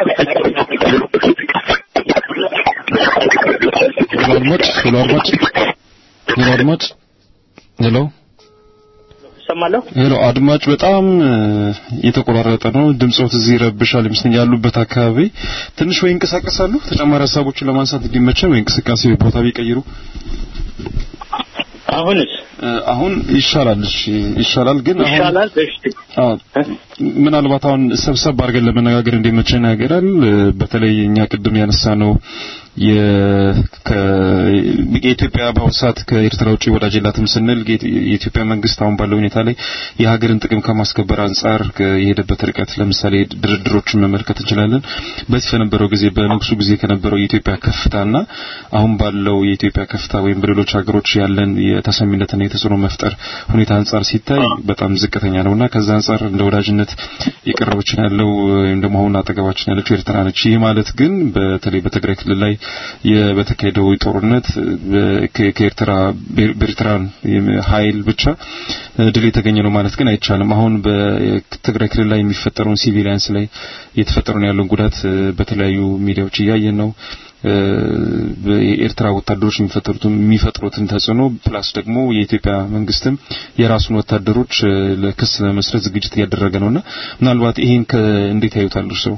ሄሎ አድማጭ ሄሎ አድማጭ ሄሎ አድማጭ ሄሎ ሰማለሁ። ሄሎ አድማጭ በጣም እ፣ የተቆራረጠ ነው ድምጾት እዚህ ይረብሻል ይመስለኛል ያሉበት አካባቢ ትንሽ ወይ ይንቀሳቀሳሉ ተጨማሪ ሀሳቦችን ለማንሳት እንዲመቸን ወይ እንቅስቃሴ ቦታ ቢቀይሩ አሁንስ እ፣ አሁን ይሻላል እሺ ይሻላል ግን አሁን ይሻላል። እሺ አዎ ምናልባት አሁን ሰብሰብ አድርገን ለመነጋገር እንዲመቸን ያገራል በተለይ እኛ ቅድም ያነሳ ነው የኢትዮጵያ በአሁኑ ሰዓት ከኤርትራ ውጭ ወዳጅ የላትም ስንል ጌ- የኢትዮጵያ መንግስት አሁን ባለው ሁኔታ ላይ የሀገርን ጥቅም ከማስከበር አንጻር ከ- የሄደበት ርቀት ለምሳሌ ድርድሮችን መመልከት እንችላለን። በዚህ በነበረው ጊዜ በንጉሱ ጊዜ ከነበረው የኢትዮጵያ ከፍታና አሁን ባለው የኢትዮጵያ ከፍታ ወይም በሌሎች ሀገሮች ያለን የተሰሚነትና የተጽዕኖ መፍጠር ሁኔታ አንጻር ሲታይ በጣም ዝቅተኛ ነውና ከዛ አንጻር እንደ ወዳጅነት የቀረበችን ያለው ወይም ደግሞ አሁን አጠገባችን ያለችው ኤርትራ ነች። ይህ ማለት ግን በተለይ በትግራይ ክልል ላይ የ- በተካሄደው ጦርነት በ- ከ- ከኤርትራ በኤርትራን ኃይል ብቻ ድል የተገኘ ነው ማለት ግን አይቻልም። አሁን በትግራይ ክልል ላይ የሚፈጠረውን ሲቪሊያንስ ላይ እየተፈጠረውን ያለውን ጉዳት እ፣ በተለያዩ ሚዲያዎች እያየን ነው። እ፣ የኤርትራ ወታደሮች የሚፈጠሩትን የሚፈጥሩትን ተጽዕኖ ፕላስ ደግሞ የኢትዮጵያ መንግስትም የራሱን ወታደሮች እ፣ ለክስ ለመስረት ዝግጅት እያደረገ ነውና ምናልባት ይሄን ከ- እንዴት ያዩታል እርስዎ?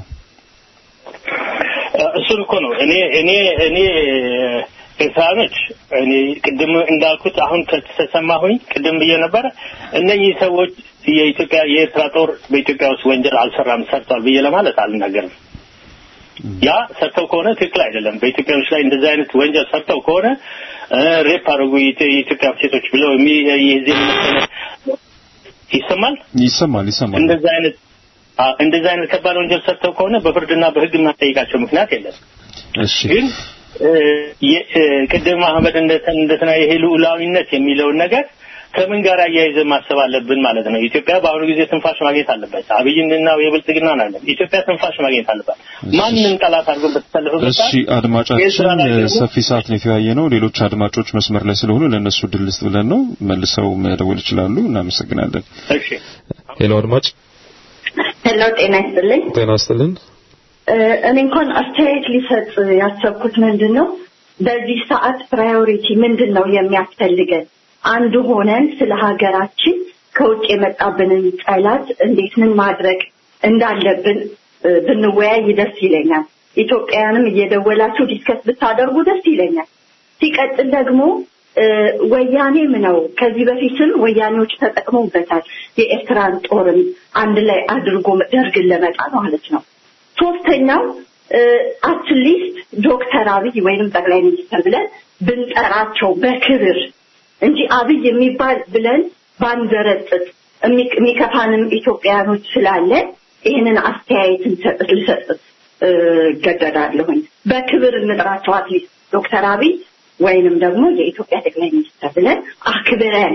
እሱን እኮ ነው እኔ እኔ እኔ ኤርትራኖች እኔ ቅድም እንዳልኩት አሁን ከተሰማሁኝ ቅድም ብዬ ነበረ እነኚህ ሰዎች የኢትዮጵያ የኤርትራ ጦር በኢትዮጵያ ውስጥ ወንጀል አልሰራም ሰርቷል ብዬ ለማለት አልናገርም። ያ ሰርተው ከሆነ ትክክል አይደለም። በኢትዮጵያኖች ላይ እንደዚህ አይነት ወንጀል ሰርተው ከሆነ እ፣ ሬፕ አድርጉ የኢትዮ- የኢትዮጵያ ሴቶች ብለው የሚ የዚህ የመሰለ ይሰማል ይሰማል ይሰማል። እንደዚህ አይነት አ፣ እንደዚህ አይነት ከባድ ወንጀል ሰርተው ከሆነ በፍርድና በሕግ የማጠይቃቸው ምክንያት የለም። እሺ ግን እ፣ የ- እ፣ ቅድም አህመድ እንደተ- እንደተና ይሄ ልዑላዊነት የሚለውን ነገር ከምን ጋር አያይዘን ማሰብ አለብን ማለት ነው። ኢትዮጵያ በአሁኑ ጊዜ ትንፋሽ ማግኘት አለበት። አብይንና የብልጽግና አለ ኢትዮጵያ ትንፋሽ ማግኘት አለባት። ማንም ጠላት አድርጎ በተሰለፈበት እሺ አድማጫችን ሰፊ ሰዓት ነው የተወያየ ነው። ሌሎች አድማጮች መስመር ላይ ስለሆኑ ለእነሱ ድል ልስጥ ብለን ነው። መልሰው መደወል ይችላሉ። እናመሰግናለን። እሺ ሄሎ አድማጭ ሄሎ ጤና ይስጥልኝ። ጤና ይስጥልን። እኔ እንኳን አስተያየት ሊሰጥ ያሰብኩት ምንድን ነው በዚህ ሰዓት ፕራዮሪቲ ምንድን ነው የሚያስፈልገን? አንድ ሆነን ስለ ሀገራችን ከውጭ የመጣብንን ጠላት እንዴት ምን ማድረግ እንዳለብን ብንወያይ ደስ ይለኛል። ኢትዮጵያውያንም እየደወላችሁ ዲስከስ ብታደርጉ ደስ ይለኛል። ሲቀጥል ደግሞ ወያኔም ነው ከዚህ በፊትም ወያኔዎች ተጠቅመውበታል። የኤርትራን ጦርን አንድ ላይ አድርጎ ደርግን ለመጣል ማለት ነው። ሶስተኛው አትሊስት ዶክተር አብይ ወይንም ጠቅላይ ሚኒስትር ብለን ብንጠራቸው በክብር እንጂ አብይ የሚባል ብለን ባንዘረጥጥ የሚከፋንም ኢትዮጵያውያኖች ስላለ ይህንን አስተያየት ልሰጥ እገደዳለሁኝ። በክብር እንጥራቸው አትሊስት ዶክተር አብይ ወይንም ደግሞ የኢትዮጵያ ጠቅላይ ሚኒስትር ብለን አክብረን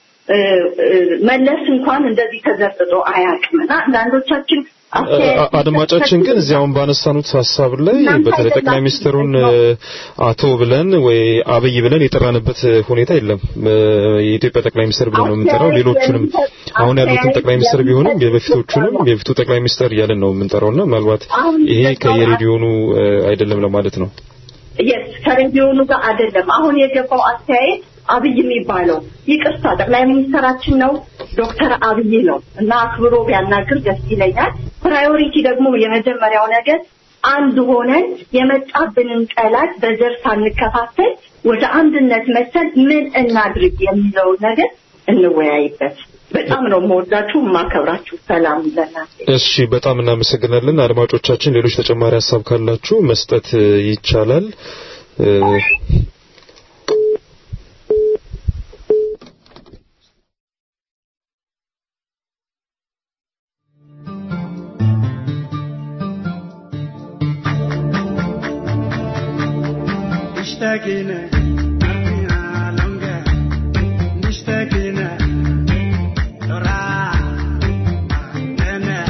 መለስ እንኳን እንደዚህ ተዘርጥጦ አያውቅምና አንዳንዶቻችን አድማጫችን ግን እዚያውን ባነሳኑት ሀሳብ ላይ በተለይ ጠቅላይ ሚኒስትሩን አቶ ብለን ወይ አብይ ብለን የጠራንበት ሁኔታ የለም። የኢትዮጵያ ጠቅላይ ሚኒስትር ብለን ነው የምንጠራው። ሌሎቹንም አሁን ያሉትን ጠቅላይ ሚኒስትር ቢሆንም የበፊቶቹንም የበፊቱ ጠቅላይ ሚኒስትር እያለን ነው የምንጠራውና ምናልባት ይሄ ከየሬዲዮኑ አይደለም ለማለት ነው። የስ ከሬዲዮኑ ጋር አይደለም። አሁን የገባው አስተያየት አብይ የሚባለው ይቅርታ ጠቅላይ ሚኒስትራችን ነው ዶክተር አብይ ነው እና አክብሮ ቢያናግር ደስ ይለኛል። ፕራዮሪቲ ደግሞ የመጀመሪያው ነገር አንድ ሆነን የመጣብንን ጠላት በዘር ሳንከፋፈል ወደ አንድነት መሰል ምን እናድርግ የሚለው ነገር እንወያይበት። በጣም ነው የምወዳችሁ የማከብራችሁ። ሰላም ለእናንተ። እሺ፣ በጣም እናመሰግናለን። አድማጮቻችን ሌሎች ተጨማሪ ሀሳብ ካላችሁ መስጠት ይቻላል። مشتاقين أرميها لونجا مشتاقين ترى أنا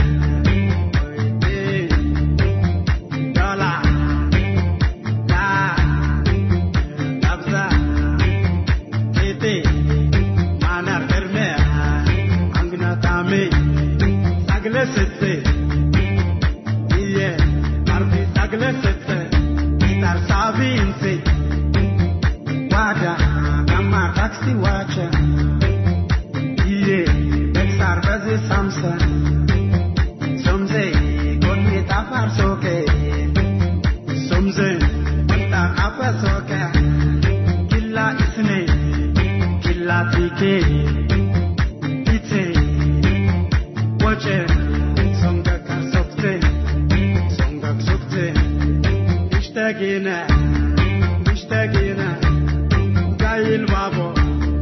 ويدين دولار لا دبزة تيتي مانا فرمي عنقنا تامي ساقلة ستي إيه أرضي ساقلة ستي Star Savinci Wada Gamma Taxi Watcher Iye Bexar Bazi Samsa Somze Godmi Tafar Soke Somze Wanta Apa Soke Killa Isne Killa Tike Ite Wache Songa Karsokte Songa Sokte مشتاقين مشتاقين زي البابا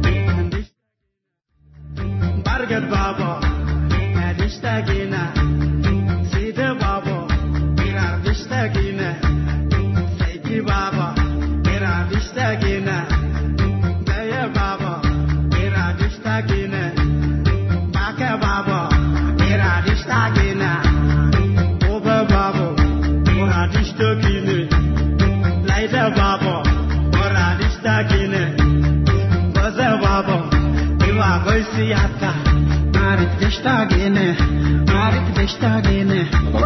برقد بابا مشتاقين سيد بابا كرار مشتاقين سيدي بابا كرار مشتاقين زي بابا كرار مشتاقين باك بابا كرار مشتاقين Oba babo, ora dishtagine. Laida babo, ora dishtagine. Baza babo, iwa goisi ata. Marit dishtagine, marit dishtagine.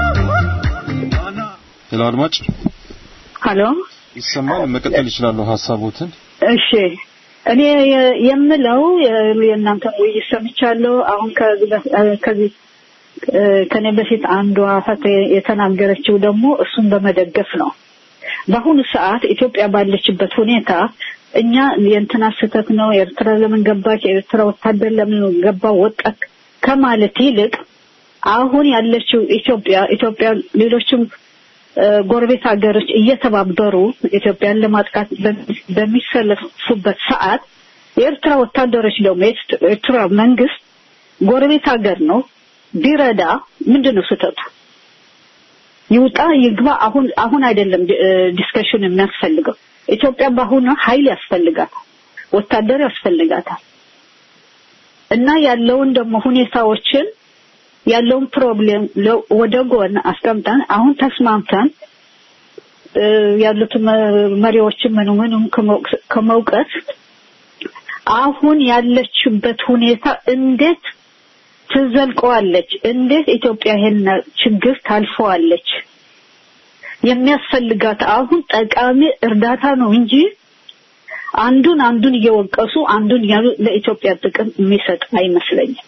ሌላ አድማጭ ሀሎ ይሰማል። መቀጠል ይችላሉ ሀሳቦትን። እሺ እኔ የምለው የእናንተን ውይይት ሰምቻለሁ። አሁን ከዚህ ከኔ በፊት አንዷ ፈት የተናገረችው ደግሞ እሱን በመደገፍ ነው። በአሁኑ ሰዓት ኢትዮጵያ ባለችበት ሁኔታ እኛ የእንትና ስህተት ነው፣ ኤርትራ ለምን ገባች፣ የኤርትራ ወታደር ለምን ገባ ወጣት ከማለት ይልቅ አሁን ያለችው ኢትዮጵያ ኢትዮጵያ ሌሎችም ጎረቤት ሀገሮች እየተባበሩ ኢትዮጵያን ለማጥቃት በሚሰለፉበት ሰዓት የኤርትራ ወታደሮች ደግሞ የኤርትራ መንግስት ጎረቤት ሀገር ነው ቢረዳ ምንድን ነው ስህተቱ? ይውጣ ይግባ። አሁን አሁን አይደለም ዲስከሽን የሚያስፈልገው። ኢትዮጵያ በአሁኑ ኃይል ያስፈልጋታል፣ ወታደር ያስፈልጋታል። እና ያለውን ደግሞ ሁኔታዎችን ያለውን ፕሮብሌም ወደ ጎን አስቀምጠን አሁን ተስማምተን ያሉት መሪዎችን ምኑ ምኑም ከመውቀስ አሁን ያለችበት ሁኔታ እንዴት ትዘልቀዋለች? እንዴት ኢትዮጵያ ይሄን ችግር ታልፈዋለች? የሚያስፈልጋት አሁን ጠቃሚ እርዳታ ነው እንጂ አንዱን አንዱን እየወቀሱ አንዱን እያሉ ለኢትዮጵያ ጥቅም የሚሰጥ አይመስለኝም።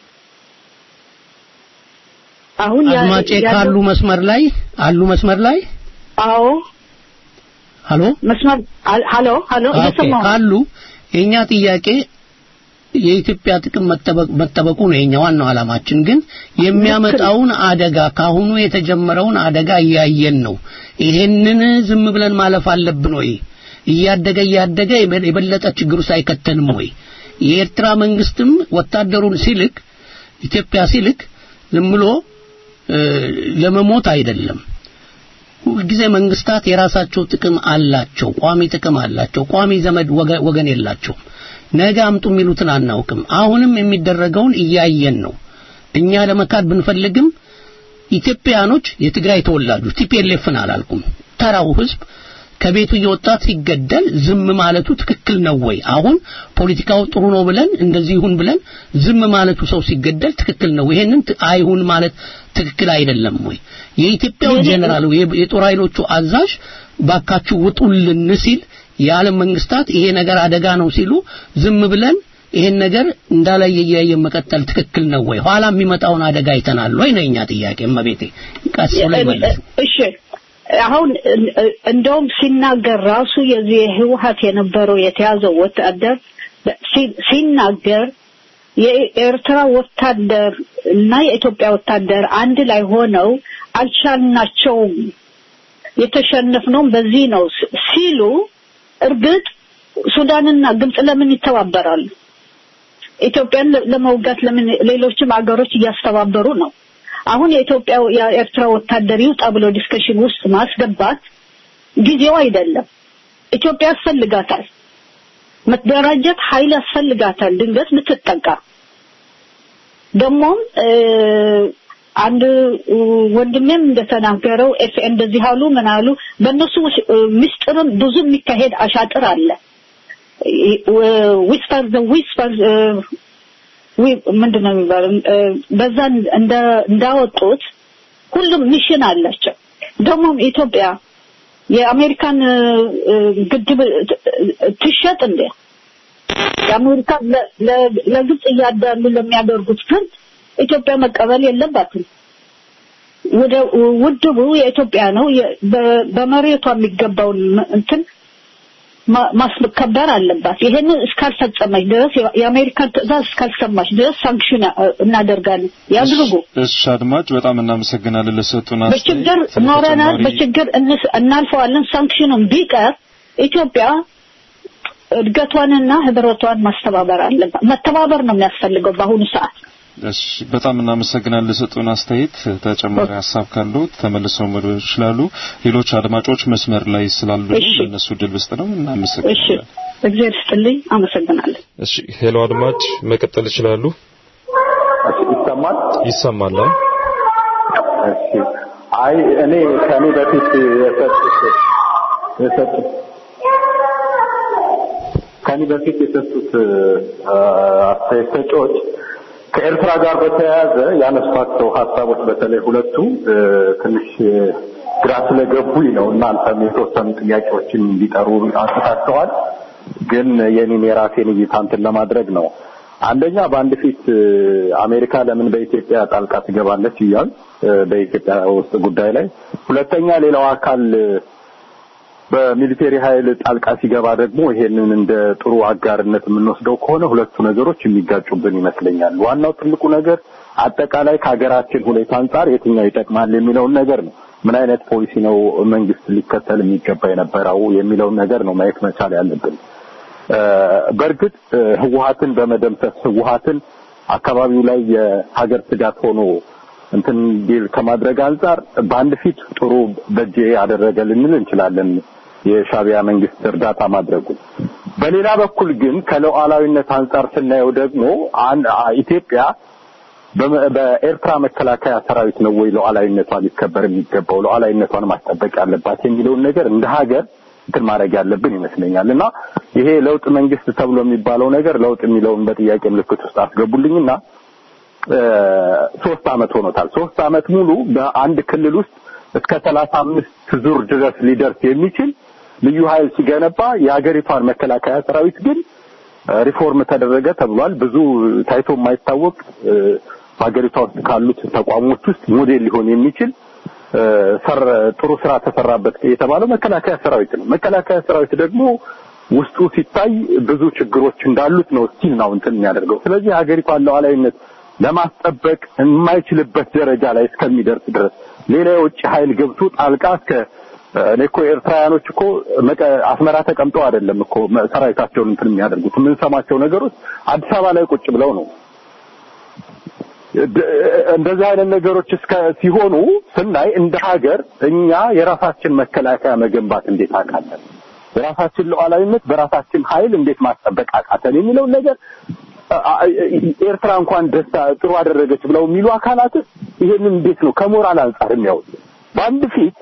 አሁን ያ- አድማጬ ያለው- ካሉ መስመር ላይ አሉ መስመር ላይ አዎ ሀሎ መስመር አል- ሀሎ ሀሎ ኦኬ፣ እየሰማሁ ነው። ካሉ የኛ ጥያቄ የኢትዮጵያ ጥቅም መጠበቅ መጠበቁ ነው የኛ ዋናው ዓላማችን። ግን የሚያመጣውን አደጋ ካሁኑ የተጀመረውን አደጋ እያየን ነው። ይሄንን ዝም ብለን ማለፍ አለብን ወይ? እያደገ እያደገ የበ- የበለጠ ችግር ውስጥ አይከተንም ወይ? የኤርትራ መንግስትም ወታደሩን ሲልክ ኢትዮጵያ ሲልክ ዝም ብሎ እ፣ ለመሞት አይደለም። ሁልጊዜ መንግስታት የራሳቸው ጥቅም አላቸው፣ ቋሚ ጥቅም አላቸው። ቋሚ ዘመድ ወገ- ወገን የላቸውም። ነገ አምጡ የሚሉትን አናውቅም። አሁንም የሚደረገውን እያየን ነው። እኛ ለመካድ ብንፈልግም ኢትዮጵያኖች የትግራይ ተወላጆች ቲፒኤልኤፍን አላልኩም፣ ተራው ህዝብ ከቤቱ እየወጣ ሲገደል ዝም ማለቱ ትክክል ነው ወይ? አሁን ፖለቲካው ጥሩ ነው ብለን እንደዚህ ይሁን ብለን ዝም ማለቱ ሰው ሲገደል ትክክል ነው። ይሄንን ት- አይሁን ማለት ትክክል አይደለም ወይ? የኢትዮጵያው ጀነራል የ- የጦር ኃይሎቹ አዛዥ ባካችሁ ውጡልን ሲል የዓለም መንግስታት ይሄ ነገር አደጋ ነው ሲሉ ዝም ብለን ይሄን ነገር እንዳላየ እያየን መቀጠል ትክክል ነው ወይ? ኋላ የሚመጣውን አደጋ አይተናል ወይ ነው የኛ ጥያቄ። እመቤቴ ቀስ ብሎ ይመለስ። እሺ አሁን እ- እንደውም ሲናገር ራሱ የዚህ ህወሀት የነበረው የተያዘው ወታደር ሲ- ሲናገር የኤርትራ ወታደር እና የኢትዮጵያ ወታደር አንድ ላይ ሆነው አልቻልናቸውም የተሸነፍነውም በዚህ ነው ስ- ሲሉ እርግጥ ሱዳንና ግብጽ ለምን ይተባበራሉ? ኢትዮጵያን ለ- ለመውጋት ለምን ሌሎችም ሀገሮች እያስተባበሩ ነው? አሁን የኢትዮጵያ የኤርትራ ወታደር ይውጣ ብሎ ዲስከሽን ውስጥ ማስገባት ጊዜው አይደለም። ኢትዮጵያ ያስፈልጋታል፣ መደራጀት ኃይል ያስፈልጋታል። ድንገት ምትጠቃ ደግሞም እ፣ አንድ እ፣ ወንድሜም እንደተናገረው ኤፍ እንደዚህ አሉ ምን አሉ በእነሱ ውስ- እ፣ ምስጢርም ብዙ የሚካሄድ አሻጥር አለ ዊስፐር ዊስፐር ምንድን ነው የሚባለው እ፣ በዛ እንደ እንዳወጡት ሁሉም ሚሽን አላቸው። ደግሞም ኢትዮጵያ የአሜሪካን እ፣ እ፣ ግድብ ት- ትሸጥ እንዴ? የአሜሪካ ለ- ለ- ለግብጽ እያዳሉ ለሚያደርጉት ፍርድ ኢትዮጵያ መቀበል የለባትም። ወደ ውድቡ የኢትዮጵያ ነው። የ- በ- በመሬቷ የሚገባውን ም- እንትን ማ- ማስከበር አለባት። ይሄንን እስካልፈጸመች ድረስ የ- የአሜሪካን ትዕዛዝ እስካልሰማች ድረስ ሳንክሽን ያ- እናደርጋለን። ያድርጉ። እሺ አድማጭ በጣም እናመሰግናለን ለሰጡን በችግር አስተያየት። ኖረናል፣ ተጨማሪ- በችግር እንስ- እናልፈዋለን። ሳንክሽኑም ቢቀር ኢትዮጵያ እድገቷንና ህብረቷን ማስተባበር አለባት። መተባበር ነው የሚያስፈልገው በአሁኑ ሰዓት። እሺ በጣም እናመሰግናለን ለሰጡን አስተያየት። ተጨማሪ ሀሳብ ካለው ተመልሰው መደወል ይችላሉ። ሌሎች አድማጮች መስመር ላይ ስላሉ ለእነሱ ድል ብስጥ ነው። እሺ፣ እናመሰግናለን። እግዚአብሔር ይስጥልኝ። አመሰግናለሁ። እሺ ሄሎ አድማጭ መቀጠል ይችላሉ። ይሰማል? ይሰማል። አዎ። እሺ። አይ እኔ ከኔ በፊት የሰጡት የሰጡት ከኔ በፊት የሰጡት አ፣ አስተያየት ሰጪዎች ከኤርትራ ጋር በተያያዘ ያነሷቸው ሀሳቦች በተለይ ሁለቱ እ፣ ትንሽ ግራ ስለገቡኝ ነው። እናንተም የተወሰኑ ጥያቄዎችን እንዲጠሩ አንስታቸዋል። ግን የኔን የራሴን እይታ እንትን ለማድረግ ነው። አንደኛ በአንድ ፊት እ፣ አሜሪካ ለምን በኢትዮጵያ ጣልቃ ትገባለች እያል እ፣ በኢትዮጵያ ውስጥ ጉዳይ ላይ፣ ሁለተኛ ሌላው አካል እ፣ በሚሊቴሪ ኃይል ጣልቃ ሲገባ ደግሞ ይሄንን እንደ ጥሩ አጋርነት የምንወስደው ከሆነ ሁለቱ ነገሮች የሚጋጩብን ይመስለኛል። ዋናው ትልቁ ነገር አጠቃላይ ከሀገራችን ሁኔታ አንጻር የትኛው ይጠቅማል የሚለውን ነገር ነው። ምን አይነት ፖሊሲ ነው መንግስት ሊከተል የሚገባ የነበረው የሚለውን ነገር ነው ማየት መቻል ያለብን። እ፣ በእርግጥ እ፣ ህወሀትን በመደምሰስ ህወሀትን አካባቢው ላይ የሀገር ስጋት ሆኖ እንትን እንዲል ከማድረግ አንጻር በአንድ ፊት ጥሩ በጄ ያደረገ ልንል እንችላለን የሻቢያ መንግስት እርዳታ ማድረጉ። በሌላ በኩል ግን ከሉዓላዊነት አንጻር ስናየው ደግሞ አን- አ- ኢትዮጵያ በመ- በኤርትራ መከላከያ ሰራዊት ነው ወይ ሉዓላዊነቷ ሊከበር የሚገባው ሉዓላዊነቷን ማስጠበቅ ያለባት የሚለውን ነገር እንደ ሀገር እንትን ማድረግ ያለብን ይመስለኛል እና ይሄ ለውጥ መንግስት ተብሎ የሚባለው ነገር ለውጥ የሚለውን በጥያቄ ምልክት ውስጥ አስገቡልኝና እ፣ ሶስት አመት ሆኖታል። ሶስት አመት ሙሉ በአንድ ክልል ውስጥ እስከ ሰላሳ አምስት ዙር ድረስ ሊደርስ የሚችል ልዩ ኃይል ሲገነባ የሀገሪቷን መከላከያ ሰራዊት ግን ሪፎርም ተደረገ ተብሏል። ብዙ ታይቶ የማይታወቅ በሀገሪቷ ውስጥ ካሉት ተቋሞች ውስጥ ሞዴል ሊሆን የሚችል ሰር ጥሩ ስራ ተሰራበት የተባለው መከላከያ ሰራዊት ነው። መከላከያ ሰራዊት ደግሞ ውስጡ ሲታይ ብዙ ችግሮች እንዳሉት ነው ስቲል ነው እንትን የሚያደርገው። ስለዚህ ሀገሪቷን ሉዓላዊነት ለማስጠበቅ የማይችልበት ደረጃ ላይ እስከሚደርስ ድረስ ሌላ የውጭ ኃይል ገብቶ ጣልቃ እስከ እኔ እኮ ኤርትራውያኖች እኮ አስመራ ተቀምጠው አይደለም እኮ ሰራዊታቸውን እንትን የሚያደርጉት የምንሰማቸው ነገሮች አዲስ አበባ ላይ ቁጭ ብለው ነው። እንደዚህ አይነት ነገሮች እስከ ሲሆኑ ስናይ እንደ ሀገር እኛ የራሳችን መከላከያ መገንባት እንዴት አቃተን፣ የራሳችን ሉዓላዊነት በራሳችን ኃይል እንዴት ማስጠበቅ አቃተን የሚለውን ነገር ኤርትራ እንኳን ደስታ ጥሩ አደረገች ብለው የሚሉ አካላት ይሄንን እንዴት ነው ከሞራል አንጻር የሚያዩት? በአንድ ፊት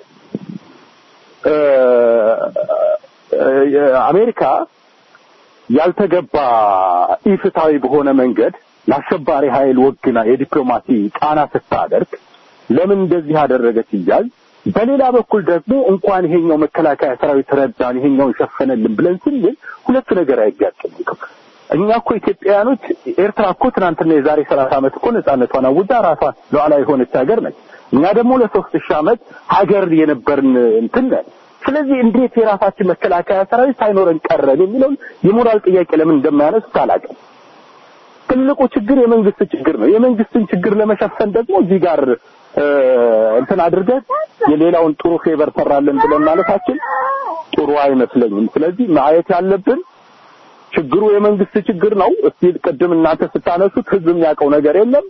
አሜሪካ ያልተገባ ኢፍትሐዊ በሆነ መንገድ ለአሸባሪ ኃይል ወግና የዲፕሎማሲ ጫና ስታደርግ ለምን እንደዚህ አደረገች እያል በሌላ በኩል ደግሞ እንኳን ይሄኛው መከላከያ ሰራዊት ረዳን ይሄኛውን ሸፈነልን ብለን ስንል ሁለቱ ነገር አይጋጭም። እኛ እኮ ኢትዮጵያውያኖች ኤርትራ እኮ ትናንትና የዛሬ ሰላሳ ዓመት እኮ ነጻነቷን አውጃ ራሷን ሉዓላዊ የሆነች ሀገር ነች። እኛ ደግሞ ለሶስት ሺህ ዓመት ሀገር የነበርን እንትን ነን። ስለዚህ እንዴት የራሳችን መከላከያ ሰራዊት ሳይኖረን ቀረን የሚለውን የሞራል ጥያቄ ለምን እንደማያነሱት አላውቅም። ትልቁ ችግር የመንግስት ችግር ነው። የመንግስትን ችግር ለመሸፈን ደግሞ እዚህ ጋር እንትን አድርገን የሌላውን ጥሩ ፌቨር ሰራለን ብለን ማለታችን ጥሩ አይመስለኝም። ስለዚህ ማየት ያለብን ችግሩ የመንግስት ችግር ነው። እስቲ ቅድም እናንተ ስታነሱት ህዝብ የሚያውቀው ነገር የለም።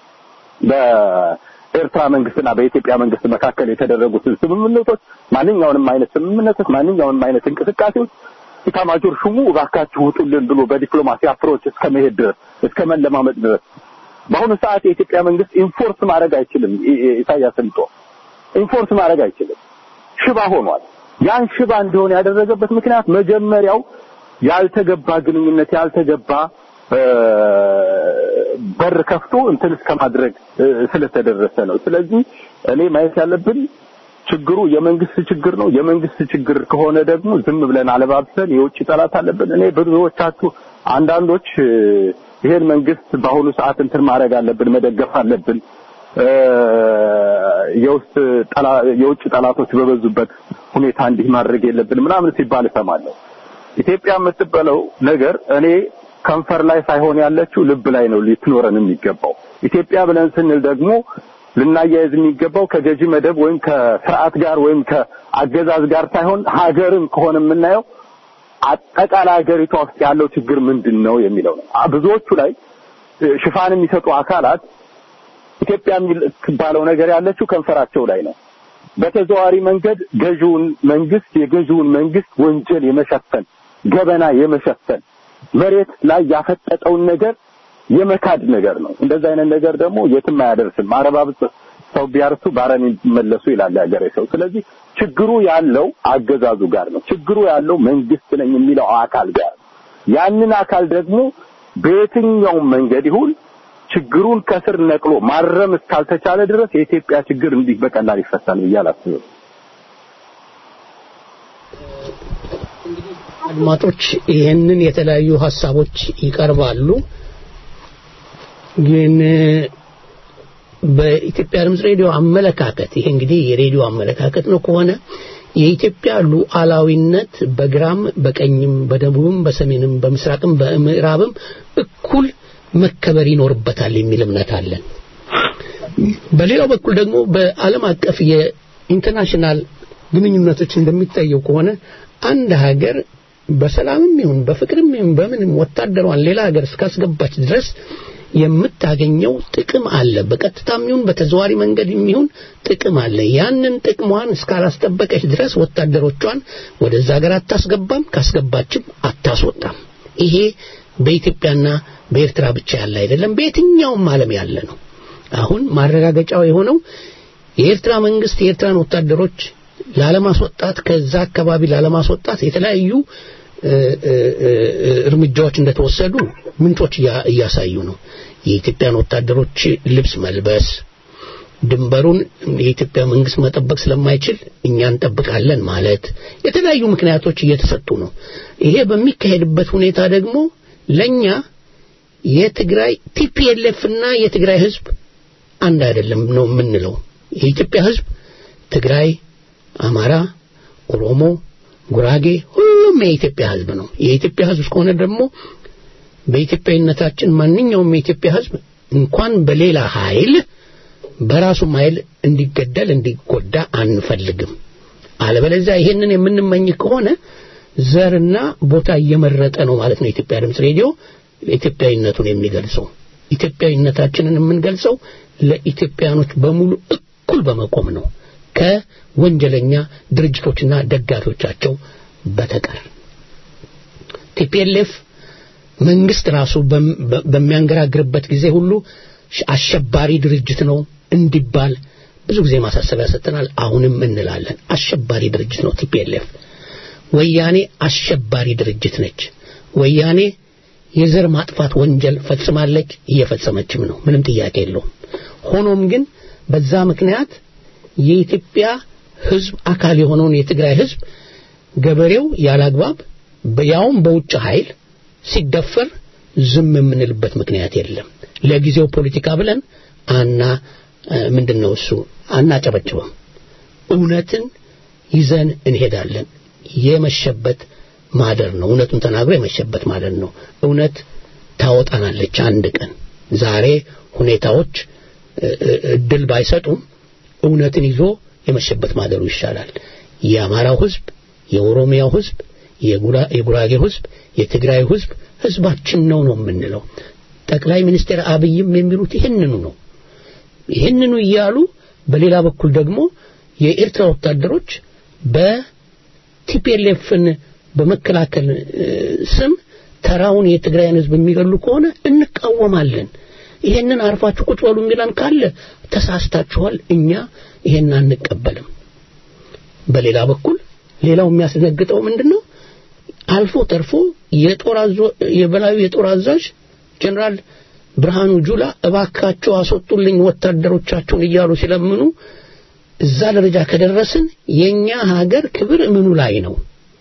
በኤርትራ መንግስትና በኢትዮጵያ መንግስት መካከል የተደረጉትን ስምምነቶች፣ ማንኛውንም አይነት ስምምነቶች፣ ማንኛውንም አይነት እንቅስቃሴዎች ኢታማጆር ሹሙ እባካችሁ ውጡልን ብሎ በዲፕሎማሲ አፕሮች እስከ መሄድ ድረስ እስከ መለማመጥ ድረስ በአሁኑ ሰዓት የኢትዮጵያ መንግስት ኢንፎርስ ማድረግ አይችልም። ኢሳያስን ጦ ኢንፎርስ ማድረግ አይችልም። ሽባ ሆኗል። ያን ሽባ እንዲሆን ያደረገበት ምክንያት መጀመሪያው ያልተገባ ግንኙነት ያልተገባ በር ከፍቶ እንትን እስከ ማድረግ ስለተደረሰ ነው። ስለዚህ እኔ ማየት ያለብን ችግሩ የመንግስት ችግር ነው። የመንግስት ችግር ከሆነ ደግሞ ዝም ብለን አለባብሰን የውጭ ጠላት አለብን። እኔ ብዙዎቻችሁ አንዳንዶች ይሄን መንግስት በአሁኑ ሰዓት እንትን ማድረግ አለብን፣ መደገፍ አለብን፣ የውስጥ የውጭ ጠላቶች በበዙበት ሁኔታ እንዲህ ማድረግ የለብን ምናምን ሲባል እሰማለሁ። ኢትዮጵያ የምትበለው ነገር እኔ ከንፈር ላይ ሳይሆን ያለችው ልብ ላይ ነው ልትኖረን የሚገባው። ኢትዮጵያ ብለን ስንል ደግሞ ልናያይዝ የሚገባው ከገዢ መደብ ወይም ከስርዓት ጋር ወይም ከአገዛዝ ጋር ሳይሆን ሀገርን ከሆነ የምናየው አጠቃላይ ሀገሪቷ ውስጥ ያለው ችግር ምንድን ነው የሚለው ነው። ብዙዎቹ ላይ ሽፋን የሚሰጡ አካላት ኢትዮጵያ የሚባለው ነገር ያለችው ከንፈራቸው ላይ ነው። በተዘዋዋሪ መንገድ ገዢውን መንግስት የገዢውን መንግስት ወንጀል የመሸፈን ገበና የመሸፈን መሬት ላይ ያፈጠጠውን ነገር የመካድ ነገር ነው። እንደዛ አይነት ነገር ደግሞ የትም አያደርስም። አረባብጥ ሰው ቢያርሱ ባረም ይመለሱ ይላል ያገሬ ሰው። ስለዚህ ችግሩ ያለው አገዛዙ ጋር ነው። ችግሩ ያለው መንግስት ነኝ የሚለው አካል ጋር ነው። ያንን አካል ደግሞ በየትኛውም መንገድ ይሁን ችግሩን ከስር ነቅሎ ማረም እስካልተቻለ ድረስ የኢትዮጵያ ችግር እንዲህ በቀላል ይፈታል ብዬ አላስብም። አድማጮች ይህንን የተለያዩ ሀሳቦች ይቀርባሉ። ግን በኢትዮጵያ ድምፅ ሬዲዮ አመለካከት ይሄ እንግዲህ የሬዲዮ አመለካከት ነው ከሆነ የኢትዮጵያ ሉዓላዊነት በግራም በቀኝም በደቡብም በሰሜንም በምስራቅም በምዕራብም እኩል መከበር ይኖርበታል የሚል እምነት አለን። በሌላው በኩል ደግሞ በዓለም አቀፍ የኢንተርናሽናል ግንኙነቶች እንደሚታየው ከሆነ አንድ ሀገር በሰላምም ይሁን በፍቅርም ይሁን በምንም ወታደሯን ሌላ ሀገር እስካስገባች ድረስ የምታገኘው ጥቅም አለ። በቀጥታም ይሁን በተዘዋሪ መንገድ የሚሆን ጥቅም አለ። ያንን ጥቅሟን እስካላስጠበቀች ድረስ ወታደሮቿን ወደዛ ሀገር አታስገባም፣ ካስገባችም አታስወጣም። ይሄ በኢትዮጵያና በኤርትራ ብቻ ያለ አይደለም፣ በየትኛውም ዓለም ያለ ነው። አሁን ማረጋገጫው የሆነው የኤርትራ መንግስት የኤርትራን ወታደሮች ላለማስወጣት ከዛ አካባቢ ላለማስወጣት የተለያዩ እርምጃዎች እንደተወሰዱ ምንጮች እያሳዩ ነው። የኢትዮጵያን ወታደሮች ልብስ መልበስ፣ ድንበሩን የኢትዮጵያ መንግስት መጠበቅ ስለማይችል እኛ እንጠብቃለን ማለት የተለያዩ ምክንያቶች እየተሰጡ ነው። ይሄ በሚካሄድበት ሁኔታ ደግሞ ለኛ የትግራይ ቲፒኤልኤፍ እና የትግራይ ህዝብ አንድ አይደለም ነው የምንለው። የኢትዮጵያ ህዝብ ትግራይ፣ አማራ፣ ኦሮሞ፣ ጉራጌ ሁሉም የኢትዮጵያ ህዝብ ነው። የኢትዮጵያ ህዝብ ከሆነ ደግሞ በኢትዮጵያዊነታችን ማንኛውም የኢትዮጵያ ህዝብ እንኳን በሌላ ኃይል በራሱም ኃይል እንዲገደል እንዲጎዳ አንፈልግም። አለበለዚያ ይሄንን የምንመኝ ከሆነ ዘርና ቦታ እየመረጠ ነው ማለት ነው። የኢትዮጵያ ድምፅ ሬዲዮ ኢትዮጵያዊነቱን የሚገልጸው ኢትዮጵያዊነታችንን የምንገልጸው ለኢትዮጵያኖች በሙሉ እኩል በመቆም ነው ከወንጀለኛ ድርጅቶችና ደጋፊዎቻቸው በተቀር ቲፒኤልኤፍ መንግስት ራሱ በሚያንገራግርበት ጊዜ ሁሉ አሸባሪ ድርጅት ነው እንዲባል ብዙ ጊዜ ማሳሰቢያ ሰጥተናል። አሁንም እንላለን። አሸባሪ ድርጅት ነው ቲፒኤልኤፍ። ወያኔ አሸባሪ ድርጅት ነች። ወያኔ የዘር ማጥፋት ወንጀል ፈጽማለች፣ እየፈጸመችም ነው። ምንም ጥያቄ የለውም። ሆኖም ግን በዛ ምክንያት የኢትዮጵያ ህዝብ አካል የሆነውን የትግራይ ህዝብ ገበሬው ያላግባብ ያውም በውጭ ኃይል ሲደፈር ዝም የምንልበት ምክንያት የለም። ለጊዜው ፖለቲካ ብለን አና ምንድነው እሱ አናጨበጭበም። እውነትን ይዘን እንሄዳለን። የመሸበት ማደር ነው። እውነቱን ተናግሮ የመሸበት ማደር ነው። እውነት ታወጣናለች አንድ ቀን። ዛሬ ሁኔታዎች እድል ባይሰጡም እውነትን ይዞ የመሸበት ማደሩ ይሻላል። የአማራው ህዝብ፣ የኦሮሚያው ህዝብ፣ የጉራጌው ህዝብ፣ የትግራይ ህዝብ ህዝባችን ነው ነው የምንለው። ጠቅላይ ሚኒስትር አብይም የሚሉት ይህንኑ ነው። ይህንኑ እያሉ በሌላ በኩል ደግሞ የኤርትራ ወታደሮች በቲፒኤልኤፍን በመከላከል ስም ተራውን የትግራይን ህዝብ የሚገሉ ከሆነ እንቃወማለን። ይሄንን አርፋችሁ ቁጭ በሉ የሚለን ካለ ተሳስታችኋል። እኛ ይሄን አንቀበልም። በሌላ በኩል ሌላው የሚያስደነግጠው ምንድነው? አልፎ ተርፎ የጦር አዞ የበላዩ የጦር አዛዥ ጀነራል ብርሃኑ ጁላ እባካቸው አስወጡልኝ ወታደሮቻቸውን እያሉ ሲለምኑ እዛ ደረጃ ከደረስን የኛ ሀገር ክብር ምኑ ላይ ነው?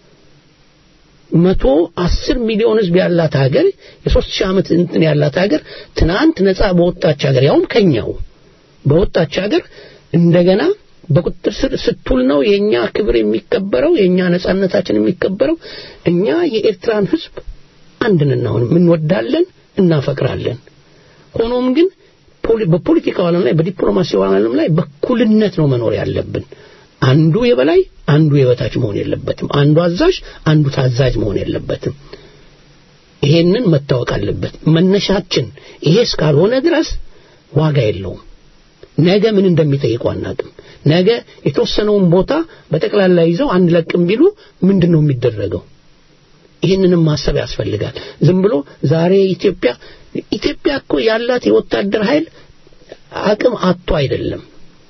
መቶ አስር ሚሊዮን ህዝብ ያላት ሀገር የሶስት ሺህ ዓመት እንትን ያላት ሀገር ትናንት ነፃ በወጣች ሀገር ያውም ከኛው በወጣች ሀገር እንደገና በቁጥጥር ስር ስትውል ነው የኛ ክብር የሚከበረው የኛ ነጻነታችን የሚከበረው እኛ የኤርትራን ህዝብ አንድ ነን አሁንም እንወዳለን እናፈቅራለን ሆኖም ግን በፖለቲካው ዓለም ላይ በዲፕሎማሲው ዓለም ላይ በኩልነት ነው መኖር ያለብን አንዱ የበላይ አንዱ የበታች መሆን የለበትም አንዱ አዛዥ አንዱ ታዛዥ መሆን የለበትም ይሄንን መታወቅ አለበት መነሻችን ይሄ እስካልሆነ ድረስ ዋጋ የለውም ነገ ምን እንደሚጠይቁ አናቅም ነገ የተወሰነውን ቦታ በጠቅላላ ይዘው አንድ ለቅም ቢሉ ምንድን ነው የሚደረገው ይህንንም ማሰብ ያስፈልጋል ዝም ብሎ ዛሬ ኢትዮጵያ ኢትዮጵያ እኮ ያላት የወታደር ኃይል አቅም አጥቶ አይደለም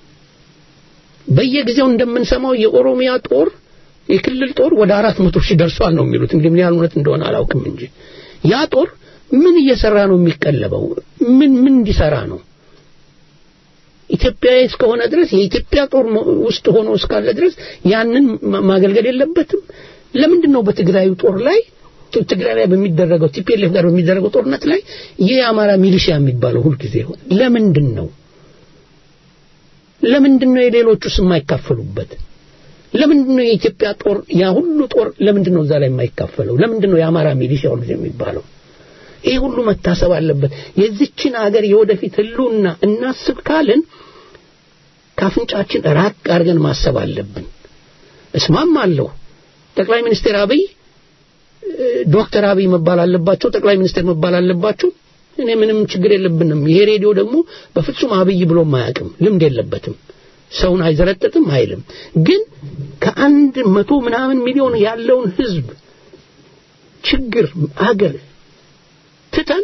በየጊዜው እንደምንሰማው የኦሮሚያ ጦር የክልል ጦር ወደ አራት መቶ ሺህ ደርሷል ነው የሚሉት እንግዲህ ምን ያህል እውነት እንደሆነ አላውቅም እንጂ ያ ጦር ምን እየሰራ ነው የሚቀለበው ምን ምን እንዲሰራ ነው ኢትዮጵያዊ እስከሆነ ድረስ የኢትዮጵያ ጦር ውስጥ ሆኖ እስካለ ድረስ ያንን ማገልገል የለበትም ለምንድን ነው በትግራዩ ጦር ላይ ትግራይ ላይ በሚደረገው ቲፒኤልኤፍ ጋር በሚደረገው ጦርነት ላይ ይህ የአማራ ሚሊሺያ የሚባለው ሁልጊዜ ለምንድን ነው ለምንድን ነው የሌሎቹስ የማይካፈሉበት ለምንድን ነው የኢትዮጵያ ጦር ያ ሁሉ ጦር ለምንድን ነው እዛ ላይ የማይካፈለው ለምንድን ነው የአማራ ሚሊሺያ ሁልጊዜ የሚባለው ይህ ሁሉ መታሰብ አለበት የዚችን አገር የወደፊት ህልውና እናስብ ካልን ካፍንጫችን ራቅ አድርገን ማሰብ አለብን እስማማለሁ ጠቅላይ ሚኒስትር አብይ ዶክተር አብይ መባል አለባቸው ጠቅላይ ሚኒስትር መባል አለባቸው እኔ ምንም ችግር የለብንም ይሄ ሬዲዮ ደግሞ በፍጹም አብይ ብሎ አያውቅም ልምድ የለበትም ሰውን አይዘረጥጥም አይልም ግን ከአንድ መቶ ምናምን ሚሊዮን ያለውን ህዝብ ችግር አገር ትተን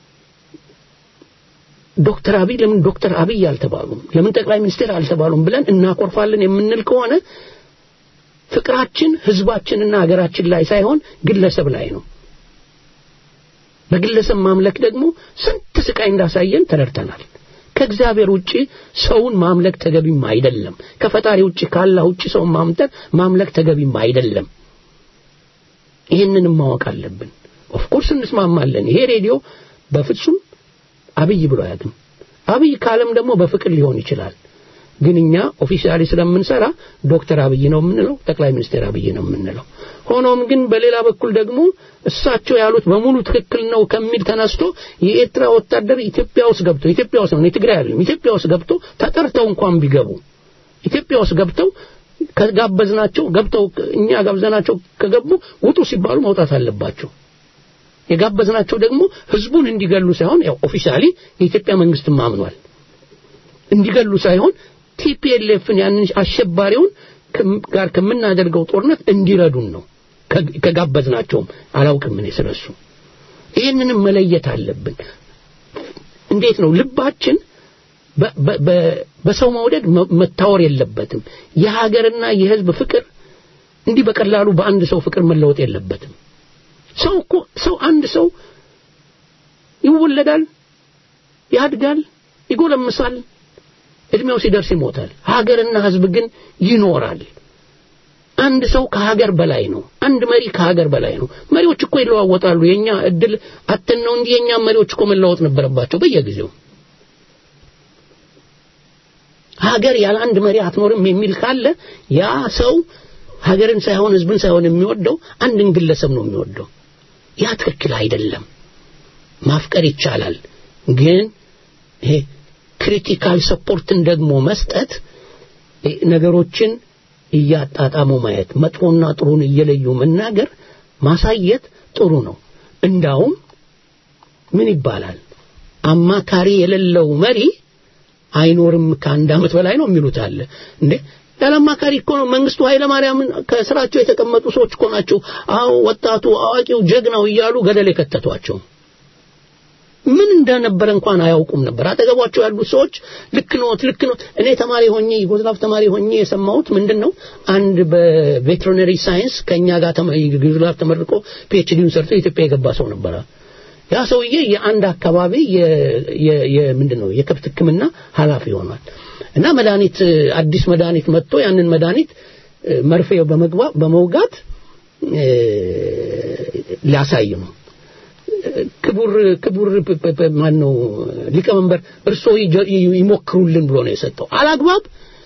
ዶክተር አብይ ለምን ዶክተር አብይ አልተባሉም ለምን ጠቅላይ ሚኒስትር አልተባሉም ብለን እናኮርፋለን የምንል ከሆነ ፍቅራችን ህዝባችንና ሀገራችን ላይ ሳይሆን ግለሰብ ላይ ነው በግለሰብ ማምለክ ደግሞ ስንት ስቃይ እንዳሳየን ተረድተናል ከእግዚአብሔር ውጪ ሰውን ማምለክ ተገቢም አይደለም። ከፈጣሪ ውጪ ካላህ ውጪ ሰውን ማምጠር ማምለክ ተገቢም አይደለም። ይህንንም ማወቅ አለብን። ኦፍኮርስ እንስማማለን። ይሄ ሬዲዮ በፍጹም አብይ ብሎ አያውቅም። አብይ ካለም ደግሞ በፍቅር ሊሆን ይችላል። ግን እኛ ኦፊሻሊ ስለምንሰራ ዶክተር አብይ ነው የምንለው፣ ጠቅላይ ሚኒስትር አብይ ነው የምንለው። ሆኖም ግን በሌላ በኩል ደግሞ እሳቸው ያሉት በሙሉ ትክክል ነው ከሚል ተነስቶ የኤርትራ ወታደር ኢትዮጵያ ውስጥ ገብቶ ኢትዮጵያ ውስጥ ነው የትግራይ አይደለም ኢትዮጵያ ውስጥ ገብቶ ተጠርተው እንኳን ቢገቡ ኢትዮጵያ ውስጥ ገብተው ከጋበዝናቸው ገብተው እኛ ጋብዘናቸው ከገቡ ውጡ ሲባሉ መውጣት አለባቸው። የጋበዝናቸው ደግሞ ህዝቡን እንዲገሉ ሳይሆን ያው ኦፊሻሊ የኢትዮጵያ መንግስትም አምኗል እንዲገሉ ሳይሆን ቲፒኤልኤፍን ያንን አሸባሪውን ጋር ከምናደርገው ጦርነት እንዲረዱን ነው ከጋበዝናቸውም አላውቅም እኔ ስለሱ ይህንንም መለየት አለብን እንዴት ነው ልባችን በሰው መውደድ መታወር የለበትም የሀገርና የህዝብ ፍቅር እንዲህ በቀላሉ በአንድ ሰው ፍቅር መለወጥ የለበትም ሰው እኮ ሰው አንድ ሰው ይወለዳል ያድጋል ይጎለምሳል እድሜው ሲደርስ ይሞታል ሀገርና ህዝብ ግን ይኖራል አንድ ሰው ከሀገር በላይ ነው አንድ መሪ ከሀገር በላይ ነው መሪዎች እኮ ይለዋወጣሉ የኛ እድል አትን ነው እንጂ የኛ መሪዎች እኮ መለወጥ ነበረባቸው በየጊዜው ሀገር ያለ አንድ መሪ አትኖርም የሚል ካለ ያ ሰው ሀገርን ሳይሆን ህዝብን ሳይሆን የሚወደው አንድን ግለሰብ ነው የሚወደው ያ ትክክል አይደለም ማፍቀር ይቻላል ግን ይሄ ክሪቲካል ሰፖርትን ደግሞ መስጠት ነገሮችን እያጣጣሙ ማየት መጥፎና ጥሩን እየለዩ መናገር ማሳየት ጥሩ ነው እንዳውም ምን ይባላል አማካሪ የሌለው መሪ አይኖርም ከአንድ አመት በላይ ነው የሚሉት አለ እንዴ ያለ አማካሪ እኮ ነው መንግስቱ ኃይለ ማርያምን ከስራቸው የተቀመጡ ሰዎች እኮ ናቸው አዎ ወጣቱ አዋቂው ጀግናው እያሉ ገደል የከተቷቸው ምን እንደነበረ እንኳን አያውቁም ነበር አጠገቧቸው ያሉት ሰዎች ልክ ኖት ልክ ኖት እኔ ተማሪ ሆኜ ዩጎዝላቭ ተማሪ ሆኜ የሰማሁት ምንድን ነው አንድ በቬትሪነሪ ሳይንስ ከኛ ጋር ዩጎዝላቭ ተመርቆ ፒኤችዲውን ሰርቶ ኢትዮጵያ የገባ ሰው ነበረ ያ ሰውዬ የአንድ አካባቢ ምንድን ነው የከብት ህክምና ኃላፊ ሆኗል እና መድኃኒት አዲስ መድኃኒት መጥቶ ያንን መድኃኒት መርፌ በመውጋት ሊያሳይ ነው ክቡር ክቡር ማን ነው ሊቀመንበር እርሶ ይሞክሩልን ብሎ ነው የሰጠው አላግባብ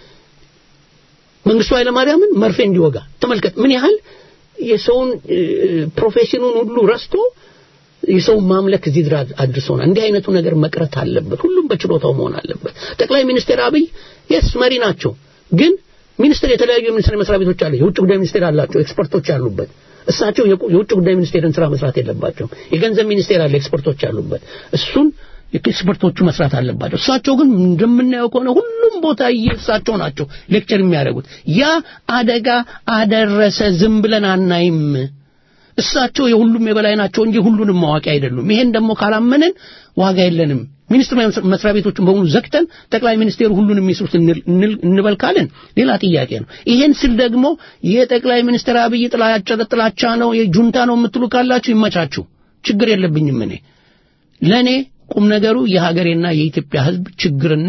መንግስቱ ኃይለማርያምን መርፌ እንዲወጋ ተመልከት ምን ያህል የሰውን ፕሮፌሽኑን ሁሉ ረስቶ የሰውን ማምለክ እዚህ ድረስ አድርሶናል እንዲህ አይነቱ ነገር መቅረት አለበት ሁሉም በችሎታው መሆን አለበት ጠቅላይ ሚኒስትር አብይ የስ መሪ ናቸው ግን ሚኒስትር የተለያዩ የሚኒስትር መስሪያ ቤቶች አሉ የውጭ ጉዳይ ሚኒስቴር አላቸው ኤክስፐርቶች አሉበት እሳቸው የውጭ ጉዳይ ሚኒስቴርን ስራ መስራት የለባቸውም የገንዘብ ሚኒስቴር አለ ኤክስፐርቶች አሉበት እሱን ኤክስፐርቶቹ መስራት አለባቸው እሳቸው ግን እንደምናየው ከሆነ ሁሉም ቦታ እሳቸው ናቸው ሌክቸር የሚያደርጉት ያ አደጋ አደረሰ ዝም ብለን አናይም እሳቸው የሁሉም የበላይ ናቸው እንጂ ሁሉንም ማዋቂ አይደሉም ይሄን ደግሞ ካላመንን ዋጋ የለንም ሚኒስትር መስሪያ ቤቶችን በሙሉ ዘግተን ጠቅላይ ሚኒስቴሩ ሁሉን የሚስሩት እንበል ካልን ሌላ ጥያቄ ነው ይሄን ስል ደግሞ የጠቅላይ ሚኒስትር አብይ ጥላቻ ጥላቻ ነው የጁንታ ነው የምትሉ ካላችሁ ይመቻችሁ ችግር የለብኝም እኔ ለእኔ ቁም ነገሩ የሀገሬና የኢትዮጵያ ህዝብ ችግርና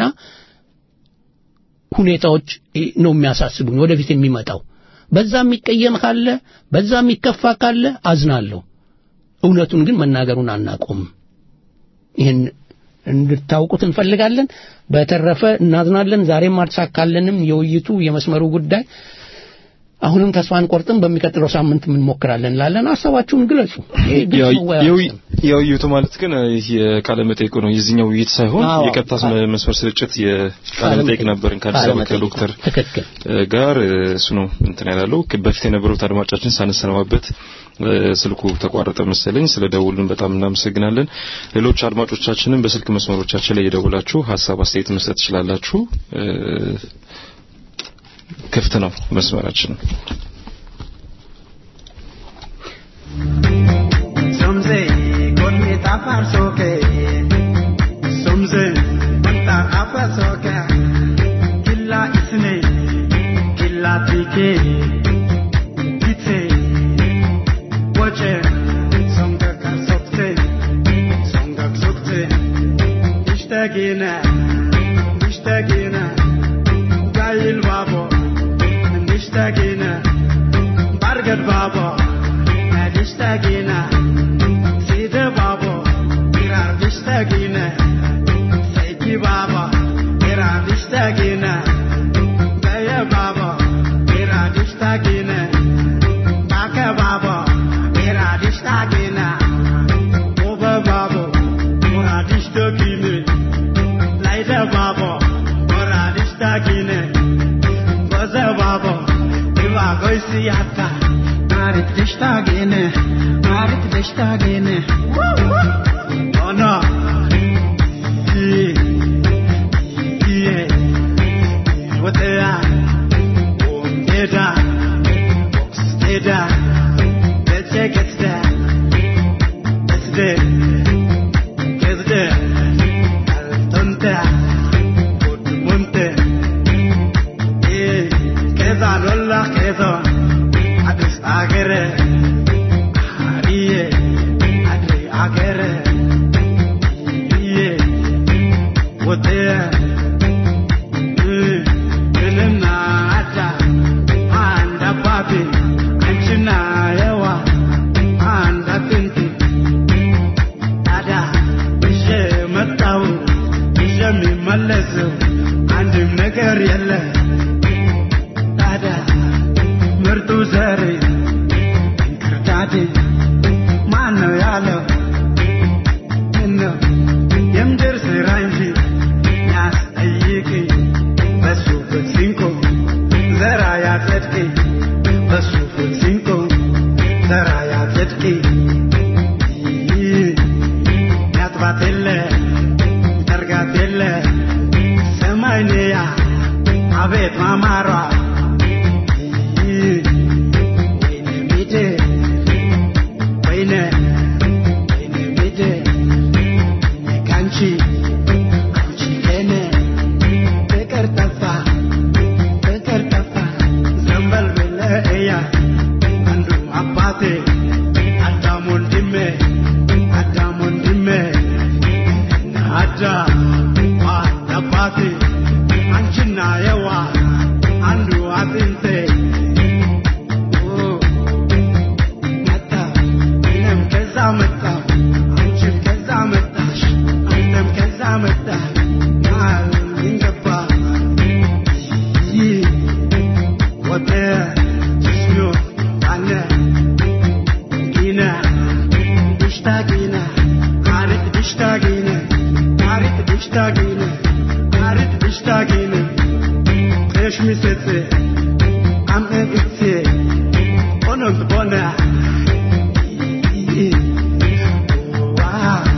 ሁኔታዎች ነው የሚያሳስቡኝ ወደፊት የሚመጣው በዛ የሚቀየም ካለ በዛ የሚከፋ ካለ አዝናለሁ እውነቱን ግን መናገሩን አናቆም ይህን እንድታውቁት እንፈልጋለን በተረፈ እናዝናለን ዛሬም አልተሳካለንም የውይይቱ የመስመሩ ጉዳይ አሁንም ተስፋ አንቆርጥም በሚቀጥለው ሳምንት እንሞክራለን ላለን ሀሳባችሁን ግለጹ የውይይቱ ማለት ግን የቃለ መጠይቁ ነው የዚህኛው ውይይት ሳይሆን የቀጥታ መስመር ስርጭት የቃለ መጠይቅ ነበርን ከአዲስ አበባ ከዶክተር ጋር እሱ ነው እንትን ያላለው በፊት የነበሩት አድማጫችን ሳንሰነባበት ስልኩ ተቋረጠ መሰለኝ ስለ ደውሉን በጣም እናመሰግናለን ሌሎች አድማጮቻችንን በስልክ መስመሮቻችን ላይ የደውላችሁ ሀሳብ አስተያየት መስጠት ትችላላችሁ ክፍት ነው መስመራችን ሶምዜ ጎልሜታ ፋርሶኬ ሶምዜ ወንታ አፋሶኬ ኪላ ኢስኔ ኪላ ቲኬ ቲቴ ወጨ ሶንገካ ሶክቴ ሶንገክ ሶክቴ ኢሽተጌነ babo nadishtagina sida babo iradishtagina saiki babo iradishtagina daya babo iradishtagina baka babo iradishtagina oba babo iradishtagina laida babo iradishtagina baza babo iwa goisi yatta narit dishtagina narit dishtagina oh no yeah yeah what they are Eda, Eda, let's take it there. Let's there. Let's there. Tonta, Monte. Eh, Keza Lola Kezo, Adis Agere. Ariye, Adri Agere. Yeah, what there. Eh, Elena Ata. anda papi anchina yawa anda tinti ada ishe matawu ishe mi malezu አንድም ነገር የለ ታዲያ ምርጡ ዘሬ እንክርዳዴ ማን ነው ያለው ምነው የምድር ስራ እንጂ ያስጠይቅኝ በሱ ፍትሲንኮ ዘራ ያጸድቅ በሱ ፍትሲንኮ ዘራ ያጸድቅ ያጥባት የለ ጠርጋት የለ ሰማይንያ አቤት ማማሯ ወይኔ ሚድ ወይኔ ወይኔ ሚድ ካንቺ አንቺ ከኔ ፍቅር ጠፋ ፍቅር ጠፋ ዘንበል ብለእያ አንዱ አባቴ አዳም ወንድሜ አዳም ወንድሜ አዳም አንድ አባቴ አንቺና የዋ አንዱ አጥንቴ ኦ፣ መጣ እኔም ከዛ መጣሁ አንቺም ከዛ መጣሽ አንተም ከዛ መጣ መሃል እንገባ ይህ ወደ ጅስሚዮ አነ ጊነ ድሽታ ጊነ አሪት ድሽታ ጊነ አሪት ድሽታ ጊነ አሪት ድሽታ ጊነ ቅሽ ሚስጽ አምእ እትሴ ኦኖት ቦነ ዋ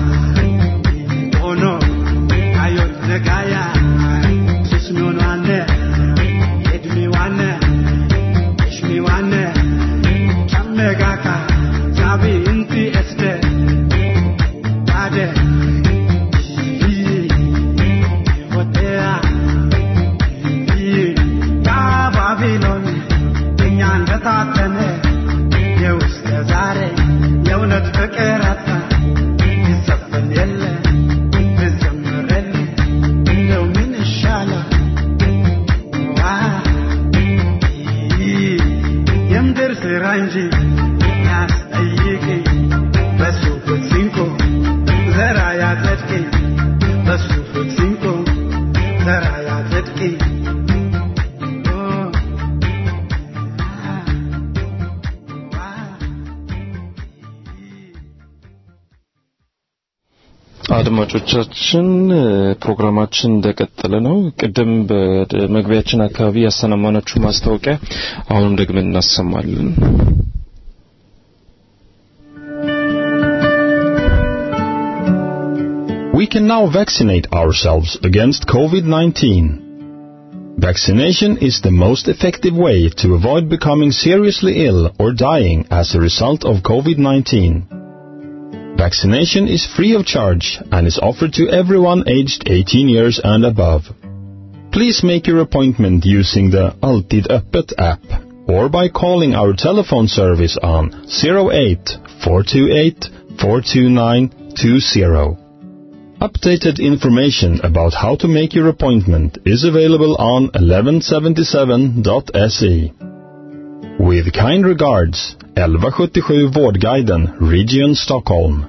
ኦኖ አዮት ነጋያ ጅስሚዮን ዋነ edmi wanne ishmi wanne chamme gaka sabi inti este ade hotea ya ባቢሎን እኛን በታተነ የውስጥ ዛሬ የእውነት ፍቅር አጣ ይዘፈን የለ ይዘምር የለ እንደው ምን ይሻላል የምድር ስራ እንጂ ያስጠይቅኝ በሱ ፍትሲንኮ ዘራ ያጸድቅኝ በሱ ፍትሲንኮ ዘራ ያጸድቅኝ አድማጮቻችን ፕሮግራማችን እንደቀጠለ ነው። ቅድም በመግቢያችን አካባቢ ያሰማናችሁ ማስታወቂያ አሁንም ደግመን እናሰማለን። We can now vaccinate ourselves against COVID-19. Vaccination is the most effective way to avoid becoming seriously ill or dying as a result of COVID-19. Vaccination is free of charge and is offered to everyone aged 18 years and above. Please make your appointment using the Altid Öppet app or by calling our telephone service on 08 428 42920. Updated information about how to make your appointment is available on 1177.se. With kind regards, 1177 Vårdguiden, Region Stockholm.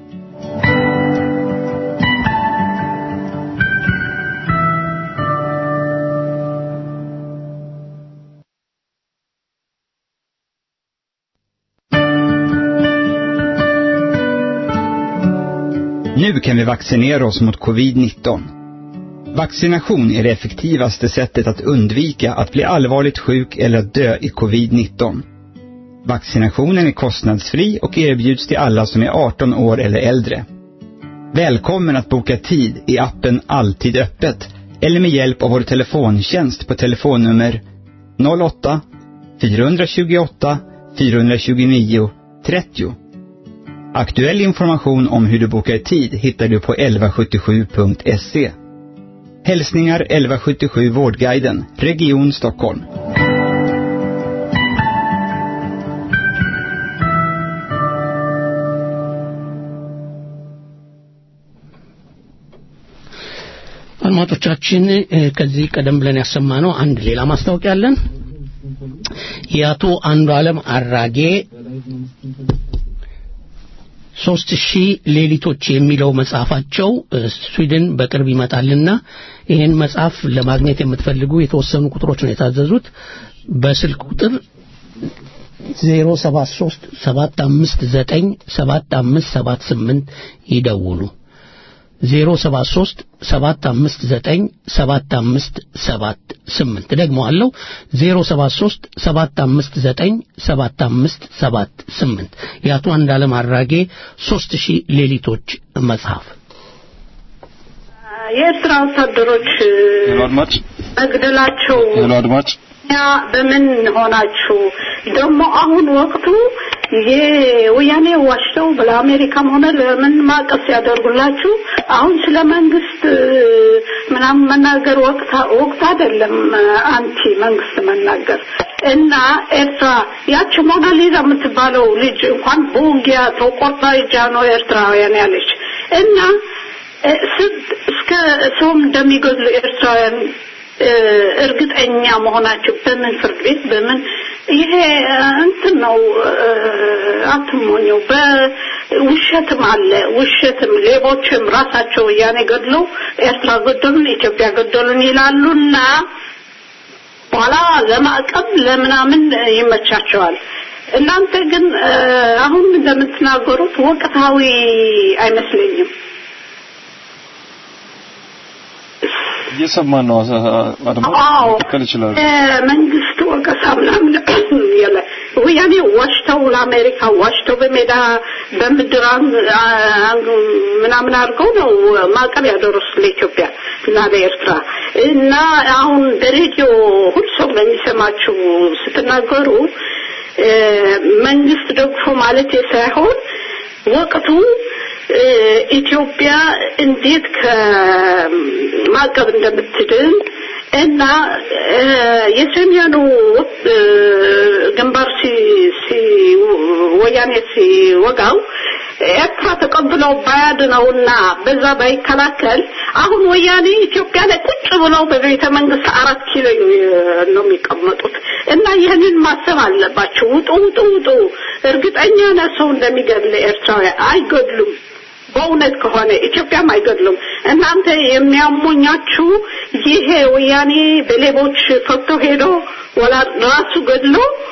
Nu kan vi vaccinera oss mot covid-19. Vaccination är det effektivaste sättet att undvika att bli allvarligt sjuk eller att dö i covid-19. Vaccinationen är kostnadsfri och erbjuds till alla som är 18 år eller äldre. Välkommen att boka tid i appen Alltid öppet eller med hjälp av vår telefontjänst på telefonnummer 08 428 429 30. Aktuell information om hur du bokar tid hittar du på 1177.se. Hälsningar 1177 Vårdguiden, Region Stockholm. አድማጮቻችን ከዚህ ቀደም ብለን ያሰማነው አንድ ሌላ ማስታወቂያ አለን። የአቶ አንዱ ዓለም አራጌ ሶስት ሺህ ሌሊቶች የሚለው መጽሐፋቸው ስዊድን በቅርብ ይመጣልና ይህን መጽሐፍ ለማግኘት የምትፈልጉ የተወሰኑ ቁጥሮች ነው የታዘዙት። በስልክ ቁጥር 073 759 7578 ይደውሉ። 073 759 7578 ደግሞ አለው 073 759 7578 የአቶ አንዳለም አራጌ 3000 ሌሊቶች መጽሐፍ የኤርትራ ወታደሮች አድማጭ መግደላቸው ሄሎ አድማጭ ያ በምን ሆናችሁ ደግሞ አሁን ወቅቱ የወያኔ ዋሽተው ለአሜሪካም ሆነ ለምን ማቀፍ ሲያደርጉላችሁ አሁን ስለ መንግስት ምናምን መናገር ወቅት ወቅት አይደለም አንቲ መንግስት መናገር እና ኤርትራ ያቺ ሞናሊዛ የምትባለው ልጅ እንኳን በውጊያ ተቆርጣ እጃ ነው ኤርትራውያን ያለች እና እስከ ሰውም እንደሚገድሉ ኤርትራውያን እርግጠኛ መሆናቸው በምን ፍርድ ቤት በምን ይሄ እንትን ነው አትሞኘው በውሸትም አለ ውሸትም ሌቦችም ራሳቸው ያኔ ገድለው ኤርትራ ገደሉን ኢትዮጵያ ገደሉን ይላሉና በኋላ ለማዕቀብ ለምናምን ይመቻቸዋል እናንተ ግን አሁን እንደምትናገሩት ወቅታዊ አይመስለኝም እየሰማን ነው አድማጭ መቀጠል ይችላል መንግስት ወቀሳ ምናምን የለ ወያኔ ዋሽተው ለአሜሪካ ዋሽተው በሜዳ በምድር ምናምን አድርገው ነው ማዕቀብ ያደረሱት ለኢትዮጵያ እና ለኤርትራ እና አሁን በሬዲዮ ሁሉ ሰው በሚሰማችሁ ስትናገሩ መንግስት ደግፎ ማለት ሳይሆን ወቅቱ ኢትዮጵያ እንዴት ከማዕቀብ እንደምትድን እና የሰሜኑ ግንባር ወያኔ ሲወጋው ኤርትራ ተቀብለው ባያድነውና በዛ ባይከላከል አሁን ወያኔ ኢትዮጵያ ላይ ቁጭ ብለው በቤተ መንግስት አራት ኪሎ ነው የሚቀመጡት እና ይህንን ማሰብ አለባቸው ውጡ ውጡ ውጡ እርግጠኛ ነህ ሰው እንደሚገድል ኤርትራውያን አይገድሉም በእውነት ከሆነ ኢትዮጵያም አይገድሉም እናንተ የሚያሞኛችሁ ይሄ ወያኔ በሌቦች ፈቶ ሄዶ ወላ ራሱ ገድሎ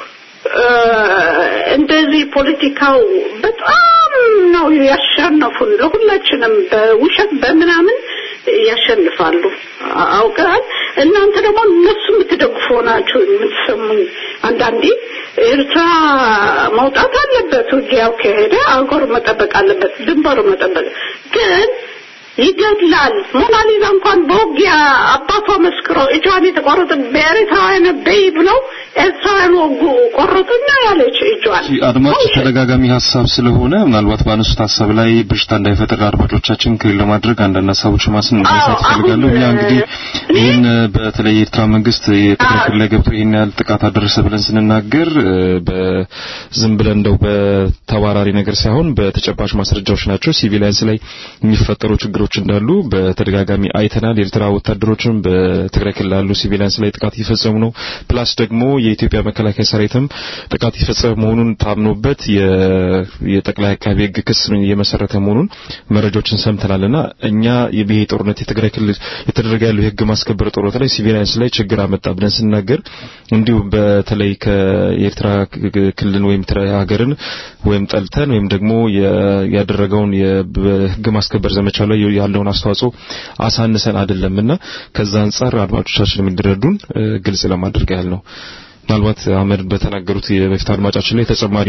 እንደዚህ ፖለቲካው በጣም ነው ያሸነፉን ለሁላችንም በውሸት በምናምን ያሸንፋሉ አውቀሃል እናንተ ደግሞ እነሱ የምትደግፉ ናችሁ የምትሰሙኝ አንዳንዴ ኤርትራ መውጣት አለበት ውጊያው ከሄደ አገሩ መጠበቅ አለበት ድንበሩ መጠበቅ ግን ይገድላል ሞናሊዛ እንኳን በውጊያ አባቷ መስክሮ እጇን የተቆረጠ በኤርትራውያን በይ ብለው ኤርትራውያን ወጉ ቆረጡና ያለች እጇን አድማጭ ተደጋጋሚ ሀሳብ ስለሆነ ምናልባት ባነሱት ሀሳብ ላይ ብሽታ እንዳይፈጥር አድማጮቻችን ክሊል ለማድረግ አንዳንድ ሀሳቦች ማስን ማንሳት እፈልጋለሁ። እኛ እንግዲህ ይህን በተለይ የኤርትራ መንግስት የትግራይ ክልል ላይ ገብቶ ይህን ያህል ጥቃት አደረሰ ብለን ስንናገር በዝም ብለን እንደው በተባራሪ ነገር ሳይሆን በተጨባጭ ማስረጃዎች ናቸው። ሲቪሊያንስ ላይ የሚፈጠሩ ችግሮች ችግሮች እንዳሉ በተደጋጋሚ አይተናል። የኤርትራ ወታደሮችም በትግራይ ክልል ያሉ ሲቪሊያንስ ላይ ጥቃት እየፈጸሙ ነው። ፕላስ ደግሞ የኢትዮጵያ መከላከያ ሰራዊትም ጥቃት እየፈጸመ መሆኑን ታምኖበት የጠቅላይ አቃቤ ሕግ ክስ እየመሰረተ መሆኑን መረጃዎችን ሰምተናልና እኛ ይሄ ጦርነት የትግራይ ክልል የተደረገ ያለው የህግ ማስከበር ጦርነት ላይ ሲቪሊያንስ ላይ ችግር አመጣ ብለን ስናገር እንዲሁ በተለይ ከኤርትራ ክልል ወይም ሀገርን ወይም ጠልተን ወይም ደግሞ ያደረገውን የህግ ማስከበር ዘመቻ ላይ ያለውን አስተዋጽኦ አሳንሰን አይደለምና ከዛ አንጻር አድማጮቻችን የሚደረዱን ግልጽ ለማድረግ ያህል ነው። ምናልባት አህመድ በተናገሩት የበፊት አድማጫችን ላይ ተጨማሪ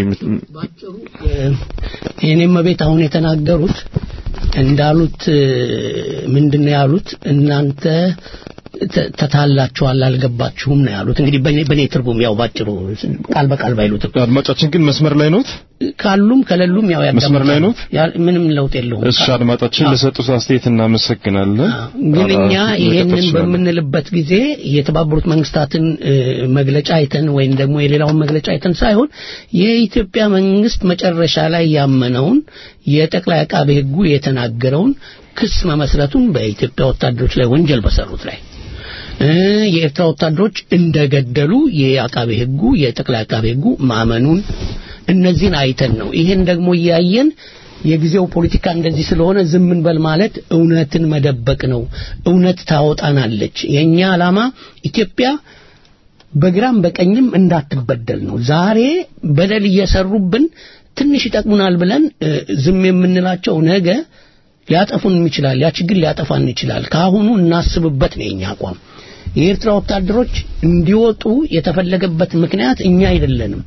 የኔም ቤት አሁን የተናገሩት እንዳሉት ምንድነው ያሉት እናንተ ተታላችኋል አልገባችሁም ነው ያሉት እንግዲህ በኔ ትርጉም ያው ባጭሩ ቃል በቃል ባይሉትም አድማጫችን ግን መስመር ላይ ኖት ካሉም ከሌሉም ያው መስመር ላይ ኖት ምንም ለውጥ የለውም እሺ አድማጫችን ለሰጡት አስተያየት እናመሰግናለን ግን እኛ ይሄንን በምንልበት ጊዜ የተባበሩት መንግስታትን መግለጫ አይተን ወይም ደግሞ የሌላውን መግለጫ አይተን ሳይሆን የኢትዮጵያ መንግስት መጨረሻ ላይ ያመነውን የጠቅላይ አቃቤ ህጉ የተናገረውን ክስ መመስረቱን በኢትዮጵያ ወታደሮች ላይ ወንጀል በሰሩት ላይ የኤርትራ ወታደሮች እንደገደሉ የአቃቤ ህጉ የጠቅላይ አቃቤ ህጉ ማመኑን እነዚህን አይተን ነው ይሄን ደግሞ እያየን የጊዜው ፖለቲካ እንደዚህ ስለሆነ ዝም እንበል ማለት እውነትን መደበቅ ነው እውነት ታወጣናለች የኛ ዓላማ ኢትዮጵያ በግራም በቀኝም እንዳትበደል ነው ዛሬ በደል እየሰሩብን ትንሽ ይጠቅሙናል ብለን ዝም የምንላቸው ነገ ሊያጠፉን ይችላል ያ ችግር ሊያጠፋን ይችላል ካሁኑ እናስብበት ነው የኛ አቋም የኤርትራ ወታደሮች እንዲወጡ የተፈለገበት ምክንያት እኛ አይደለንም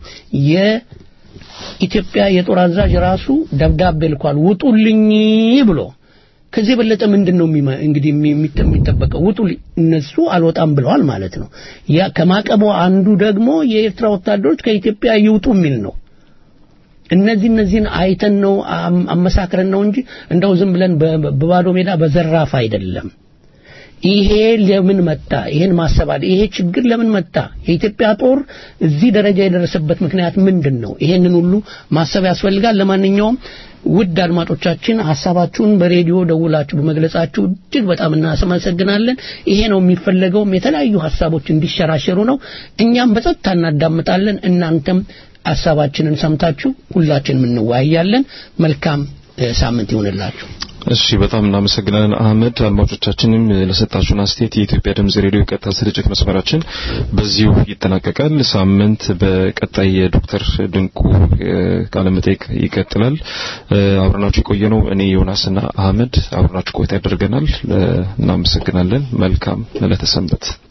የኢትዮጵያ የጦር አዛዥ ራሱ ደብዳቤ ልኳል ውጡልኝ ብሎ ከዚህ የበለጠ ምንድን ነው እንግዲህ የሚጠበቀው ውጡ እነሱ አልወጣም ብለዋል ማለት ነው ያ ከማቀቦ አንዱ ደግሞ የኤርትራ ወታደሮች ከኢትዮጵያ ይውጡ የሚል ነው እነዚህ እነዚህን አይተን ነው አመሳክረን ነው እንጂ እንደው ዝም ብለን በባዶ ሜዳ በዘራፍ አይደለም ይሄ ለምን መጣ ይሄን ማሰባድ ይሄ ችግር ለምን መጣ የኢትዮጵያ ጦር እዚህ ደረጃ የደረሰበት ምክንያት ምንድን ነው ይሄንን ሁሉ ማሰብ ያስፈልጋል ለማንኛውም ውድ አድማጮቻችን ሀሳባችሁን በሬዲዮ ደውላችሁ በመግለጻችሁ እጅግ በጣም እናመሰግናለን ይሄ ነው የሚፈለገውም የተለያዩ ሀሳቦች እንዲሸራሸሩ ነው እኛም በጸጥታ እናዳምጣለን እናንተም ሀሳባችንን ሰምታችሁ ሁላችንም እንወያያለን መልካም ሳምንት ይሆንላችሁ እሺ በጣም እናመሰግናለን አህመድ አድማጮቻችንም ለሰጣችሁን አስተያየት የኢትዮጵያ ድምጽ ሬዲዮ ቀጥታ ስርጭት መስመራችን በዚሁ ይጠናቀቃል ሳምንት በቀጣይ የዶክተር ድንቁ ቃለ መጠይቅ ይቀጥላል አብረናችሁ የቆየ ነው እኔ ዮናስና አህመድ አብረናችሁ ቆይታ ያደርገናል እናመሰግናለን መልካም ዕለተ ሰንበት